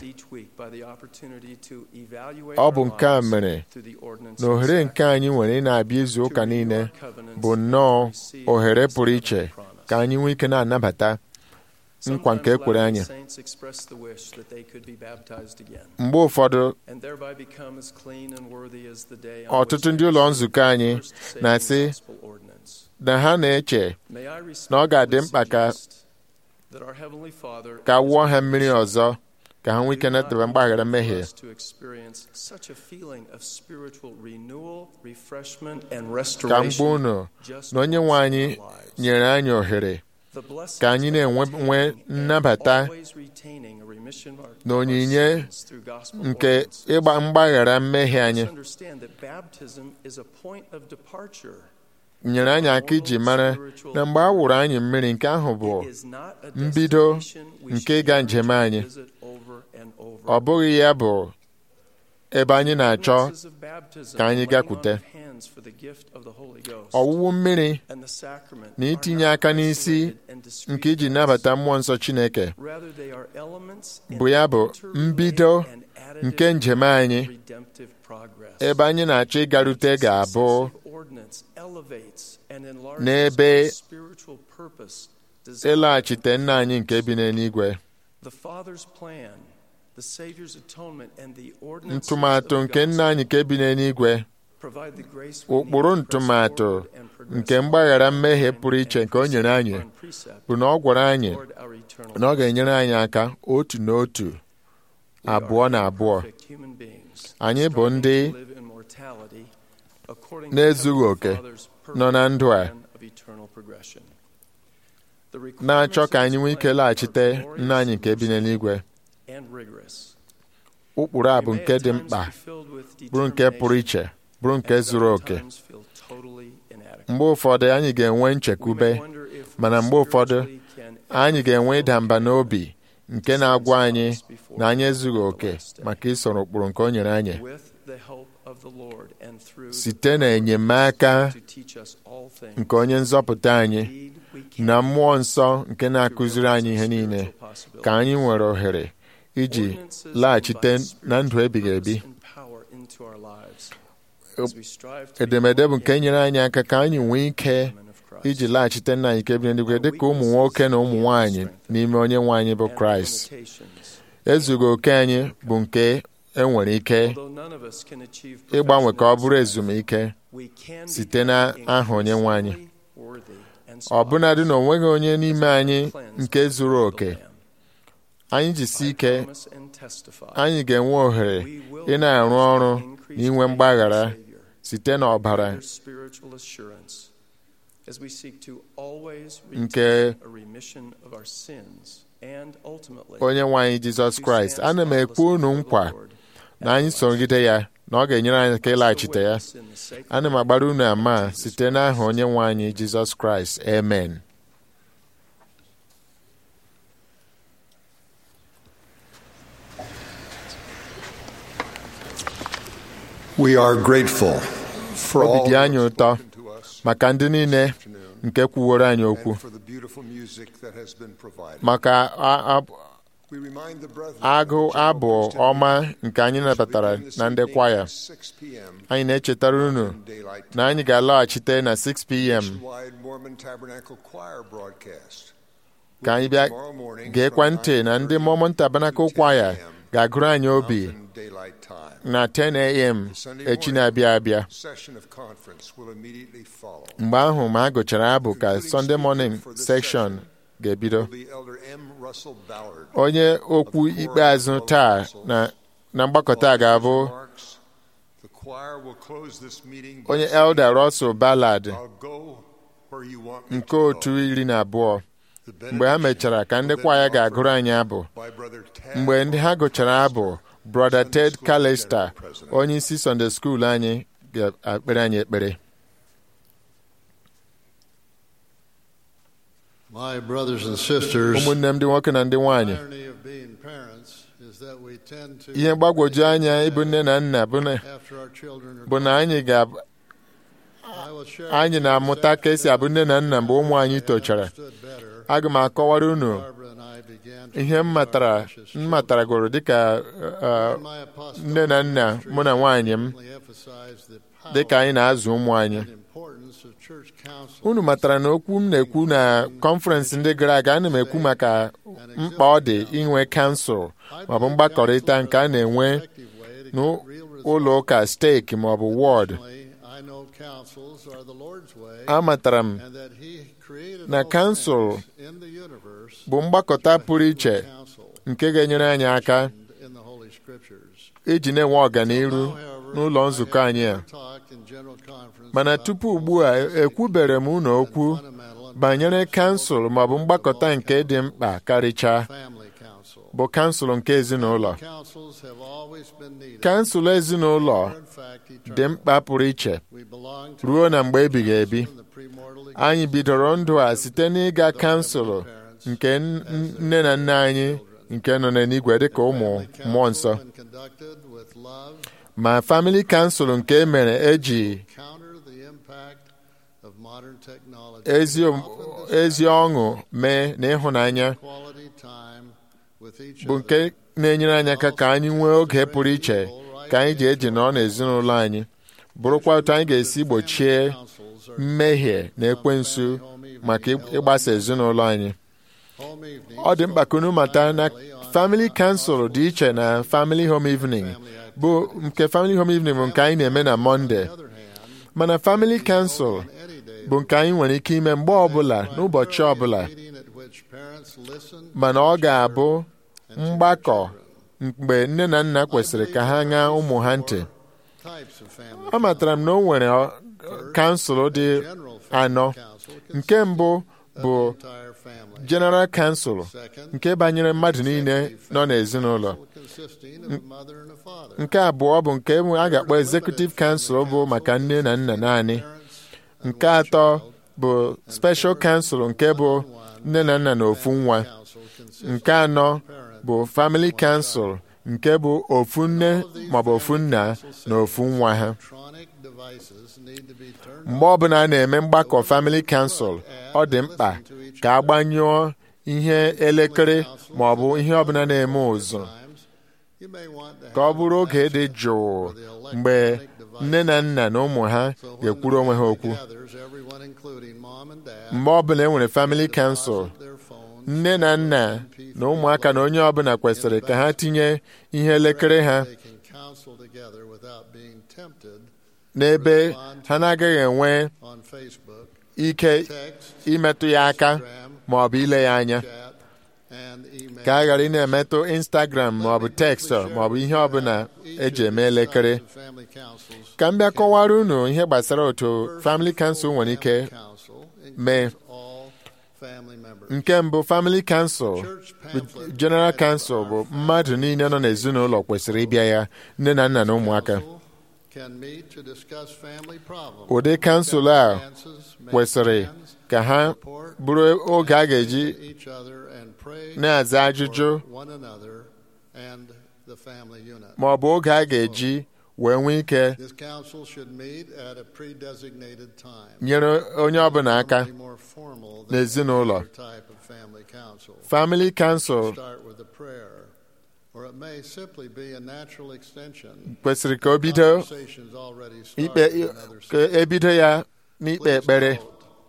S2: ọ bụ nke a mere na ohere nke anyị nwere ị na-abịa izu ụka niile bụ nnọọ ohere pụrụ iche ka anyị nwee ike na-anabata nkwa nke ekwere anyị mgbe ụfọdụ ọtụtụ ndị ụlọ nzukọ anyị na-asị na ha na-eche na ọ ga-adị mkpa ka ka wụọ ha mmiri ọzọ ka ha nwee ike nataba mgbaghara mmehie ka mgbe unu na onye nwe anyị nyere anyị ohere ka anyị na-enwe nnabata na onyinye nke ịgba mgbaghara mmehie anyị nyere anyị aka iji mara na mgbe a wụrụ anyị mmiri nke ahụ bụ mbido nke ịga njem anyị ọ bụghị ya bụ ebe anyị na-achọ ka anyị gakwute ọwụwụ mmiri na itinye aka n'isi nke iji nabata mmụọ nsọ Chineke bụ ya bụ mbido nke njem anyị ebe anyị na-achọ ịgarute ga-abụ n'ebe ịlaghachite nna anyị nke bi n'eluigwe ntụmatụ nke nna anyị nke bi n'eluigwe ụkpụrụ ntụmatụ nke mgbaghara mmehie pụrụ iche nke o nyere anyị bụ na ọ gwara anyị na ọ ga-enyere anyị aka otu n'otu abụọ na abụọ anyị bụ ndị na-ezughị oke nọ na ndụ a na-achọ ka anyị nwee ike laghachite nna anyị nke bi n'eluigwe ụkpụrụ a bụ nke dị mkpa bụrụ nke pụrụ iche bụrụ nke zuru oke mgbe ụfọdụ anyị ga-enwe nchekwube mana mgbe ụfọdụ anyị ga-enwe ịda mba n'obi nke na-agwa anyị na anyị ezughị oke maka isoro ụkpụrụ nke o nyere anyị site na enyemaka nke onye nzọpụta anyị na mmụọ nsọ nke na-akụziri anyị ihe niile ka anyị nwere ohere iji laghachite na ndụ ebighị ebi edemede bụ nke nyere anyị aka ka anyị nwee ike iji laghachite nna anyị nke bi n'eluigwe dịka ụmụ nwoke na ụmụ nwanyị n'ime onye nwe anyị bụ kraịst ezughị oke anyị bụ nke enwere ike ịgbanwe ka ọ bụrụ ezumike site n'aha onye nwe anyị ọbụnadị na onweghị onye n'ime anyị nke zuru oke anyị jisi ike anyị ga-enwe ohere ị na-arụ ọrụ na inwe mgbaghara site n'ọbara nke onye nwe anyị jizọs kraịst ana m ekwu unu nkwa na anyị sogide ya na ọ ga-enyere anyị ka ịlaghachite ya ana m agbara unu ama site n'aha onye nwe anyị jizọs kraịst amen
S4: We are grateful for
S2: obi
S4: all
S2: dị anyị ụtọ maka ndị niile nke kwuworo anyị okwu
S4: and for the beautiful music that has been provided.
S2: maka a- a-
S4: We remind the brethren
S2: agụ abụ ọma nke anyị nabatara na ndị kwaya
S4: 6 p.m.
S2: anyị na-echetara unu na anyị ga-alọghachite na 6 p.m.
S4: Nationwide Mormon Tabernacle Choir broadcast.
S2: ka anyị bịa geekwa ntị na ndị Mormon Tabernacle Choir ga-agụrụ anyị obi
S4: Daylight time.
S2: na 10 a.m. echi na-abịa abịa
S4: Session of conference will immediately follow.
S2: mgbe ahụ ma a gụchara abụ ka Sunday morning section ga-ebido
S4: Will be Elder M. Russell Ballard.
S2: onye okwu ikpeazụ taa na na mgbakọta a ga-abụ
S4: The choir will close this meeting by
S2: onye
S4: saying,
S2: Elder Russell Ballard
S4: I'll go where you want me
S2: nke
S4: to
S2: otu
S4: go.
S2: iri na abụọ mgbe ha mechara ka ndị kwaya ga-agụrụ anyị abụ
S4: By Brother Tad
S2: mgbe ndị ha gụchara abụ brother ted callister onye isi sunday school anyị ga-ekpere anyị ekpere
S12: My brothers and sisters,
S2: ụmụnne m ndị nwoke na ndị nwanyị
S12: irony of being parents is that we tend to
S2: ihe mgbagwoju anya ịbụ nne na nna bụ na
S12: after our children are
S2: bụ na anyị ga
S12: I will share
S2: anyị na-amụta ka esi abụ nne na nna mgbe ụmụ anyị tochara aga m akọwara unu ihe m matara m mataragoro dịka uh, nne na nna mụ na nwaanyị m dịka anyị na-azụ ụmụ anyị
S12: importance of church council
S2: unu matara na okwu m na-ekwu na kọnferensị ndị gara aga ana m ekwu maka mkpa ọ dị inwe kansụl maọbụ mgbakọrịta nke a na-enwe n'ụlọ ụka steeki maọbụ wọd
S12: I know councils are the Lord's way
S2: amatara m
S12: and that he created
S2: na
S12: all
S2: kansụl
S12: things in the universe
S2: bụ mgbakọta pụrụ iche nke ga-enyere anyị aka
S12: in the Holy Scriptures.
S2: iji na-enwe ọganiru n'ụlọ nzukọ anyị a
S12: Talk in general conference
S2: mana tupu ugbu a ekwubere m unu okwu banyere kansụl maọbụ mgbakọta nke dị mkpa karịchaa
S12: family council.
S2: bụ kansụl nke ezinụlọ
S12: Councils have always been needed.
S2: kansụl ezinụlọ
S12: In fact, eternal.
S2: dị mkpa pụrụ iche
S12: We belong to
S2: ruo na mgbe ebighị ebi
S12: the premortal
S2: anyị bidoro ndụ a site n'ịga kansụl nke n- nne na nna anyị nke nọ n'eluigwe dịka ụmụ mmụọ nsọ
S12: and conducted with love
S2: ma famili kansụl nke e mere eji
S12: counter the impact of modern technology.
S2: ezi om- ezi ọṅụ mee na ịhụnanya
S12: Quality time with each
S2: bụ
S12: other.
S2: nke na-enyere anyị aka ka anyị nwee oge pụrụ iche ka anyị ji eji nọ n'ezinụlọ anyị bụrụkwa otu anyị ga-esi gbochie mmehie na ekwensu maka ịgbasa ezinụlọ anyị
S12: Home evening
S2: ọ dị mkpa ka unu mata na family council dị iche na family home evening bụ nke family home evening bụ nke anyị na-eme na Mọnde mana family council bụ nke anyị nwere ike ime mgbe ọbụla n'ụbọchị ọbụla
S12: meeting at which parents listen
S2: mana ọ ga-abụ mgbakọ mgbe nne na nna kwesịrị ka ha ṅaa ụmụ ha ntị
S12: types of family
S2: amatara m na o nwere ọ- kansụl dị anọ nke mbụ bụ
S12: entire family
S2: general council nke banyere mmadụ niile nọ n'ezinụlọ
S12: consisting of a mother and a father.
S2: nke abụọ bụ nke a ga-akpọ executive council bụ maka nne na nna naanị nke atọ bụ special council nke bụ nne na nna na ofu nwa nke anọ bụ family council nke bụ ofu nne maọbụ ofu nna na ofu nwa ha
S12: Electronic devices devices need to be turned
S2: mgbe ọbụla a na-eme mgbakọ family council ọ dị mkpa ka a gbanyụọ ihe elekere ma ọ bụ ihe ọbụla na-eme ụzụ
S12: You may want to
S2: ka ọ
S12: have
S2: bụrụ oge dị jụụ mgbe nne na nna na ụmụ ha ga-ekwuru onwe ha okwu
S12: gathers everyone including mom and dad
S2: mgbe ọbụla e nwere family council nne na nna na ụmụaka na onye ọbụla kwesịrị ka ha tinye ihe elekere ha
S12: they can counsel together without being tempted
S2: n'ebe ha na-agaghị enwe
S12: on Facebook,
S2: ike imetụ ya aka ma ọ bụ ile ya anya
S12: and email.
S2: ka a ghara ị na-emetụ instagram ma ọ bụ tekstọ ma ọ bụ ihe ọbụla eji eme elekere
S12: Family councils
S2: ka m bịa kọwara unu ihe gbasara otu family council nwere ike mee
S12: all family members.
S2: nke mbụ family council bụ general council bụ mmadụ niile nọ n'ezinụlọ kwesịrị ịbịa ya nne na nna na ụmụaka
S12: Can meet to discuss family problems.
S2: ụdị kansụl a kwesịrị ka ha bụrụ oge a ga-eji
S12: each other and pray
S2: na-aza ajụjụ
S12: for one another and the family unit.
S2: ma ọ bụ oge a ga-eji wee nwee ike
S12: This council should meet at a pre-designated time.
S2: nyere onye ọbụla aka
S12: More formal than
S2: n'ezinụlọ
S12: any other type of family council.
S2: family council
S12: Start with a prayer, or it may simply be a natural extension.
S2: kwesịrị ka o bido
S12: Conversations already
S2: ikpe
S12: started in other
S2: ka ebido ya n'ikpe ekpere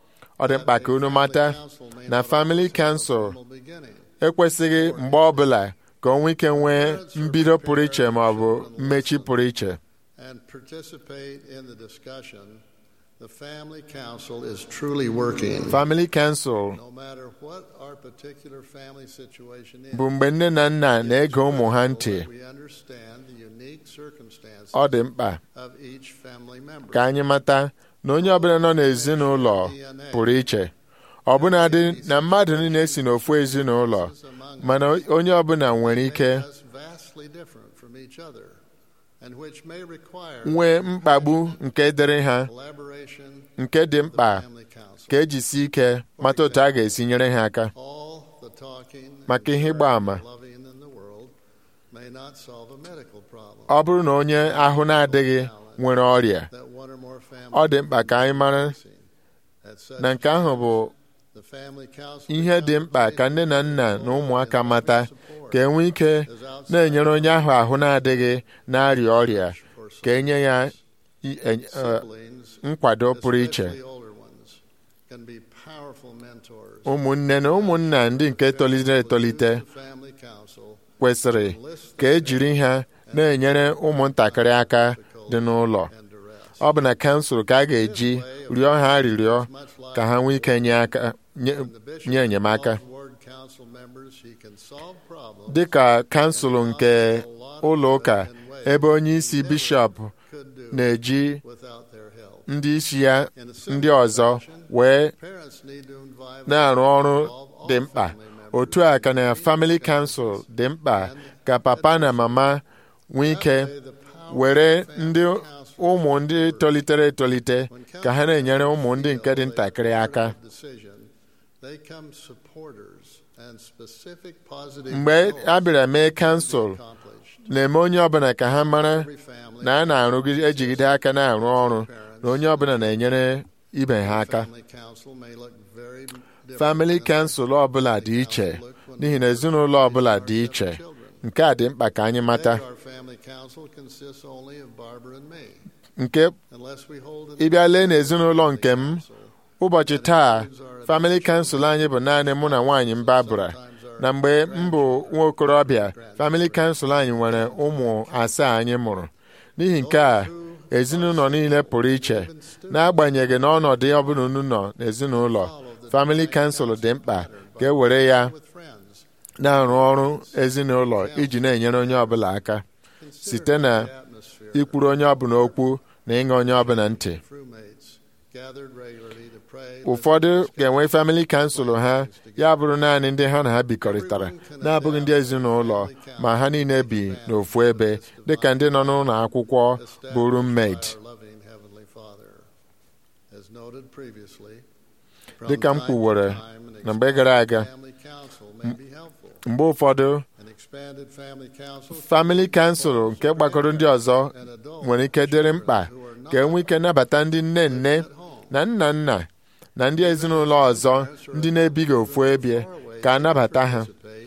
S2: ọ dị mkpa ka unu mata na family council ekwesịghị mgbe ọbụla ka o nwee ike nwee mbido pụrụ iche ma ọ bụ mmechi pụrụ iche
S12: and participate in the discussion, the family council is truly working.
S2: family council
S12: No matter what our particular family situation is,
S2: bụ mgbe nne na nna na-ege ụmụ ha ntị
S12: we understand the unique circumstances
S2: ọ dị mkpa
S12: of each family member.
S2: ka anyị mata na onye ọbụla nọ n'ezinụlọ pụrụ iche ọbụnadị na mmadụ niile si n'ofu ezinụlọ mana onye ọbụla nwere ike
S12: That's vastly different from each other, and which may require
S2: nwee mkpagbu nke dịrị ha
S12: collaboration
S2: nke dị mkpa ka ejisi ike mata otu a ga-esi nyere ha aka
S12: all the talking
S2: maka ihe ịgba ama
S12: loving in the world may not solve a medical problem.
S2: ọ bụrụ na onye ahụ na-adịghị nwere ọrịa
S12: That one or more
S2: ọ dị mkpa ka anyị mara
S12: at such
S2: na nke ahụ bụ
S12: the family council
S2: ihe dị mkpa ka nne na nna na ụmụaka mata ka enwe ike na-enyere onye ahụ ahụ na-adịghị na-arịa ọrịa ka enye ya i- e- e- nkwado pụrụ iche
S12: especially older ones, can be powerful mentors.
S2: ụmụnne na ụmụnna ndị nke tolitere etolite
S12: Family council
S2: kwesịrị ka ejiri ha na-enyere ụmụntakịrị aka dị n'ụlọ ọ bụ na kansụl ka a ga-eji rịọ ha arịrịọ ka ha nwee ike nye aka nye nye enyemaka
S12: ward council members he can solve problems
S2: dị ka kansụl nke ụlọ ụka ebe onye isi bishọp na-eji
S12: without their help.
S2: ndị isi ya ndị ọzọ wee
S12: Parents need to invite
S2: na-arụ ọrụ dị mkpa otu a ka na family council dị mkpa ka papa na mama nwee ike were ndị ụmụ ndị tolitere etolite ka ha na-enyere ụmụ ndị nke dị ntakịrị aka
S12: decision. They come supporters and specific positive
S2: mgbe a bịara mee kansụl na-eme onye ọbụla ka ha mara na a na-arụgide ejigide aka na-arụ ọrụ na onye ọbụla na-enyere ibe ha aka
S12: family council may look very different
S2: family kansụl ọbụla dị iche n'ihi na ezinụlọ ọbụla dị iche nke a dị mkpa ka anyị mata
S12: Our family council consists only of Barbara and me.
S2: nke
S12: Unless we hold an
S2: ịbịa lee n'ezinụlọ nke m ụbọchị taa family kansụl anyị bụ naanị mụ na nwaanyị m Barbara na mgbe m bụ nwa okorobịa family kansụl anyị nwere ụmụ asaa anyị mụrụ n'ihi nke a ezinụlọ niile pụrụ iche n'agbanyeghị na ọnọdụ ọbụla unu nọ n'ezinụlọ family kansụl dị mkpa ka e were ya na-arụ ọrụ ezinụlọ iji na-enyere onye ọbụla aka site na ikwuru onye ọbụla okwu na ịṅa onye ọbụla ntị
S12: roommates gathered regularly to pray.
S2: ụfọdụ ga-enwe family kansụl ha ya bụrụ naanị ndị ha na ha bikọrịtara na-abụghị ndị ezinụlọ ma ha niile bi n'ofu ebe dịka ndị nọ n'ụlọ akwụkwọ bụ roommate
S12: Our loving Heavenly Father. As noted previously, from
S2: dịka m
S12: time to
S2: kwuwere
S12: time, an
S2: na mgbe gara aga
S12: family council may be helpful.
S2: mgbe ụfọdụ
S12: Expanded family council
S2: famili kansụl nke gbakọrọ ndị ọzọ nwere ike dịrị mkpa ka enwee ike nabata ndị nne nne na nna nna na ndị ezinụlọ ọzọ ndị na-ebighị ofu ebie ka a nabata ha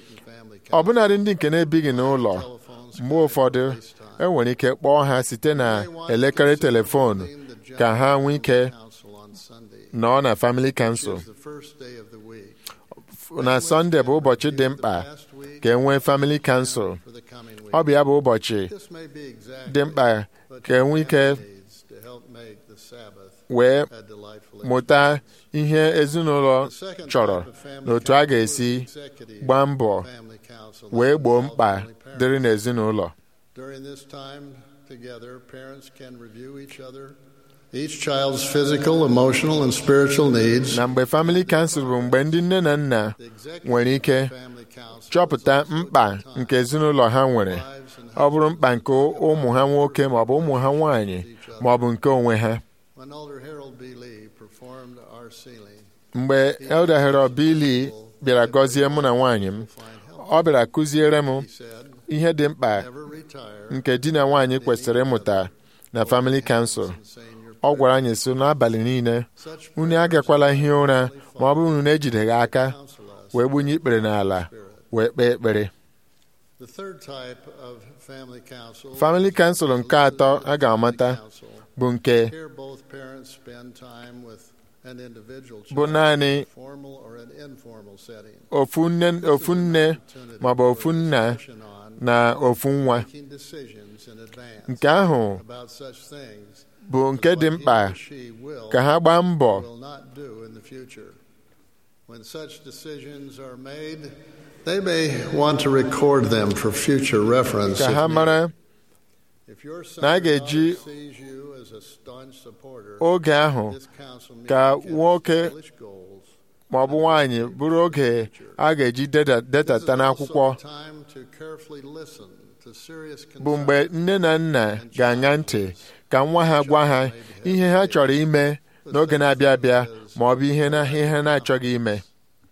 S2: ọbụnadị ndị nke na-ebighị n'ụlọ mgbe ụfọdụ enwere ike kpọọ ha site na elekere telefonu ka ha nwee ike nọọ na famili kansụl
S12: the first day of the week
S2: na sọnde bụ ụbọchị dị mkpa ka e nwee famili kansụl
S12: for the coming week.
S2: ọ bụ ya bụ ụbọchị
S12: This may be exactly
S2: dị mkpa ka e nwee ike
S12: needs to help make the Sabbath
S2: wee
S12: a delightful
S2: mụta ihe ezinụlọ chọrọ na otu a ga-esi gbaa mbọ
S12: family council.
S2: wee gboo mkpa dịrị n'ezinụlọ
S12: During this time together, parents can review each other, each child's physical, emotional, and spiritual needs.
S2: na mgbe famili kansụl bụ mgbe ndị nne na nna nwere ike
S12: Family council
S2: chọpụta mkpa nke ezinụlọ ha nwere ọ bụrụ mkpa nke ụmụ ha nwoke maọbụ ụmụ ha nwaanyị maọbụ nke onwe ha
S12: When Elder Harold B. Lee performed our sealing,
S2: mgbe Elder Harold Billy bịara gọzie mụ na nwaanyị m ọ bịara kụziere m ihe dị mkpa
S12: never retire
S2: nke di na nwaanyị kwesịrị ịmụta na famili kansụl ọ gwara anyị so n'abalị niile unu agakwala hie ụra ma ọ bụrụ unu na-ejideghị aka wee gbunye ikpere n'ala wee kpee ekpere
S12: The third type of family council
S2: famili kansụl nke atọ a ga-amata bụ nke
S12: Here both parents spend time with an individual
S2: bụ
S12: child,
S2: naanị
S12: formal or an informal setting.
S2: ofu nne ofu nne maọbụ ofu nna na ofu nwa
S12: Making decisions in advance
S2: nke ahụ
S12: about such things
S2: bụ nke dị mkpa
S12: he or she will
S2: ka ha gbaa mbọ
S12: will not do in the future. When such decisions are made, they may want to record them for future reference.
S2: ka
S12: if
S2: ha
S12: needed.
S2: mara
S12: If your son
S2: na a
S12: or daughter
S2: ga-eji
S12: sees you as a staunch supporter,
S2: oge ahụ
S12: this council meeting
S2: ka
S12: can
S2: nwoke
S12: establish goals.
S2: ma ọ bụ nwaanyị bụrụ oge a ga-eji deda- detata n'akwụkwọ
S12: Also time to carefully listen to serious
S2: bụ mgbe nne na nna ga-aṅa ntị ka nwa ha gwa ha ihe ha chọrọ ime n'oge na-abịa abịa ma ọ bụ ihe na ihe ha na-achọghị ime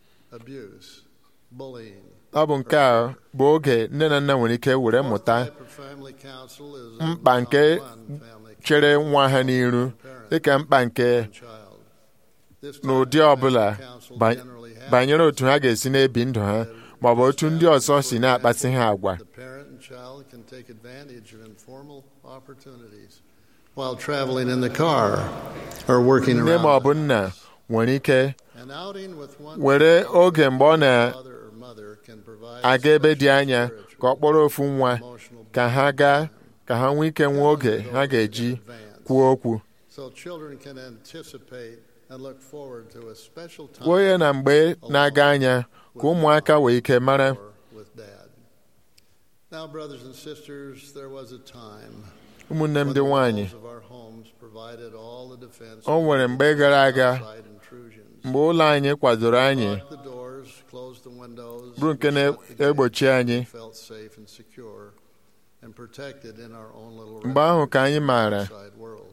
S12: abuse, bullying.
S2: ọ bụ nke a bụ oge nne na nna nwere ike were mụta
S12: Type of family council is a
S2: mkpa nke
S12: one-on-one family
S2: chere nwa ha n'iru dịka mkpa nke
S12: child. This type
S2: n'ụdị
S12: of
S2: ọbụla
S12: family council
S2: ba-
S12: generally happens
S2: banyere otu ha ga-esi na-ebi ndụ ha ma ọ bụ otu ndị ọzọ si na-akpasị ha agwa
S12: The parent and child can take advantage of informal opportunities while traveling in the car or working
S2: nne ma ọ
S12: around.
S2: bụ nna nwere ike
S12: An outing with one
S2: were oge mgbe ọ na
S12: father or mother can provide
S2: aga ebe dị anya ka ọ kpọrọ ofu nwa ka ha gaa ka ha nwee ike nwee oge ha ga-eji kwuo okwu
S12: so children can anticipate and look forward to a special time
S2: kwuo ya na mgbe na-aga anya ka ụmụaka wee ike mara
S12: with dad. Now, brothers and sisters, there was a time
S2: ụmụnne m
S12: when
S2: ndị
S12: the
S2: nwanyị
S12: walls of our homes provided all the defense
S2: o nwere mgbe gara aga
S12: outside intrusions.
S2: mgbe ụlọ anyị kwadoro anyị
S12: Lock the doors, close the windows,
S2: bụrụ nke
S12: shut the gates.
S2: na-egbochi anyị
S12: We felt safe and secure and protected in our own little
S2: mgbe ahụ ka anyị maara
S12: outside world.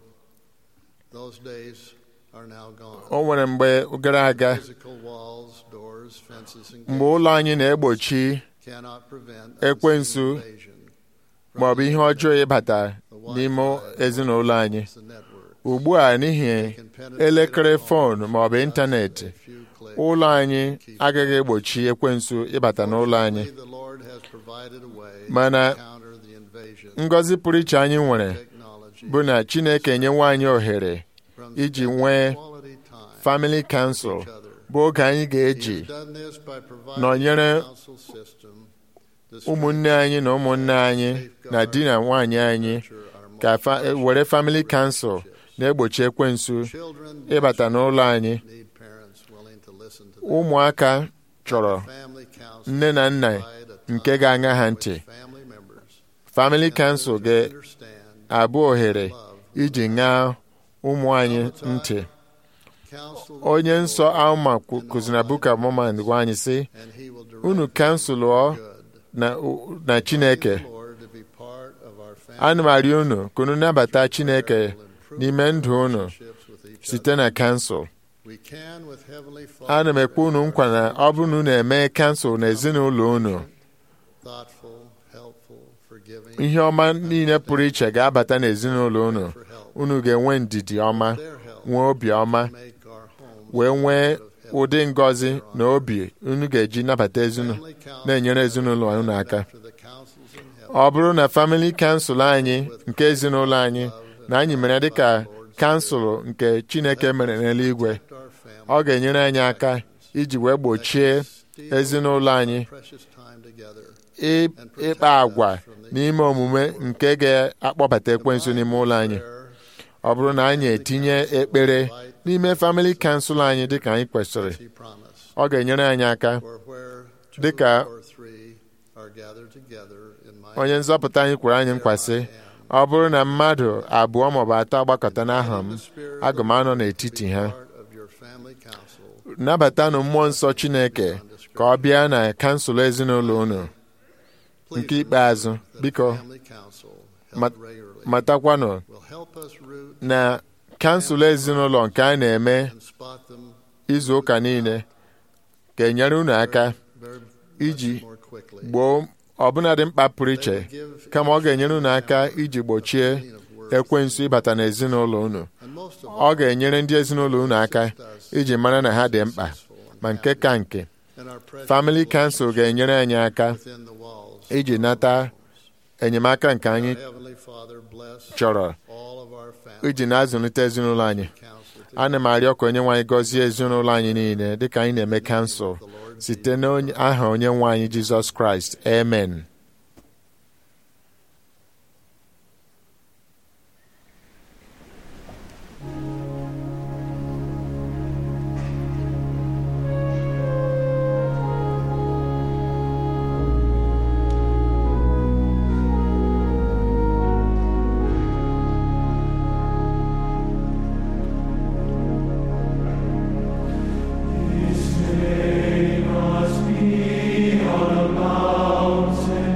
S12: Those days are now gone.
S2: o nwere mgbe gara aga
S12: Physical walls, doors, fences, and
S2: mgbe ụlọ anyị na-egbochi
S12: cannot prevent
S2: ekwensu
S12: unseen invasion
S2: ma ọ bụ ihe ọjọọ ịbata n'ime ezinụlọ anyị ugbu a n'ihi elekere fon ma ọ bụ ịntanetị ụlọ anyị agaghị egbochi ekwensu ịbata n'ụlọ anyị
S12: The Lord has provided a way
S2: mana
S12: to counter the invasion
S2: ngọzi pụrụ iche anyị nwere bụ na Chineke enyewe anyị ohere iji nwee family council bụ oge anyị ga-eji
S12: done this by providing
S2: nọnyere
S12: a council system
S2: ụmụnne anyị na ụmụnne anyị na di na nwanyị anyị ka fa- were family council na-egbochi ekwensu ịbata n'ụlọ anyị
S12: need parents willing to listen to
S2: ụmụaka chọrọ
S12: family council
S2: nne na nna nke ga-aṅa ha ntị
S12: family members
S2: family council ga-abụ ohere iji ṅaa ụmụ anyị ntị
S12: counsel
S2: onye nsọ alma kwu- kụziri na book of Mormon gwa anyị sị
S12: and he will direct
S2: unu kansụlụọ na na Chineke
S12: the Lord to be part of our family
S2: ana m arịọ unu ka unu nabata Chineke n'ime ndụ unu site na kansụl
S12: we can with heavenly Father
S2: ana m ekwe unu nkwa na ọ bụrụ na unu eme kansụl na ezinụlọ unu
S12: thoughtful
S2: ihe ọma niile pụrụ iche ga-abata n'ezinụlọ unu unu ga-enwe ndidi ọma nwee obi ọma wee nwee ụdị ngọzi na obi unu ga-eji nabata ezinụlọ na-enyere ezinụlọ unu aka ọ bụrụ na famili kansụl anyị nke ezinụlọ anyị na anyị mere dịka kansụl nke Chineke mere n'eluigwe ọ ga-enyere anyị aka iji wee gbochie ezinụlọ anyị ịkpa agwa n'ime omume nke ga-akpọbata ekwensu n'ime ụlọ anyị ọ bụrụ na anyị etinye ekpere n'ime famili kansụl anyị dịka anyị kwesịrị ọ ga-enyere anyị aka dịka onye nzọpụta anyị kwere anyị nkwasị ọ bụrụ na mmadụ abụọ maọbụ atọ agbakọta n'aha m aga m anọ n'etiti ha nabatanụ mmụọ nsọ Chineke ka ọ bịa na kansụl ezinụlọ unu nke ikpeazụ biko matakwanụ na kansụl ezinụlọ nke a na-eme izu ụka niile ga-enyere unu aka iji gboo ọbụnadị mkpa pụrụ iche kama ọ ga-enyere unu aka iji gbochie ekwensu ịbata n'ezinụlọ unu ọ ga-enyere ndị ezinụlọ unu aka iji mara na ha dị mkpa ma nke ka nke famili kansụl ga-enyere anyị aka iji nata enyemaka nke anyị chọrọ iji na-azụlite ezinụlọ anyị ana m arịọ ka onye nwe anyị gọzie ezinụlọ anyị niile dịka anyị na-eme kansụl site n'aha onye nwe anyị Jizọs Kraịst amen
S13: His name must be on a mountain.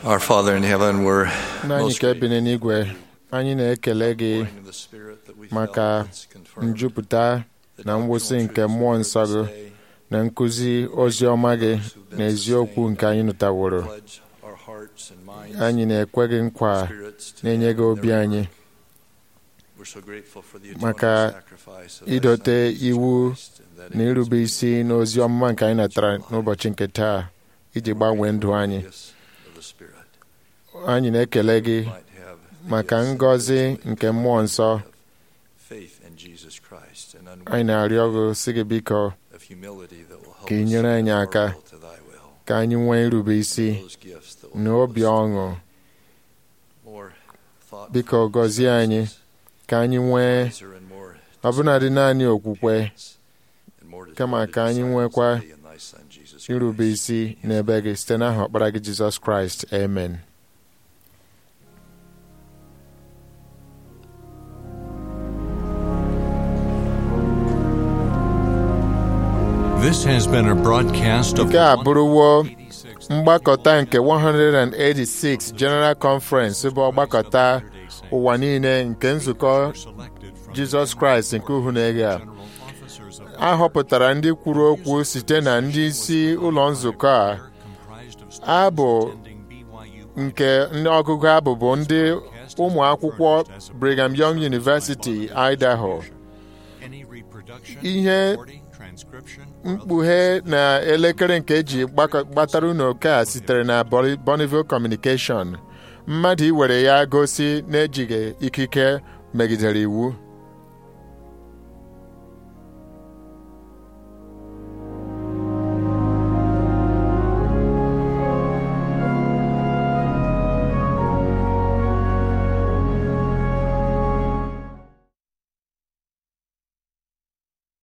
S13: Our Father in heaven, we're
S2: nna anyị
S13: most
S2: nke bi n'eluigwe anyị na-ekele gị
S13: grateful the Spirit that we
S2: maka
S13: felt that's confirmed
S2: njupụta na ngwụsị nke mmụọ nsọ gị na nkụzi ozi ọma gị na eziokwu nke anyị nụtaworo
S13: pledge our hearts and minds.
S2: anyị na-ekwe gị nkwa na-enye gị obi anyị
S13: We're so grateful for the
S2: maka
S13: atoning sacrifice of thy
S2: idote
S13: Son,
S2: iwu
S13: Jesus Christ, and that
S2: na
S13: it
S2: irube isi n'ozi ọmụma nke anyị natara n'ụbọchị nke taa iji gbanwee ndụ anyị
S13: is of the Spirit
S2: anyị na-ekele gị
S13: might have
S2: maka ngọzi nke mmụọ nsọ
S13: faith in Jesus Christ and
S2: anyị na-arịọ gị sị gị biko
S13: of humility that will help
S2: ka ị
S13: us
S2: nyere anyị
S13: to
S2: aka
S13: our will to thy will.
S2: ka anyị nwee irube isi
S13: Those gifts that will
S2: na
S13: help
S2: obi
S13: us
S2: ọṅụ
S13: more thoughtful,
S2: biko gọzie anyị ka anyị nwee
S13: wiser and more
S2: ọbụnadị naanị okwukwe
S13: and more
S2: kama
S13: devoted
S2: ka anyị
S13: disciples
S2: nwekwa
S13: of thee and thy Son, Jesus
S2: irube
S13: Christ.
S2: isi n'ebe gị site n'aha ọkpara gị jizọs kraịst amen
S1: This has been a broadcast of
S2: nke a bụrụwo mgbakọta nke 186 General Conference bụ ọgbakọta ụwa niile nke nzukọ Jizọs Kraịst nke Uhuneghe a a họpụtara ndị kwuru okwu site na ndị isi ụlọ nzukọ a abụ nke ndị ọgụgụ abụ bụ ndị ụmụ akwụkwọ Brigham Young University, Idaho ihe mkpughe na elekere nke eji gbakọ- gbatara unu oke a sitere na Boni- Bonneville Communication mmadụ iwere ya gosi na-ejighị ikike megidere iwu